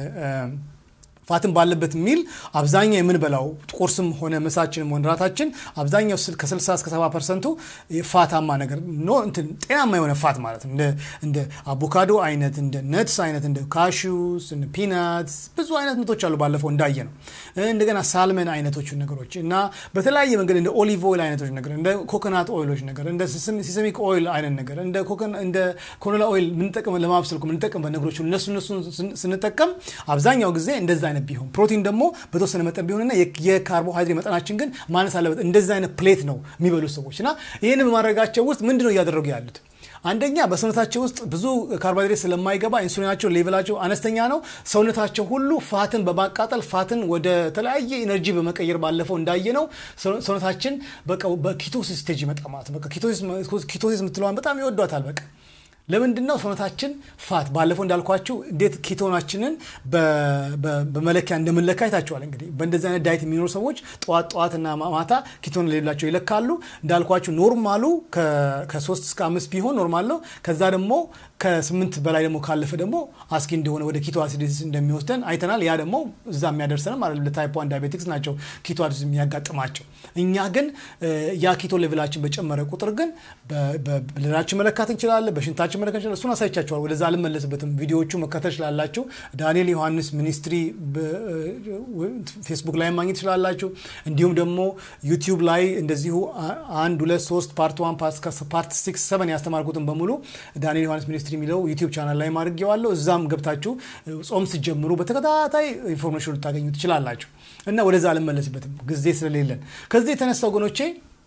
ፋትን ባለበት የሚል አብዛኛው የምንበላው ቁርስም ሆነ ምሳችንም ሆነ ራታችን አብዛኛው ከ60 እስከ 70 ፐርሰንቱ ፋታማ ነገር እንትን ጤናማ የሆነ ፋት ማለት ነው። እንደ አቮካዶ አይነት እንደ ነትስ አይነት እንደ ካሹስ እንደ ፒናትስ ብዙ አይነት ምቶች አሉ። ባለፈው እንዳየ ነው። እንደገና ሳልመን አይነቶች ነገሮች እና በተለያየ መንገድ እንደ ኦሊቭ ኦይል አይነቶች ነገር እንደ ኮኮናት ኦይሎች ነገር እንደ ሲሰሚክ ኦይል አይነት ነገር እንደ ኮኖላ ኦይል ምንጠቀም ለማብሰል ምንጠቀምበት ነገሮች እነሱ እነሱን ስንጠቀም አብዛኛው ጊዜ እንደዛ አይነት ቢሆን ፕሮቲን ደግሞ በተወሰነ መጠን ቢሆንና የካርቦሃይድሬት መጠናችን ግን ማነስ አለበት። እንደዚህ አይነት ፕሌት ነው የሚበሉት ሰዎች እና ይህን በማድረጋቸው ውስጥ ምንድን ነው እያደረጉ ያሉት? አንደኛ በሰውነታቸው ውስጥ ብዙ ካርቦሃይድሬት ስለማይገባ ኢንሱሊናቸው ሌቭላቸው አነስተኛ ነው። ሰውነታቸው ሁሉ ፋትን በማቃጠል ፋትን ወደ ተለያየ ኤነርጂ በመቀየር ባለፈው እንዳየ ነው ሰውነታችን በቃ በኪቶሲስ ስቴጅ ይመጣ ማለት ነው። ኪቶሲስ የምትለዋን በጣም ይወዷታል። በቃ ለምንድን ነው ሰውነታችን ፋት ባለፈው እንዳልኳችሁ እንዴት ኪቶናችንን በመለኪያ እንደምንለካ አይታችኋል። እንግዲህ በእንደዚህ አይነት ዳይት የሚኖሩ ሰዎች ጠዋት ጠዋትና ማታ ኪቶን ሌላቸው ይለካሉ። እንዳልኳችሁ ኖርማሉ ከሶስት እስከ አምስት ቢሆን ኖርማል ነው። ከዛ ደግሞ ከስምንት በላይ ደግሞ ካለፈ ደግሞ አስጊ እንደሆነ ወደ ኪቶ አሲዲስ እንደሚወስደን አይተናል። ያ ደግሞ እዛ የሚያደርሰንም ማለት ለታይፕ ዋን ዳያቤቲክስ ናቸው ኪቶ አሲዲስ የሚያጋጥማቸው። እኛ ግን ያ ኪቶ ሌቭላችን በጨመረ ቁጥር ግን በብለዳችን መለካት እንችላለን፣ በሽንታችን መለካት እንችላለን። እሱን አሳይቻችኋል። ወደዛ አልመለስበትም። ቪዲዮዎቹ መከተል ትችላላችሁ። ዳንኤል ዮሐንስ ሚኒስትሪ ፌስቡክ ላይ ማግኘት ትችላላችሁ። እንዲሁም ደግሞ ዩቲዩብ ላይ እንደዚሁ አንድ ሁለት ሶስት ፓርት ዋን ፓርት ሲክስ ሰቨን ያስተማርኩትን በሙሉ ዳንኤል ዮሐንስ ሚኒስትሪ የሚለው ዩቲዩብ ቻናል ላይ ማድርጌዋለሁ። እዛም ገብታችሁ ጾም ስትጀምሩ በተከታታይ ኢንፎርሜሽን ልታገኙ ትችላላችሁ እና ወደዛ አልመለስበትም ጊዜ ስለሌለን ከዚህ የተነሳ ወገኖቼ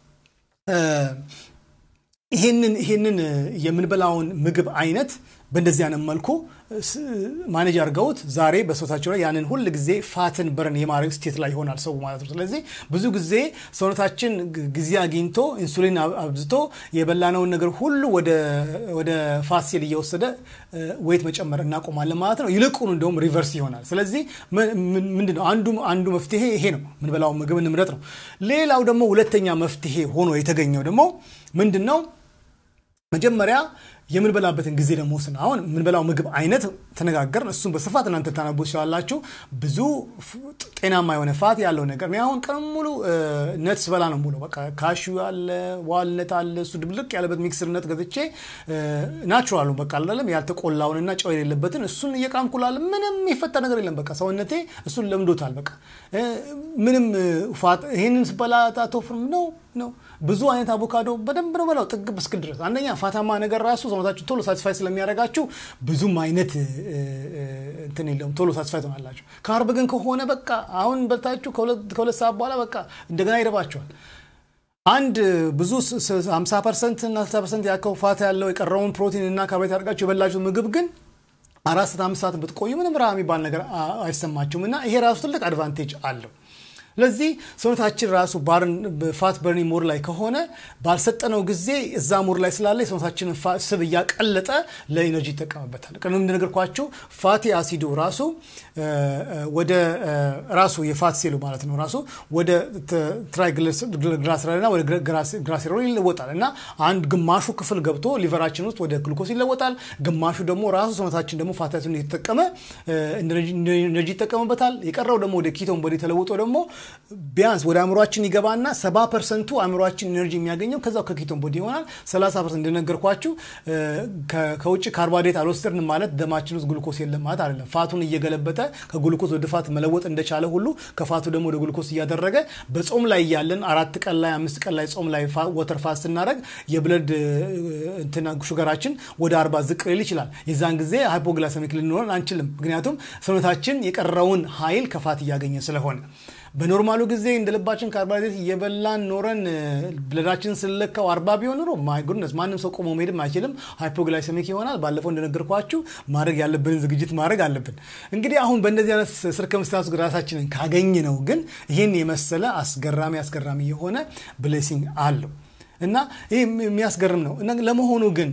ይሄንን ይሄንን የምንበላውን ምግብ አይነት በእንደዚህ አይነት መልኩ ማኔጅ አድርገውት ዛሬ በሰውነታቸው ላይ ያንን ሁል ጊዜ ፋትን በርን የማድረግ ስቴት ላይ ይሆናል ሰው ማለት ነው። ስለዚህ ብዙ ጊዜ ሰውነታችን ጊዜ አግኝቶ ኢንሱሊን አብዝቶ የበላነውን ነገር ሁሉ ወደ ፋት ሴል እየወሰደ ዌት መጨመር እናቆማለን ማለት ነው። ይልቁኑ እንደውም ሪቨርስ ይሆናል። ስለዚህ ምንድነው አንዱ አንዱ መፍትሄ ይሄ ነው፣ ምንበላው ምግብ እንምረጥ ነው። ሌላው ደግሞ ሁለተኛ መፍትሄ ሆኖ የተገኘው ደግሞ ምንድን ነው? መጀመሪያ የምንበላበትን ጊዜ ደግሞ ስን አሁን የምንበላው ምግብ አይነት ተነጋገርን። እሱም በስፋት እናንተ ታነቡ ትችላላችሁ። ብዙ ጤናማ የሆነ ፋት ያለው ነገር አሁን ቀን ሙሉ ነት ስበላ ነው ሙሉ በቃ ካሹ አለ፣ ዋልነት አለ፣ እሱ ድብልቅ ያለበት ሚክስር ነት ገዝቼ ናቹራሉ በቃ አላለም ያልተቆላውንና ጨው የሌለበትን እሱን እየቃምኩላለ ምንም የሚፈጠር ነገር የለም። በቃ ሰውነቴ እሱን ለምዶታል። በቃ ምንም ፋት ይህንን ስበላ አቶፍርም ነው ነው። ብዙ አይነት አቮካዶ በደንብ ነው በላው ጥግብ እስክል ድረስ። አንደኛ ፋታማ ነገር ራሱ ሰውነታችሁ ቶሎ ሳቲስፋይ ስለሚያደርጋችሁ ብዙም አይነት እንትን የለውም፣ ቶሎ ሳቲስፋይ ትሆናላችሁ። ካርብ ግን ከሆነ በቃ አሁን በልታችሁ ከሁለት ሰዓት በኋላ በቃ እንደገና ይረባቸዋል። አንድ ብዙ 50 ፐርሰንት እና 60 ፐርሰንት ያከው ፋት ያለው የቀረውን ፕሮቲን እና ካርቦሃይድሬት አድርጋችሁ የበላችሁ ምግብ ግን አራት ሰዓት አምስት ሰዓት ብትቆዩ ምንም ረሃብ የሚባል ነገር አይሰማችሁም እና ይሄ ራሱ ትልቅ አድቫንቴጅ አለው። ስለዚህ ሰውነታችን ራሱ ፋት በርኒ ሞድ ላይ ከሆነ ባልሰጠነው ጊዜ እዛ ሞድ ላይ ስላለ የሰውነታችንን ስብ እያቀለጠ ለኢነርጂ ይጠቀምበታል። ቅድም እንደነገርኳችሁ ፋቲ አሲዱ ራሱ ወደ ራሱ የፋት ሴሉ ማለት ነው ራሱ ወደ ትራይግሊሰራይድና ወደ ግራሴሮል ይለወጣል እና አንድ ግማሹ ክፍል ገብቶ ሊቨራችን ውስጥ ወደ ግሉኮስ ይለወጣል። ግማሹ ደግሞ ራሱ ሰውነታችን ደግሞ ፋቲ አሲዱን እየተጠቀመ ኢነርጂ ይጠቀምበታል። የቀረው ደግሞ ወደ ኪቶን ቦዲ ተለውጦ ደግሞ ቢያንስ ወደ አእምሯችን ይገባና ሰባ ፐርሰንቱ አእምሯችን ኤነርጂ የሚያገኘው ከዛው ከኪቶን ቦዲ ይሆናል። ሰላሳ ፐርሰንት እንደነገርኳችሁ ከውጭ ካርቦሃይድሬት አልወሰድንም ማለት ደማችን ውስጥ ግሉኮስ የለም ማለት አይደለም። ፋቱን እየገለበጠ ከግሉኮስ ወደ ፋት መለወጥ እንደቻለ ሁሉ ከፋቱ ደግሞ ወደ ግሉኮስ እያደረገ በጾም ላይ እያለን አራት ቀን ላይ አምስት ቀን ላይ ጾም ላይ ወተር ፋስት ስናደረግ የብለድ እንትና ሹገራችን ወደ አርባ ዝቅ ሊል ይችላል። የዛን ጊዜ ሃይፖግላሰሚክ ልንሆን አንችልም። ምክንያቱም ሰውነታችን የቀረውን ኃይል ከፋት እያገኘ ስለሆነ በኖርማሉ ጊዜ እንደ ልባችን ካርቦሃይድሬት እየበላን ኖረን ብለዳችን ስለካው አርባ ቢሆን ኖሮ ማይ ጉድነስ ማንም ሰው ቆሞ መሄድም አይችልም። ሃይፖግላይሰሚክ ይሆናል። ባለፈው እንደነገርኳችሁ ማድረግ ያለብንን ዝግጅት ማድረግ አለብን። እንግዲህ አሁን በእንደዚህ አይነት ስርከምስታንስ ራሳችንን ካገኝ ነው ግን ይህን የመሰለ አስገራሚ አስገራሚ የሆነ ብሌሲንግ አለው እና ይህ የሚያስገርም ነው። ለመሆኑ ግን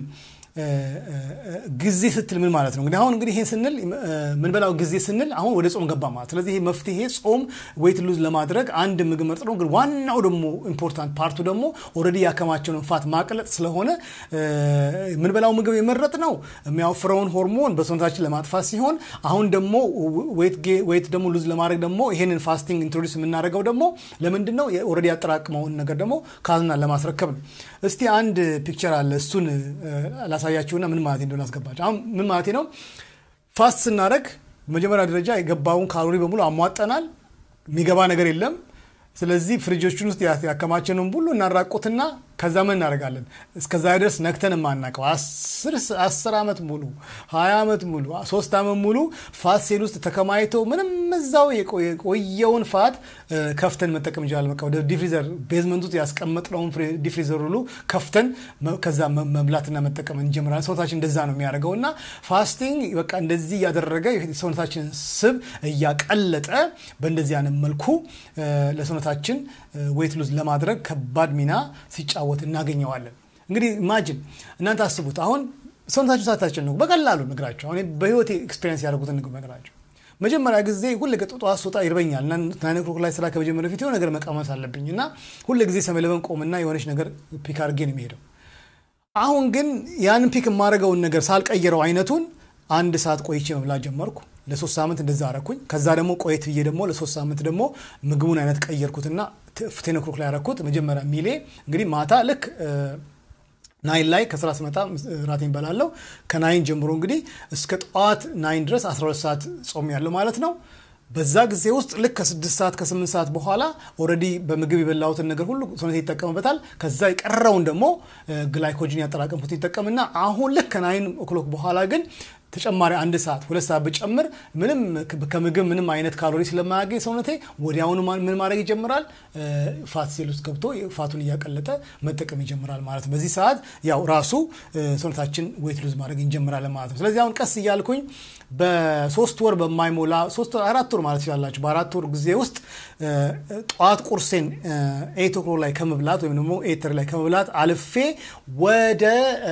ጊዜ ስትል ምን ማለት ነው? እንግዲህ አሁን እንግዲህ ይሄን ስንል ምንበላው ጊዜ ስንል አሁን ወደ ጾም ገባ ማለት። ስለዚህ ይሄ መፍትሄ ጾም ዌይት ሉዝ ለማድረግ አንድ ምግብ መርጥ ነው። ግን ዋናው ደግሞ ኢምፖርታንት ፓርቱ ደግሞ ኦልሬዲ ያከማቸውን ፋት ማቅለጥ ስለሆነ ምንበላው ምግብ የመረጥ ነው የሚያወፍረውን ሆርሞን በሰውነታችን ለማጥፋት ሲሆን አሁን ደግሞ ዌይት ደግሞ ሉዝ ለማድረግ ደግሞ ይሄንን ፋስቲንግ ኢንትሮዲስ የምናደርገው ደግሞ ለምንድን ነው? ኦልሬዲ ያጠራቅመውን ነገር ደግሞ ካዝና ለማስረከብ ነው። እስቲ አንድ ፒክቸር አለ እሱን ላሳያችሁና ምን ማለት እንደሆነ አስገባቸው። አሁን ምን ማለት ነው? ፋስት ስናደረግ በመጀመሪያ ደረጃ የገባውን ካሎሪ በሙሉ አሟጠናል። የሚገባ ነገር የለም። ስለዚህ ፍሪጆችን ውስጥ ያከማቸነውን ሁሉ እናራቁትና ከዛ ምን እናደርጋለን? እስከዛ ድረስ ነክተን የማናውቀው አስር ዓመት ሙሉ ሀያ ዓመት ሙሉ ሶስት ዓመት ሙሉ ፋት ሴል ውስጥ ተከማይቶ ምንም እዛው የቆየውን ፋት ከፍተን መጠቀም እንችላለን። በቃ ወደ ዲፍሪዘር ቤዝመንት ውስጥ ያስቀመጥነውን ዲፍሪዘር ሁሉ ከፍተን ከዛ መብላትና መጠቀም እንጀምራለን። ሰውነታችን እንደዛ ነው የሚያደርገው እና ፋስቲንግ በቃ እንደዚህ እያደረገ ሰውነታችንን ስብ እያቀለጠ በእንደዚህ አይነት መልኩ ለሰውነታችን ዌት ሉዝ ለማድረግ ከባድ ሚና ሲጫወት እናገኘዋለን። እንግዲህ ኢማጅን እናንተ አስቡት። አሁን ሰውነታችሁ ሳታስጨንቁ በቀላሉ ነግራቸው አሁን በህይወቴ ኤክስፔሪንስ ያደረጉትን ንግ ነግራቸው መጀመሪያ ጊዜ ሁል ጠዋት ስወጣ ይርበኛል እና ናይን ኦክሎክ ላይ ስራ ከመጀመሪያ በፊት የሆነ ነገር መቀመስ አለብኝ እና ሁል ጊዜ ሰመለበን ቆምና የሆነች ነገር ፒክ አድርጌ ነው የሚሄደው። አሁን ግን ያንን ፒክ የማደርገውን ነገር ሳልቀይረው አይነቱን አንድ ሰዓት ቆይቼ መብላት ጀመርኩ። ለሶስት ሳምንት እንደዛ አረኩኝ። ከዛ ደግሞ ቆየት ብዬ ደግሞ ለሶስት ሳምንት ደግሞ ምግቡን አይነት ቀየርኩትና ቴን ኦክሎክ ላይ ያረኩት። መጀመሪያ ሚሌ እንግዲህ ማታ ልክ ናይን ላይ ከስራ ስመጣ ራቴን በላለው። ከናይን ጀምሮ እንግዲህ እስከ ጠዋት ናይን ድረስ 12 ሰዓት ጾም ያለው ማለት ነው። በዛ ጊዜ ውስጥ ልክ ከስድስት ሰዓት ከስምንት ሰዓት በኋላ ኦልሬዲ በምግብ የበላሁትን ነገር ሁሉ ሰውነት ይጠቀምበታል። ከዛ የቀረውን ደግሞ ግላይኮጅን ያጠራቀምኩት ይጠቀምና አሁን ልክ ከናይን ኦክሎክ በኋላ ግን ተጨማሪ አንድ ሰዓት ሁለት ሰዓት ብጨምር ምንም ከምግብ ምንም አይነት ካሎሪ ስለማያገኝ ሰውነቴ ወዲያውኑ ምን ማድረግ ይጀምራል? ፋት ሴል ውስጥ ገብቶ ፋቱን እያቀለጠ መጠቀም ይጀምራል ማለት ነው። በዚህ ሰዓት ያው ራሱ ሰውነታችን ዌት ሉዝ ማድረግ እንጀምራለን ማለት ነው። ስለዚህ አሁን ቀስ እያልኩኝ በሶስት ወር በማይሞላ ሶስት አራት ወር ማለት ይችላላችሁ። በአራት ወር ጊዜ ውስጥ ጠዋት ቁርሴን ኤት ኦክሎክ ላይ ከመብላት ወይም ደግሞ ኤተር ላይ ከመብላት አልፌ ወደ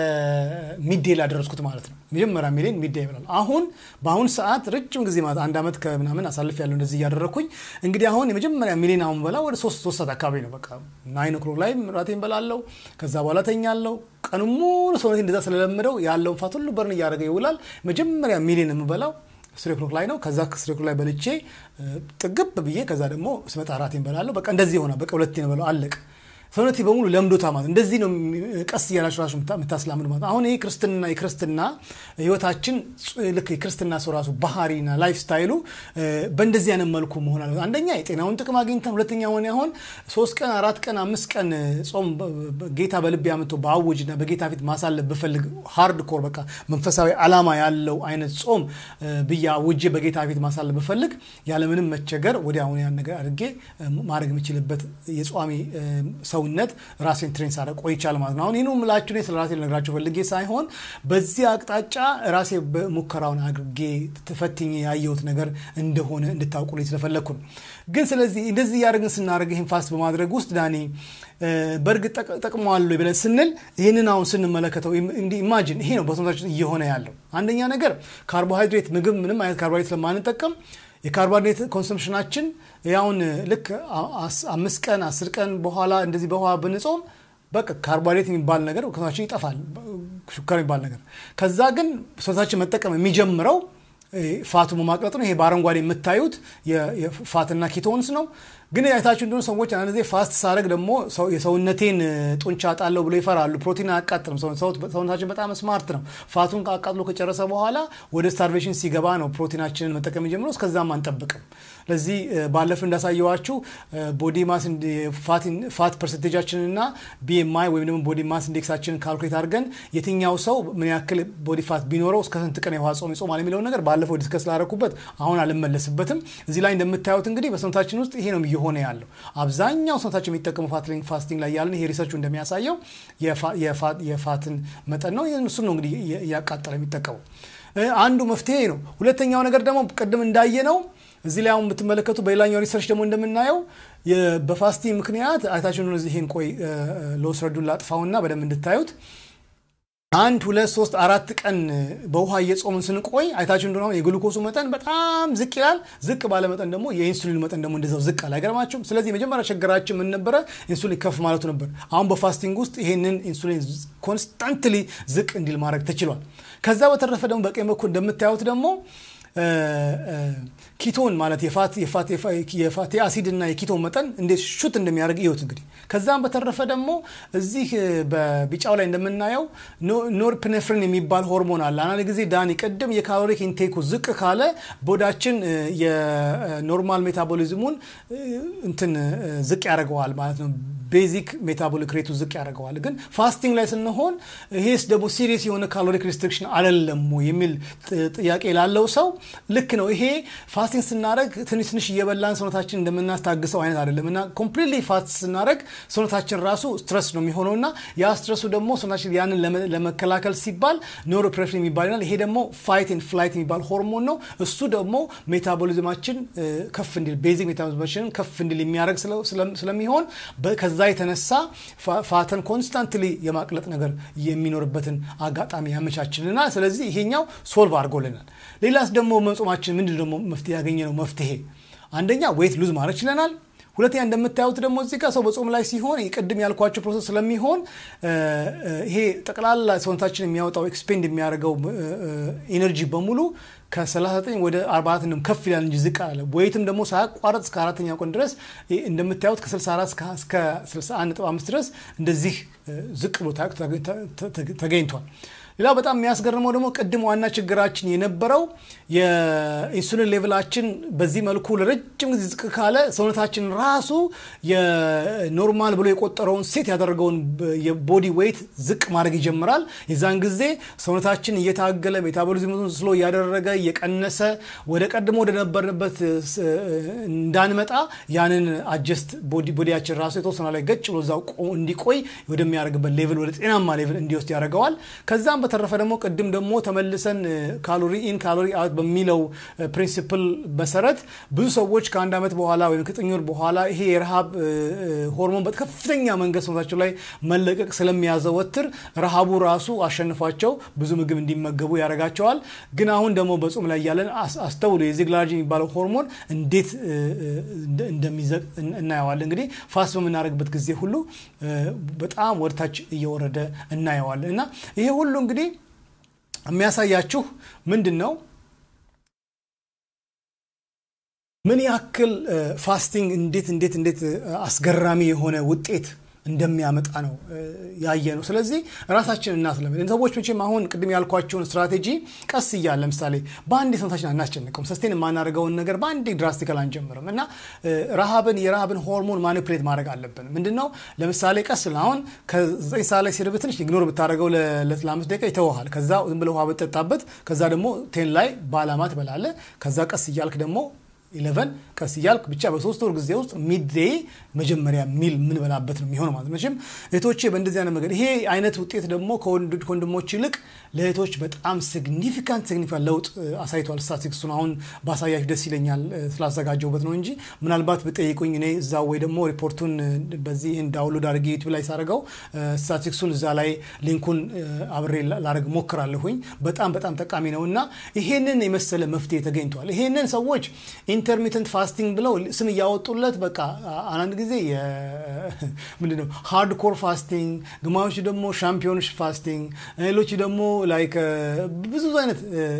ሚዴ ላይ ያደረስኩት ማለት ነው። መጀመሪያ ሚሌን ሚዳ ይብላል። አሁን በአሁን ሰዓት ረጅም ጊዜ ማለት አንድ ዓመት ከምናምን አሳልፍ ያለው እንደዚህ እያደረግኩኝ እንግዲህ አሁን የመጀመሪያ ሚሌን አሁን በላ ወደ ሶስት ሶስት ሰዓት አካባቢ ነው። በቃ ናይን ኦክሎክ ላይ ራቴን በላለው። ከዛ በኋላ ተኛለው። ቀኑ ሙሉ ሰውነቴ እንደዛ ስለለመደው ያለውን ፋት ሁሉ በርን እያደረገ ይውላል። መጀመሪያ ሚሌን የምበላው ስሪ ኦክሎክ ላይ ነው። ከዛ ከስሪ ኦክሎክ ላይ በልቼ ጥግብ ብዬ ከዛ ደግሞ ስመጣ ራቴን በላለሁ። በቃ እንደዚህ ሆነ። በቃ ሁለቴ ነው በለው አለቅ ሰውነቴ በሙሉ ለምዶታ ማለት እንደዚህ ነው። ቀስ እያላችሁ ራሱ የምታስላምዱ ማለት አሁን ይህ ክርስትና የክርስትና ህይወታችን ልክ የክርስትና ሰው ራሱ ባህሪና ላይፍ ስታይሉ በእንደዚህ አይነት መልኩ መሆን አለ። አንደኛ የጤናውን ጥቅም አግኝተን፣ ሁለተኛ ሆነ አሁን ሶስት ቀን አራት ቀን አምስት ቀን ጾም ጌታ በልቤ አምጥቶ በአውጅና በጌታ ፊት ማሳለፍ ብፈልግ ሃርድ ኮር በቃ መንፈሳዊ ዓላማ ያለው አይነት ጾም ብዬ አውጄ በጌታ ፊት ማሳለፍ ብፈልግ ያለምንም መቸገር ወዲያውኑ ያን ነገር አድርጌ ማድረግ የምችልበት የጿሚ ሰውነት ራሴን ትሬን ሳደርግ ቆይቻል ማለት ነው። አሁን ይህን ምላችሁ ስለ ራሴ ልነግራችሁ ፈልጌ ሳይሆን በዚህ አቅጣጫ ራሴ ሙከራውን አድርጌ ተፈትኜ ያየሁት ነገር እንደሆነ እንድታውቁልኝ ስለፈለግኩ ነው። ግን ስለዚህ እንደዚህ እያደረግን ስናደርግ ይህን ፋስት በማድረግ ውስጥ ዳኒ በእርግጥ ጠቅመዋል ብለን ስንል ይህንን አሁን ስንመለከተው እንዲህ ኢማጂን ይሄ ነው በሰውነታችን እየሆነ ያለው። አንደኛ ነገር ካርቦሃይድሬት ምግብ ምንም አይነት ካርቦሃይድሬት ስለማንጠቀም የካርቦሃይድሬት ኮንሰምፕሽናችን ያውን ልክ አምስት ቀን አስር ቀን በኋላ እንደዚህ በውሃ ብንጾም በቃ ካርቦሃይድሬት የሚባል ነገር ከሰውነታችን ይጠፋል፣ ሹከር የሚባል ነገር። ከዛ ግን ሰውነታችን መጠቀም የሚጀምረው ፋቱ በማቅለጥ ነው። ይሄ በአረንጓዴ የምታዩት የፋትና ኪቶንስ ነው። ግን አይታችሁ እንደሆነ ሰዎች አንድ ጊዜ ፋስት ሳደርግ ደግሞ የሰውነቴን ጡንቻ ጣለው ብሎ ይፈራሉ። ፕሮቲን አያቃጥልም። ሰውነታችን በጣም ስማርት ነው። ፋቱን አቃጥሎ ከጨረሰ በኋላ ወደ ስታርቬሽን ሲገባ ነው ፕሮቲናችንን መጠቀም የጀምረው። እስከዛም አንጠብቅም። ለዚህ ባለፍ እንዳሳየዋችሁ ቦዲ ማስ ፋት ፐርሰንቴጃችንን እና ቢኤምአይ ወይም ደግሞ ቦዲ ማስ ኢንዴክሳችንን ካልኩሌት አድርገን የትኛው ሰው ምን ያክል ቦዲ ፋት ቢኖረው እስከ ስንት ቀን የውሃ ጾም ይጾማል የሚለውን ነገር ባለፈው ዲስከስ ላደረኩበት አሁን አልመለስበትም። እዚህ ላይ እንደምታዩት እንግዲህ በሰውነታችን ውስጥ ይሄ ነው እየሆነ ያለው። አብዛኛው ሰውነታችን የሚጠቀሙ ፋስቲንግ ላይ ያለን ይሄ ሪሰርቹ እንደሚያሳየው የፋትን መጠን ነው። እሱን ነው እንግዲህ እያቃጠለ የሚጠቀሙ አንዱ መፍትሄ ነው። ሁለተኛው ነገር ደግሞ ቅድም እንዳየ ነው እዚህ ላይ አሁን የምትመለከቱ በሌላኛው ሪሰርች ደግሞ እንደምናየው በፋስቲንግ ምክንያት አይታችን ይህን ቆይ ለወስረዱን ላጥፋውና በደንብ እንድታዩት አንድ ሁለት ሶስት አራት ቀን በውሃ እየጾምን ስንቆይ አይታችሁ እንደሆነ የግሉኮሱ መጠን በጣም ዝቅ ይላል። ዝቅ ባለ መጠን ደግሞ የኢንሱሊን መጠን ደግሞ እንደዛው ዝቅ አለ። አይገርማችሁም? ስለዚህ የመጀመሪያ ችግራችን ምን ነበረ? ኢንሱሊን ከፍ ማለቱ ነበር። አሁን በፋስቲንግ ውስጥ ይሄንን ኢንሱሊን ኮንስታንትሊ ዝቅ እንዲል ማድረግ ተችሏል። ከዛ በተረፈ ደግሞ በቀኝ በኩል እንደምታዩት ደግሞ ኪቶን ማለት የፋቲ አሲድ እና የኪቶን መጠን እንዴት ሹት እንደሚያደርግ እዩት እንግዲህ። ከዛም በተረፈ ደግሞ እዚህ በቢጫው ላይ እንደምናየው ኖርፕኔፍሪን የሚባል ሆርሞን አለ። አንዳንድ ጊዜ ዳኒ ቅድም የካሎሪክ ኢንቴኩ ዝቅ ካለ ቦዳችን የኖርማል ሜታቦሊዝሙን እንትን ዝቅ ያደርገዋል ማለት ነው። ቤዚክ ሜታቦሊክ ሬቱ ዝቅ ያደርገዋል። ግን ፋስቲንግ ላይ ስንሆን ይሄስ ደግሞ ሲሪየስ የሆነ ካሎሪክ ሪስትሪክሽን አይደለም የሚል ጥያቄ ላለው ሰው ልክ ነው። ይሄ ፋስቲንግ ስናደረግ ትንሽ ትንሽ እየበላን ሰውነታችን እንደምናስታግሰው አይነት አይደለም እና ኮምፕሊትሊ ፋስት ስናደረግ ሰውነታችን ራሱ ስትረስ ነው የሚሆነው እና ያ ስትረሱ ደግሞ ሰውነታችን ያንን ለመከላከል ሲባል ኖሮፕሬፍሪን የሚባል ይላል። ይሄ ደግሞ ፋይት ኤንድ ፍላይት የሚባል ሆርሞን ነው። እሱ ደግሞ ሜታቦሊዝማችን ከፍ እንዲል ቤዚክ ሜታቦሊዝማችንን ከፍ እንዲል የሚያደርግ ስለሚሆን ከዛ የተነሳ ፋተን ኮንስታንትሊ የማቅለጥ ነገር የሚኖርበትን አጋጣሚ ያመቻችልናል። ስለዚህ ይሄኛው ሶልቭ አድርጎልናል። ሌላስ ደግሞ መጾማችን ምንድን ደግሞ መፍትሄ ያገኘ ነው መፍትሄ አንደኛ ዌት ሉዝ ማድረግ ችለናል። ሁለተኛ እንደምታዩት ደግሞ እዚህ ጋር ሰው በጾም ላይ ሲሆን ቅድም ያልኳቸው ፕሮሰስ ስለሚሆን ይሄ ጠቅላላ ሰውነታችን የሚያወጣው ኤክስፔንድ የሚያደርገው ኢነርጂ በሙሉ ከ39 ወደ 44 ከፍ ይላል እንጂ ዝቅ አለ። ወይትም ደግሞ ሳያቋረጥ እስከ አራተኛው ቀን ድረስ እንደምታዩት ከ64 እስከ 61.5 ድረስ እንደዚህ ዝቅ ብሎ ተገኝቷል። ሌላው በጣም የሚያስገርመው ደግሞ ቅድም ዋና ችግራችን የነበረው የኢንሱሊን ሌቭላችን በዚህ መልኩ ለረጅም ጊዜ ዝቅ ካለ ሰውነታችን ራሱ የኖርማል ብሎ የቆጠረውን ሴት ያደረገውን የቦዲ ዌይት ዝቅ ማድረግ ይጀምራል። የዛን ጊዜ ሰውነታችን እየታገለ ሜታቦሊዝሙን ስሎ እያደረገ እየቀነሰ ወደ ቀድሞ ወደነበርንበት እንዳንመጣ ያንን አጀስት ቦዲያችን ራሱ የተወሰነ ላይ ገጭ ብሎ እዛው እንዲቆይ ወደሚያደርግበት ሌቭል ወደ ጤናማ ሌቭል እንዲወስድ ያደርገዋል። ከዛም በተረፈ ደግሞ ቅድም ደግሞ ተመልሰን ካሎሪ ኢን ካሎሪ አውት በሚለው ፕሪንሲፕል መሰረት ብዙ ሰዎች ከአንድ ዓመት በኋላ ወይም ከዘጠኝ ወር በኋላ ይሄ የረሃብ ሆርሞን በከፍተኛ መንገድ ሰውነታቸው ላይ መለቀቅ ስለሚያዘወትር ረሃቡ ራሱ አሸንፏቸው ብዙ ምግብ እንዲመገቡ ያደርጋቸዋል። ግን አሁን ደግሞ በጾም ላይ ያለን አስተውሉ፣ የዚግላርጅ የሚባለው ሆርሞን እንዴት እንደሚዘቅ እናየዋለን። እንግዲህ ፋስት በምናደርግበት ጊዜ ሁሉ በጣም ወደታች እየወረደ እናየዋለን እና ይሄ ሁሉ እንግዲህ የሚያሳያችሁ ምንድን ነው? ምን ያክል ፋስቲንግ እንዴት እንዴት እንዴት አስገራሚ የሆነ ውጤት እንደሚያመጣ ነው ያየ ነው። ስለዚህ ራሳችን እናስለምድ። ሰዎች መቼም አሁን ቅድም ያልኳቸውን ስትራቴጂ ቀስ እያለ ለምሳሌ በአንዴ ሰውነታችን አናስጨንቀውም። ሰስቴን የማናደርገውን ነገር በአንዴ ድራስቲካል አንጀምርም እና ረሃብን የረሃብን ሆርሞን ማኒፕሌት ማድረግ አለብን። ምንድን ነው ለምሳሌ ቀስ አሁን ከዘጠኝ ሰዓት ላይ ሲርብ ትንሽ ኢግኖር ብታደርገው ለአምስት ደቂቃ ይተውሃል። ከዛ ዝም ብለህ ውሃ ብትጠጣበት፣ ከዛ ደግሞ ቴን ላይ በአላማ ትበላለህ። ከዛ ቀስ እያልክ ደግሞ ኢለቨን ቀስ እያልክ ብቻ በሶስት ወር ጊዜ ውስጥ ሚድዴይ መጀመሪያ ሚል የምንበላበት ነው የሚሆነው ማለት መቼም እህቶቼ በእንደዚህ አይነት መንገድ ይሄ አይነት ውጤት ደግሞ ከወንድሞች ይልቅ ለእህቶች በጣም ሲግኒፊካንት ሲግኒፊካንት ለውጥ አሳይቷል። ስታቲክሱን አሁን ባሳያችሁ ደስ ይለኛል ስላዘጋጀሁበት ነው እንጂ ምናልባት ብጠይቁኝ እኔ እዛ ወይ ደግሞ ሪፖርቱን በዚህ ዳውንሎድ አድርጌ ዩቲዩብ ላይ ሳደርገው ስታቲክሱን እዛ ላይ ሊንኩን አብሬ ላደርግ ሞክራለሁኝ። በጣም በጣም ጠቃሚ ነው እና ይሄንን የመሰለ መፍትሄ ተገኝቷል። ይሄንን ሰዎች ኢንተርሚተንት ፋስቲንግ ብለው ስም እያወጡለት በቃ አንዳንድ ጊዜ ምንድነው ሃርድኮር ፋስቲንግ፣ ግማዮቹ ደግሞ ሻምፒዮንሽ ፋስቲንግ፣ ሌሎቹ ደግሞ ላይክ ብዙ አይነት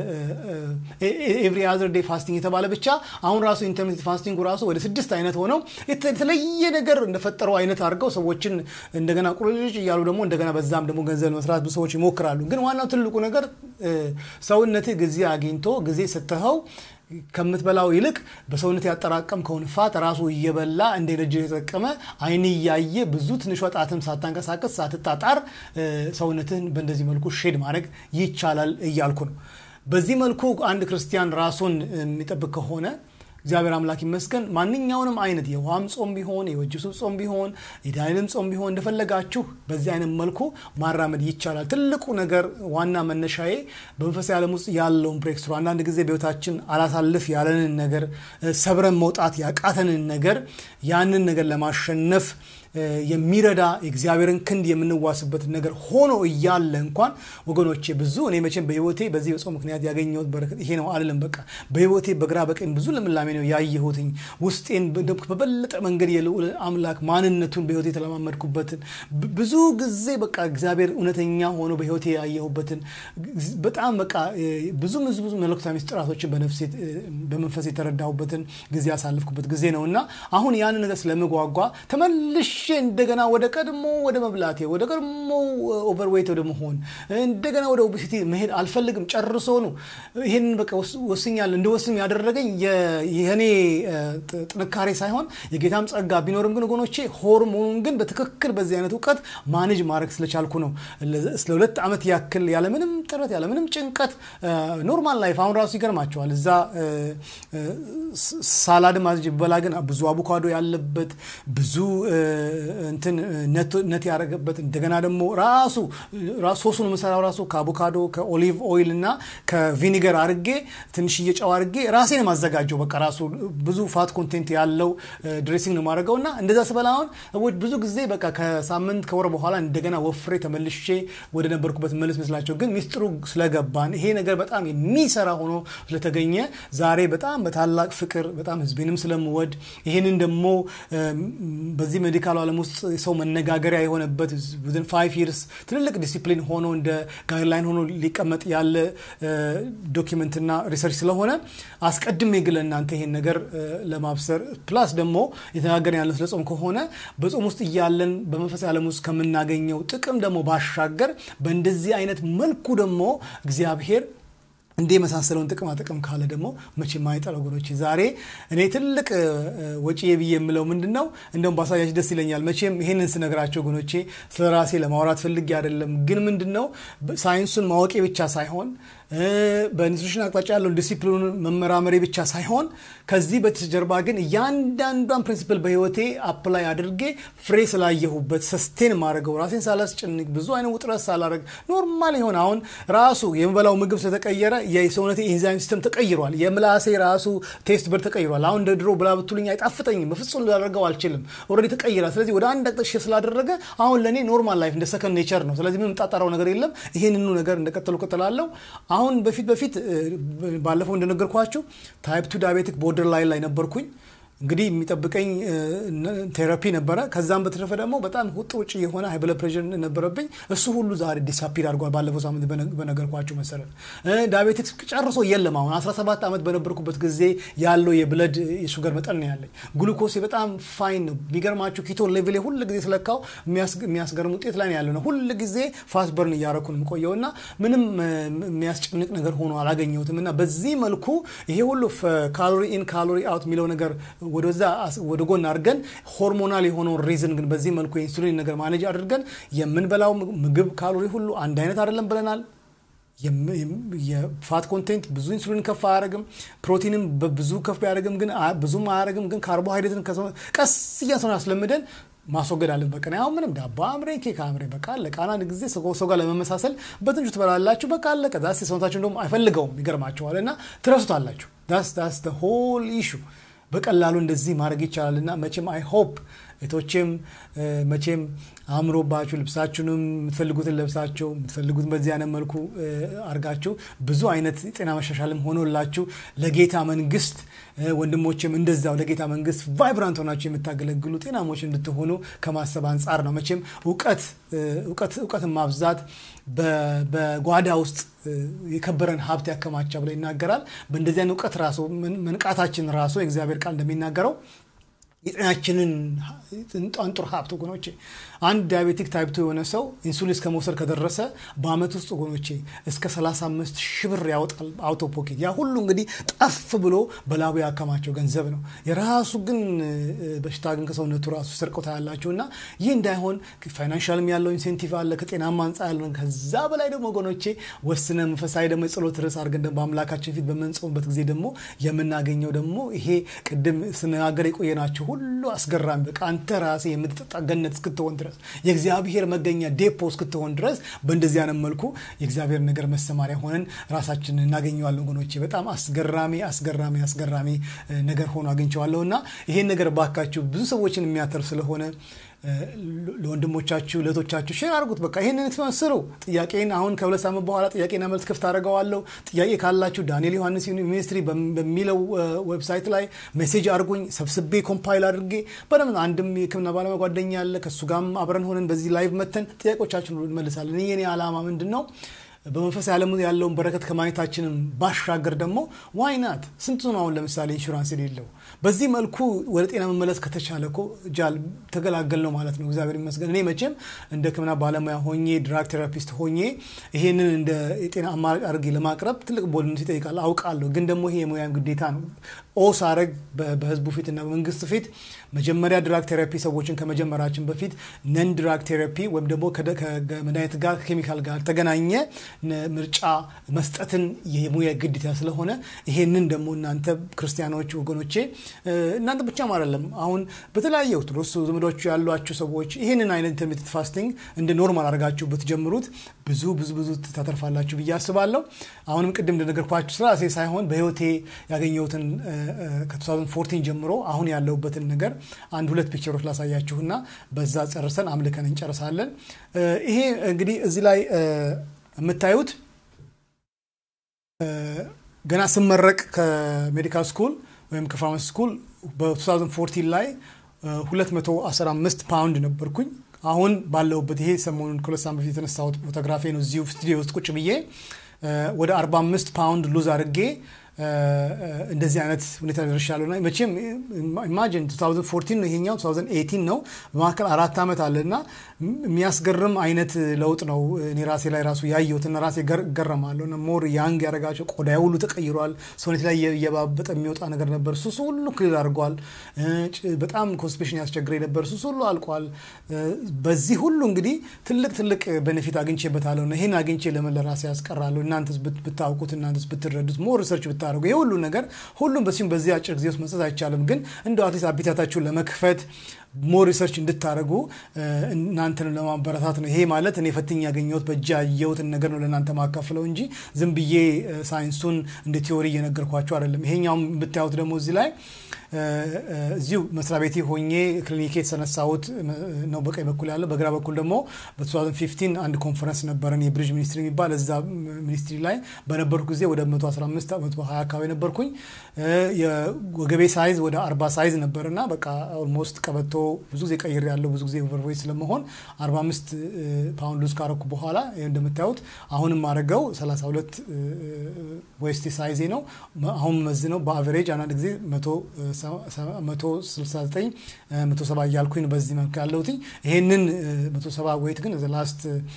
ኤቭሪ አዘር ዴይ ፋስቲንግ የተባለ ብቻ አሁን ራሱ ኢንተርሚተንት ፋስቲንጉ ራሱ ወደ ስድስት አይነት ሆነው የተለየ ነገር እንደፈጠረው አይነት አድርገው ሰዎችን እንደገና ቁርጭ እያሉ ደግሞ እንደገና በዛም ደግሞ ገንዘብ መስራት ብዙ ሰዎች ይሞክራሉ። ግን ዋናው ትልቁ ነገር ሰውነትህ ጊዜ አግኝቶ ጊዜ ስትኸው ከምትበላው ይልቅ በሰውነት ያጠራቀምከውን ፋት ራሱ እየበላ እንደ ኤነርጂ የተጠቀመ አይን እያየ ብዙ ትንሿ ጣትም ሳታንቀሳቀስ ሳትጣጣር ሰውነትን በእንደዚህ መልኩ ሼድ ማድረግ ይቻላል እያልኩ ነው። በዚህ መልኩ አንድ ክርስቲያን ራሱን የሚጠብቅ ከሆነ እግዚአብሔር አምላክ ይመስገን ማንኛውንም አይነት የውሃም ጾም ቢሆን የወጅሱ ጾም ቢሆን የዳይልም ጾም ቢሆን እንደፈለጋችሁ በዚህ አይነት መልኩ ማራመድ ይቻላል። ትልቁ ነገር ዋና መነሻዬ በመንፈሳዊ ዓለም ውስጥ ያለውን ብሬክ ስሩ አንዳንድ ጊዜ በህይወታችን አላሳልፍ ያለንን ነገር ሰብረን መውጣት ያቃተንን ነገር ያንን ነገር ለማሸነፍ የሚረዳ የእግዚአብሔርን ክንድ የምንዋስበት ነገር ሆኖ እያለ እንኳን ወገኖቼ ብዙ እኔ መቼም በህይወቴ በዚህ በጾም ምክንያት ያገኘሁት በረከት ይሄ ነው አልልም። በቃ በህይወቴ በግራ በቀኝ ብዙ ልምላሜ ነው ያየሁትኝ። ውስጤን በበለጠ መንገድ የልዑል አምላክ ማንነቱን በህይወቴ የተለማመድኩበትን ብዙ ጊዜ በቃ እግዚአብሔር እውነተኛ ሆኖ በህይወቴ ያየሁበትን በጣም በቃ ብዙ ብዙ ብዙ መለኮታዊ ምስጢራቶችን በመንፈስ የተረዳሁበትን ጊዜ ያሳልፍኩበት ጊዜ ነው እና አሁን ያን ነገር ስለምጓጓ ተመልሼ እንደገና ወደ ቀድሞ ወደ መብላቴ ወደ ቀድሞ ኦቨርዌይት ወደ መሆን እንደገና ወደ ኦቤሲቲ መሄድ አልፈልግም። ጨርሶ ነው ይህንን በቃ ወስኛለሁ። እንደወስም ያደረገኝ የኔ ጥንካሬ ሳይሆን የጌታም ጸጋ ቢኖርም ግን ወገኖቼ ሆርሞኑን ግን በትክክል በዚህ አይነት እውቀት ማኔጅ ማድረግ ስለቻልኩ ነው ስለ ሁለት ዓመት ያክል ያለምንም ጥረት ያለምንም ጭንቀት ኖርማል ላይፍ አሁን ራሱ ይገርማቸዋል። እዛ ሳላድ ማዝጅ በላ ግን ብዙ አቮካዶ ያለበት ብዙ እንትን ነት ያደረገበት እንደገና ደግሞ ራሱ ሶሱን የምሰራው ራሱ ከአቮካዶ ከኦሊቭ ኦይል እና ከቪኒገር አድርጌ ትንሽዬ ጨው አድርጌ ራሴን የማዘጋጀው በቃ ራሱ ብዙ ፋት ኮንቴንት ያለው ድሬሲንግ ነው የማደርገው እና እንደዛ ስበላ አሁን ሰዎች ብዙ ጊዜ በቃ ከሳምንት ከወር በኋላ እንደገና ወፍሬ ተመልሼ ወደ ነበርኩበት መለስ መስላቸው፣ ግን ሚስጥሩ ስለገባን ይሄ ነገር በጣም የሚሰራ ሆኖ ስለተገኘ ዛሬ በጣም በታላቅ ፍቅር በጣም ህዝቤንም ስለምወድ ይህንን ደግሞ በዚህ ሜዲካል ዓለም ውስጥ ሰው መነጋገሪያ የሆነበት ዊዝን ፋይቭ ይርስ ትልልቅ ዲሲፕሊን ሆኖ እንደ ጋይድላይን ሆኖ ሊቀመጥ ያለ ዶኪመንትና ሪሰርች ስለሆነ አስቀድሜ ግን ለእናንተ ይሄን ነገር ለማብሰር ፕላስ ደግሞ የተነጋገርን ያለን ስለ ጾም ከሆነ በጾም ውስጥ እያለን በመንፈሳዊ ዓለም ውስጥ ከምናገኘው ጥቅም ደግሞ ባሻገር በእንደዚህ አይነት መልኩ ደግሞ እግዚአብሔር እንዲህ የመሳሰለውን ጥቅማ ጥቅም ካለ ደግሞ መቼ ማይጠር ወገኖች፣ ዛሬ እኔ ትልቅ ወጪ ብዬ የምለው ምንድን ነው? እንደውም ባሳያች ደስ ይለኛል። መቼም ይሄንን ስነግራቸው ወገኖቼ ስለ ራሴ ለማውራት ፈልጌ አይደለም። ግን ምንድን ነው ሳይንሱን ማወቄ ብቻ ሳይሆን በኒትሪሽን አቅጣጫ ያለውን ዲሲፕሊኑን መመራመሬ ብቻ ሳይሆን ከዚህ በተጀርባ ግን እያንዳንዷን ፕሪንሲፕል በህይወቴ አፕላይ አድርጌ ፍሬ ስላየሁበት ሰስቴን ማድረገው ራሴን ሳላስጨንቅ ብዙ አይነት ውጥረት ሳላረግ ኖርማል የሆነ አሁን ራሱ የምበላው ምግብ ስለተቀየረ የሰውነቴ ኢንዛይም ሲስተም ተቀይሯል። የምላሴ ራሱ ቴስት በር ተቀይሯል። አሁን እንደ ድሮ ብላ ብትሉኝ አይጣፍጠኝም። በፍጹም ላደርገው አልችልም። ኦልሬዲ ተቀይሯል። ስለዚህ ወደ አንድ አቅጣጫ ስላደረገ አሁን ለእኔ ኖርማል ላይፍ እንደ ሰከንድ ኔቸር ነው። ስለዚህ ምንም ጣጣራው ነገር የለም። ይህንኑ ነገር እንደቀጠሉ ቀጥላለሁ። አሁን በፊት በፊት ባለፈው እንደነገርኳችሁ ታይፕ ቱ ዳያቤቲክ ቦርደር ላይን ላይ ነበርኩኝ። እንግዲህ የሚጠብቀኝ ቴራፒ ነበረ። ከዛም በተረፈ ደግሞ በጣም ውጥ ውጭ የሆነ ሃይ ብለድ ፕሬሽር ነበረብኝ። እሱ ሁሉ ዛሬ ዲሳፒር አድርጓል። ባለፈው ሳምንት በነገርኳቸው መሰረት ዳያቤቲክስ ጨርሶ የለም። አሁን 17 ዓመት በነበርኩበት ጊዜ ያለው የብለድ የሹገር መጠን ነው ያለኝ። ግሉኮሴ በጣም ፋይን ነው። የሚገርማችሁ ኪቶ ሌቭል ሁል ጊዜ ስለካው የሚያስገርም ውጤት ላይ ነው ያለው ነው። ሁል ጊዜ ፋስት በርን እያረኩ ነው የምቆየው እና ምንም የሚያስጨንቅ ነገር ሆኖ አላገኘሁትም እና በዚህ መልኩ ይሄ ሁሉ ካሎሪ ኢን ካሎሪ አውት የሚለው ነገር ወደዛ ወደ ጎን አድርገን ሆርሞናል የሆነውን ሪዝን ግን በዚህ መልኩ የኢንሱሊን ነገር ማኔጅ አድርገን የምንበላው ምግብ ካሎሪ ሁሉ አንድ አይነት አይደለም ብለናል። የፋት ኮንቴንት ብዙ ኢንሱሊን ከፍ አያደርግም። ፕሮቲንም ብዙ ከፍ ቢያደርግም ግን ብዙም አያደርግም። ግን ካርቦሃይድሬትን ቀስ እያሰሆን አስለምደን ማስወገድ አለን። በቃ አሁን ምንም ዳቦ አምሬ ኬክ አምሬ በቃ አለቀ። አንዳንድ ጊዜ ሰው ጋር ለመመሳሰል በትንሹ ትበላላችሁ። በቃ አለቀ። ዛስ ሰውነታችሁ እንደውም አይፈልገውም፣ ይገርማችኋል። እና ትረሱታላችሁ። ዳስ ዳስ ሆል ኢሹ በቀላሉ እንደዚህ ማድረግ ይቻላል እና መቼም አይ ሆፕ እህቶቼም መቼም አእምሮባችሁ ልብሳችሁንም የምትፈልጉትን ለብሳችሁ የምትፈልጉትን በዚህ አይነት መልኩ አድርጋችሁ ብዙ አይነት ጤና መሻሻልም ሆኖላችሁ ለጌታ መንግስት ወንድሞችም እንደዛው ለጌታ መንግስት ቫይብራንት ሆናችሁ የምታገለግሉ ጤናሞች እንድትሆኑ ከማሰብ አንጻር ነው። መቼም እውቀት እውቀትን ማብዛት በጓዳ ውስጥ የከበረን ሀብት ያከማቻ ብሎ ይናገራል። በእንደዚህ አይነት እውቀት ራሱ መንቃታችን ራሱ የእግዚአብሔር ቃል እንደሚናገረው የጤናችንን አንጡር ሀብት ወገኖቼ፣ አንድ ዲያቤቲክ ታይፕ የሆነ ሰው ኢንሱሊን እስከ መውሰድ ከደረሰ በአመት ውስጥ ወገኖቼ እስከ 35 ሺህ ብር ያወጣል አውቶ ፖኬት። ያ ሁሉ እንግዲህ ጠፍ ብሎ በላቡ ያከማቸው ገንዘብ ነው። የራሱ ግን በሽታ ግን ከሰውነቱ ራሱ ሰርቆታ ያላቸው እና ይህ እንዳይሆን ፋይናንሻልም ያለው ኢንሴንቲቭ አለ ከጤናማ አንጻር ያለው ከዛ በላይ ደግሞ ወገኖቼ ወስነ መንፈሳዊ ደግሞ የጸሎት ርዕስ አድርገን ደግሞ በአምላካችን ፊት በምንጾምበት ጊዜ ደግሞ የምናገኘው ደግሞ ይሄ ቅድም ስነጋገር የቆየናቸው ሁሉ አስገራሚ በቃ አንተ ራሴ የምትጠጣ ገነት እስክትሆን ድረስ የእግዚአብሔር መገኛ ዴፖ እስክትሆን ድረስ በእንደዚህ አይነት መልኩ የእግዚአብሔር ነገር መሰማሪያ ሆነን ራሳችንን እናገኘዋለን። ወገኖቼ በጣም አስገራሚ አስገራሚ አስገራሚ ነገር ሆኖ አግኝቼዋለሁ እና ይሄን ነገር ባካችሁ ብዙ ሰዎችን የሚያተርፍ ስለሆነ ለወንድሞቻችሁ ለእህቶቻችሁ ሼር አድርጉት። በቃ ይህንን ትመስሩ። ጥያቄን አሁን ከሁለት ሳምንት በኋላ ጥያቄና መልስ ክፍት አደርገዋለሁ። ጥያቄ ካላችሁ ዳንኤል ዮሐንስ ሚኒስትሪ በሚለው ዌብሳይት ላይ ሜሴጅ አድርጉኝ። ሰብስቤ ኮምፓይል አድርጌ በደምብ አንድም የሕክምና ባለሙያ ጓደኛ አለ ከእሱ ጋርም አብረን ሆነን በዚህ ላይቭ መተን ጥያቄዎቻችን ሁሉ እንመልሳለን። ይህ የኔ ዓላማ ምንድን ነው? በመንፈሳዊ ዓለም ያለውን በረከት ከማግኘታችንም ባሻገር ደግሞ ዋይናት ስንቱ ነው አሁን ለምሳሌ ኢንሹራንስ የሌለው በዚህ መልኩ ወደ ጤና መመለስ ከተቻለ እኮ ጃል ተገላገል ነው ማለት ነው። እግዚአብሔር ይመስገን። እኔ መቼም እንደ ሕክምና ባለሙያ ሆኜ ድራግ ቴራፒስት ሆኜ ይሄንን እንደ የጤና አማራጭ አድርጌ ለማቅረብ ትልቅ ቦልነት ይጠይቃል አውቃለሁ። ግን ደግሞ ይሄ የሙያም ግዴታ ነው። ኦ ሳረግ በህዝቡ ፊት እና በመንግስት ፊት መጀመሪያ ድራግ ቴራፒ ሰዎችን ከመጀመራችን በፊት ነን ድራግ ቴራፒ ወይም ደግሞ ከመድኃኒት ጋር ከኬሚካል ጋር ተገናኘ ምርጫ መስጠትን የሙያ ግዴታ ስለሆነ ይሄንን ደግሞ እናንተ ክርስቲያኖች ወገኖቼ እናንተ ብቻም አይደለም አሁን በተለያየ ኦርቶዶክስ ዘመዶች ያሏችሁ ሰዎች ይህንን አይነት ኢንተርሚትንት ፋስቲንግ እንደ ኖርማል አድርጋችሁ ብትጀምሩት ብዙ ብዙ ብዙ ታተርፋላችሁ ብዬ አስባለሁ። አሁንም ቅድም እንደነገርኳችሁ ስራሴ ሳይሆን በህይወቴ ያገኘሁትን ከ2014 ጀምሮ አሁን ያለሁበትን ነገር አንድ ሁለት ፒክቸሮች ላሳያችሁና በዛ ጨርሰን አምልከን እንጨርሳለን። ይሄ እንግዲህ እዚህ ላይ የምታዩት ገና ስመረቅ ከሜዲካል ስኩል ወይም ከፋርማሲ ስኩል በ2014 ላይ 215 ፓውንድ ነበርኩኝ። አሁን ባለሁበት ይሄ ሰሞኑን ከሁለት ሳምንት በፊት የተነሳሁት ፎቶግራፊ ነው። እዚሁ ስቱዲዮ ውስጥ ቁጭ ብዬ ወደ 45 ፓውንድ ሉዝ አድርጌ እንደዚህ አይነት ሁኔታ ደርሻለሁ። እና መቼም ኢማጂን 2014 ነው ይሄኛው 2018 ነው። በመካከል አራት ዓመት አለ እና የሚያስገርም አይነት ለውጥ ነው እኔ ራሴ ላይ ራሱ ያየሁት እና ራሴ ገረማለሁ። እና ሞር ያንግ ያደረጋቸው ቆዳ ሁሉ ተቀይሯል። ሰውነት ላይ እየባበጠ የሚወጣ ነገር ነበር፣ እሱ ሁሉ ክልል አድርጓል። በጣም ኮንስፔሽን ያስቸግረኝ ነበር፣ እሱ ሁሉ አልቋል። በዚህ ሁሉ እንግዲህ ትልቅ ትልቅ ቤኔፊት አግኝቼበታለሁ እና ይህን አግኝቼ ለምን ለራሴ ያስቀራለሁ? እናንተስ ብታውቁት፣ እናንተስ ብትረዱት፣ ሞር ሪሰርች ብታደርጉ ይህ ሁሉ ነገር ሁሉም በሲም በዚህ አጭር ጊዜ ውስጥ መስጠት አይቻልም። ግን እንደው አትሊስት አቢታታችሁን ለመክፈት ሞር ሪሰርች እንድታደርጉ እናንተን ለማበረታት ነው። ይሄ ማለት እኔ ፈትኝ ያገኘሁት በእጅ ያየሁትን ነገር ነው ለእናንተ ማካፍለው እንጂ ዝም ብዬ ሳይንሱን እንደ ቲዎሪ እየነገርኳቸው አይደለም። ይሄኛውም ብታዩት ደግሞ እዚህ ላይ እዚሁ መስሪያ ቤቴ ሆኜ ክሊኒክ የተሰነሳሁት ነው በቀኝ በኩል ያለው። በግራ በኩል ደግሞ በ2015 አንድ ኮንፈረንስ ነበረን የብሪጅ ሚኒስትሪ የሚባል እዛ ሚኒስትሪ ላይ በነበርኩ ጊዜ ወደ 115 120 አካባቢ ነበርኩኝ። የወገቤ ሳይዝ ወደ 40 ሳይዝ ነበር እና በቃ ኦልሞስት ቀበቶ ብዙ ጊዜ ቀይር ያለው ብዙ ጊዜ ኦቨርዌይት ስለመሆን 45 ፓውንድ ሉዝ ካረኩ በኋላ እንደምታዩት አሁንም ማድረገው 32 ዌስት ሳይዜ ነው። አሁን መዝነው በአቨሬጅ አንዳንድ ጊዜ 169 170 እያልኩኝ በዚህ መልክ ያለሁት ይሄንን 170 ዌይት ግን ላስት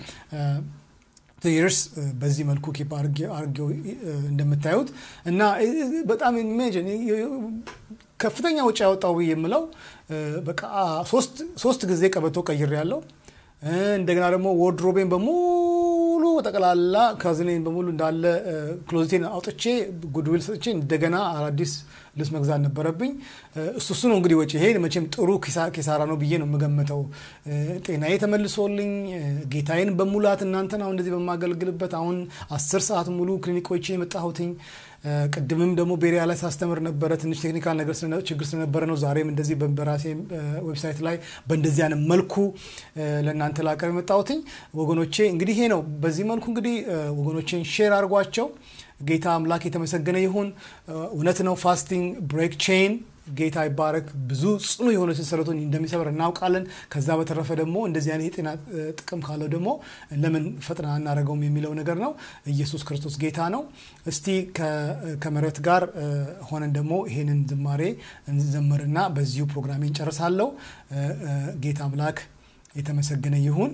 ይርስ በዚህ መልኩ ኪፕ አርጌው እንደምታዩት እና በጣም ኢሜጅን ከፍተኛ ውጭ ያወጣው ብዬ የምለው በቃ ሶስት ጊዜ ቀበቶ ቀይር ያለው እንደገና ደግሞ ወርድሮቤን በሙሉ ጠቅላላ ካዝኔን በሙሉ እንዳለ ክሎዚቴን አውጥቼ ጉድዊል ሰጥቼ እንደገና አዳዲስ ልብስ መግዛት ነበረብኝ። እሱ እሱ ነው እንግዲህ ወጪ። ይሄ መቼም ጥሩ ኪሳራ ነው ብዬ ነው የምገምተው። ጤናዬ ተመልሶልኝ ጌታዬን በሙላት እናንተን አሁን እንደዚህ በማገልግልበት አሁን አስር ሰዓት ሙሉ ክሊኒኮች የመጣሁትኝ ቅድምም ደግሞ ቤሪያ ላይ ሳስተምር ነበረ። ትንሽ ቴክኒካል ነገር ችግር ስለነበረ ነው። ዛሬም እንደዚህ በራሴ ዌብሳይት ላይ በእንደዚህ አይነት መልኩ ለእናንተ ላቀርብ የመጣሁትኝ ወገኖቼ። እንግዲህ ይሄ ነው። በዚህ መልኩ እንግዲህ ወገኖቼን ሼር አድርጓቸው። ጌታ አምላክ የተመሰገነ ይሁን። እውነት ነው ፋስቲንግ ብሬክ ቼን ጌታ ይባረክ። ብዙ ጽኑ የሆነ ሰንሰለቱን እንደሚሰበር እናውቃለን። ከዛ በተረፈ ደግሞ እንደዚህ አይነት የጤና ጥቅም ካለው ደግሞ ለምን ፈጥና አናደርገውም የሚለው ነገር ነው። ኢየሱስ ክርስቶስ ጌታ ነው። እስቲ ከምህረት ጋር ሆነን ደግሞ ይሄንን ዝማሬ እንዘምርና በዚሁ ፕሮግራሜ እንጨርሳለሁ። ጌታ አምላክ የተመሰገነ ይሁን።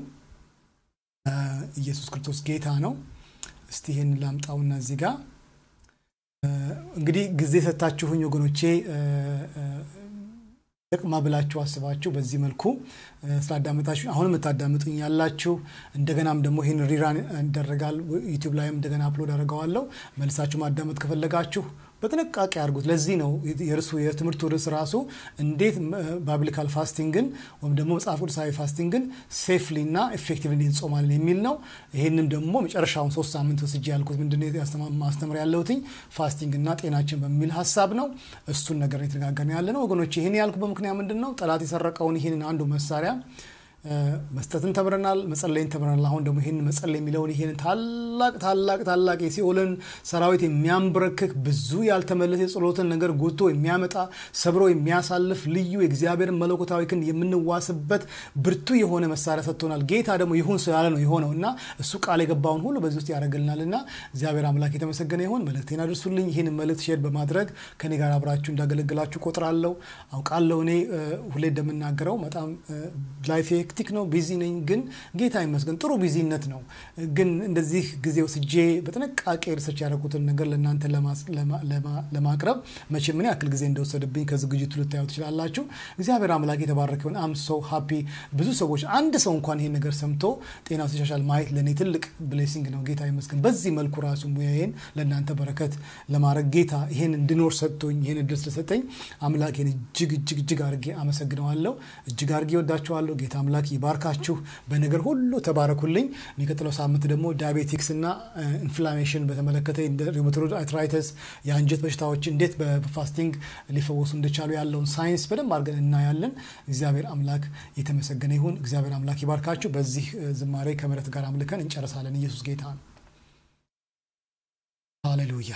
ኢየሱስ ክርስቶስ ጌታ ነው። እስቲ ይህን ላምጣውና እዚህ ጋር እንግዲህ ጊዜ ሰታችሁኝ ወገኖቼ ጥቅማ ብላችሁ አስባችሁ በዚህ መልኩ ስላዳመጣችሁ አሁን የምታዳምጡኝ ያላችሁ እንደገናም ደግሞ ይህን ሪራን ይደረጋል ዩቲዩብ ላይም እንደገና አፕሎድ አደርገዋለሁ መልሳችሁ ማዳመጥ ከፈለጋችሁ በጥንቃቄ አድርጉት ለዚህ ነው የእርሱ የትምህርቱ ርዕስ ራሱ እንዴት ባብሊካል ፋስቲንግን ወይም ደግሞ መጽሐፍ ቅዱሳዊ ፋስቲንግን ሴፍሊ እና ኤፌክቲቭሊ እንጾማለን የሚል ነው ይህንም ደግሞ መጨረሻውን ሶስት ሳምንት ወስጄ ያልኩት ምንድን ማስተምር ያለሁትኝ ፋስቲንግ እና ጤናችን በሚል ሀሳብ ነው እሱን ነገር የተነጋገርን ያለ ነው ወገኖች ይህን ያልኩ በምክንያት ምንድን ነው ጠላት የሰረቀውን ይህንን አንዱ መሳሪያ መስጠትን ተምረናል፣ መጸለይን ተምረናል። አሁን ደግሞ ይህን መጸለይ የሚለውን ይህን ታላቅ ታላቅ ታላቅ የሲኦልን ሰራዊት የሚያንበረክክ ብዙ ያልተመለሰ የጸሎትን ነገር ጎቶ የሚያመጣ ሰብሮ የሚያሳልፍ ልዩ የእግዚአብሔርን መለኮታዊ ክንድ የምንዋስበት ብርቱ የሆነ መሳሪያ ሰጥቶናል። ጌታ ደግሞ ይሁን ስላለ ነው የሆነው እና እሱ ቃል የገባውን ሁሉ በዚህ ውስጥ ያደርግልናል እና እግዚአብሔር አምላክ የተመሰገነ ይሁን። መልእክቴን አድርሱልኝ። ይህን መልእክት ሼር በማድረግ ከኔ ጋር አብራችሁ እንዳገለግላችሁ ቆጥራለሁ፣ አውቃለሁ። እኔ ሁሌ እንደምናገረው በጣም ላይፌ ሄክቲክ ነው፣ ቢዚ ነኝ። ግን ጌታ ይመስገን ጥሩ ቢዚነት ነው። ግን እንደዚህ ጊዜ ወስጄ በጥንቃቄ ሪሰርች ያደረጉትን ነገር ለእናንተ ለማቅረብ መቼ ምን ያክል ጊዜ እንደወሰድብኝ ከዝግጅቱ ልታዩ ትችላላችሁ። እግዚአብሔር አምላክ የተባረከ ይሁን። አም ሰው ሃፒ። ብዙ ሰዎች አንድ ሰው እንኳን ይሄን ነገር ሰምቶ ጤናው ሲሻሻል ማየት ለእኔ ትልቅ ብሌሲንግ ነው። ጌታ ይመስገን። በዚህ መልኩ ራሱ ሙያዬን ለእናንተ በረከት ለማድረግ ጌታ ይሄን እንድኖር ሰጥቶኝ ይሄን እድል ስለሰጠኝ አምላኬን እጅግ እጅግ እጅግ አድርጌ አመሰግነዋለሁ። እጅግ አድርጌ ወዳችኋለሁ። ጌታ አምላክ ይባርካችሁ። በነገር ሁሉ ተባረኩልኝ። የሚቀጥለው ሳምንት ደግሞ ዳያቤቲክስ እና ኢንፍላሜሽን በተመለከተ ሪውማቶይድ አርትራይተስ የአንጀት በሽታዎች እንዴት በፋስቲንግ ሊፈወሱ እንደቻሉ ያለውን ሳይንስ በደንብ አድርገን እናያለን። እግዚአብሔር አምላክ የተመሰገነ ይሁን። እግዚአብሔር አምላክ ይባርካችሁ። በዚህ ዝማሬ ከምሕረት ጋር አምልከን እንጨርሳለን። ኢየሱስ ጌታ ነው። ሃሌሉያ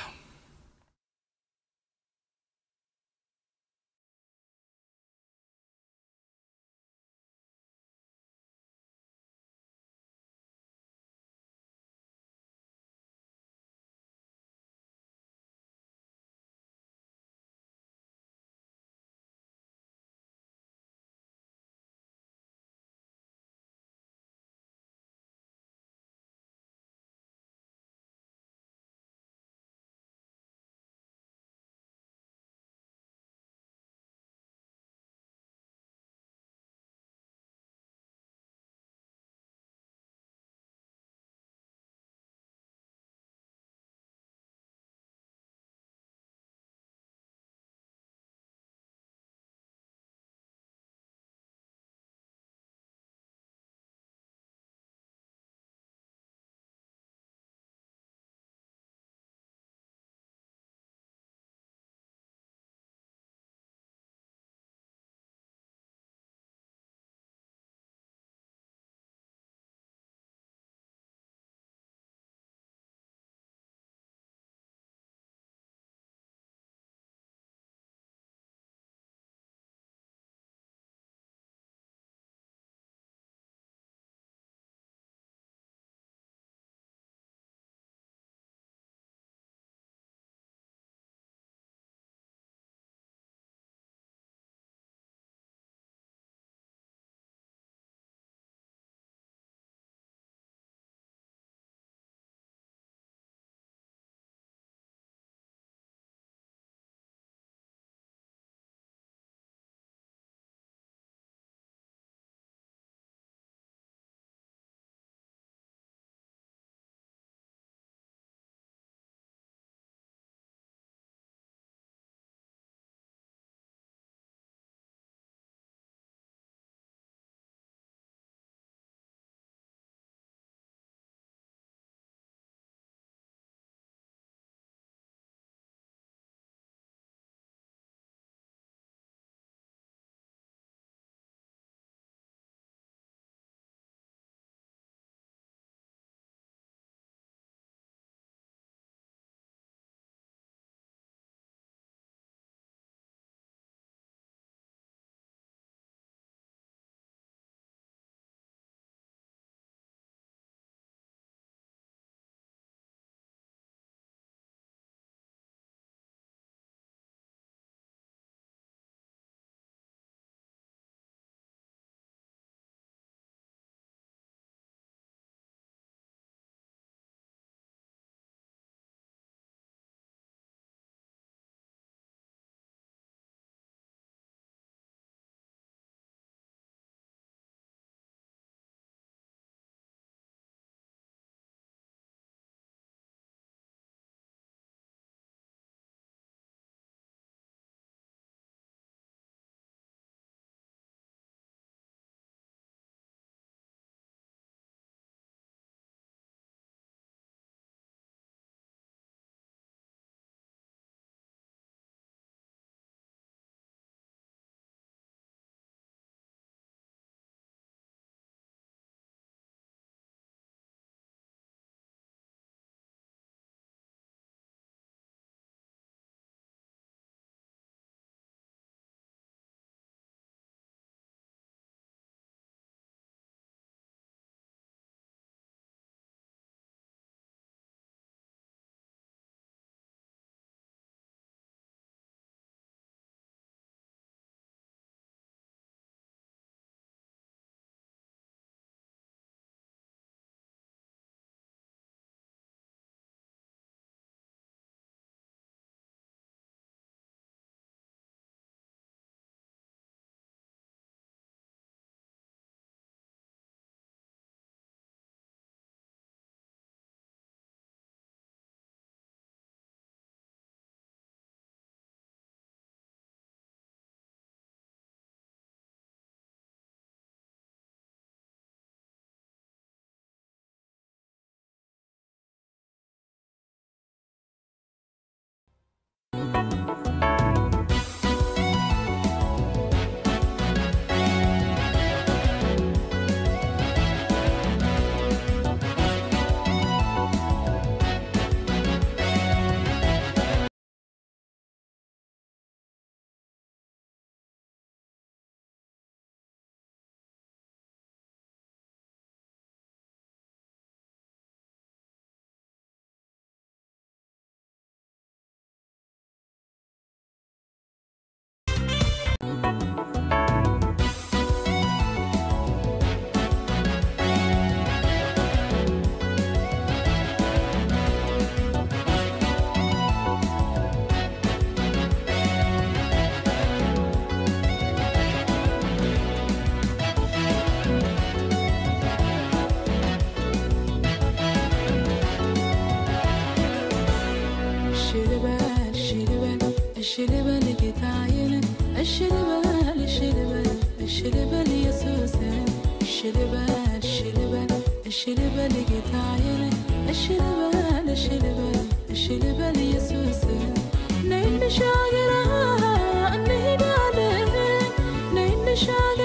ልበል ጌታዬን እሺ ልበል እሺ ልበል እሺ ልበል ኢየሱስን እሺ ልበል እሺ ልበል እሺ ልበል ጌታዬን እሺ ልበል እሺ ልበል እሺ ልበል ኢየሱስን ነይ እንሻገር እንሂዳለን ነይ እንሻገር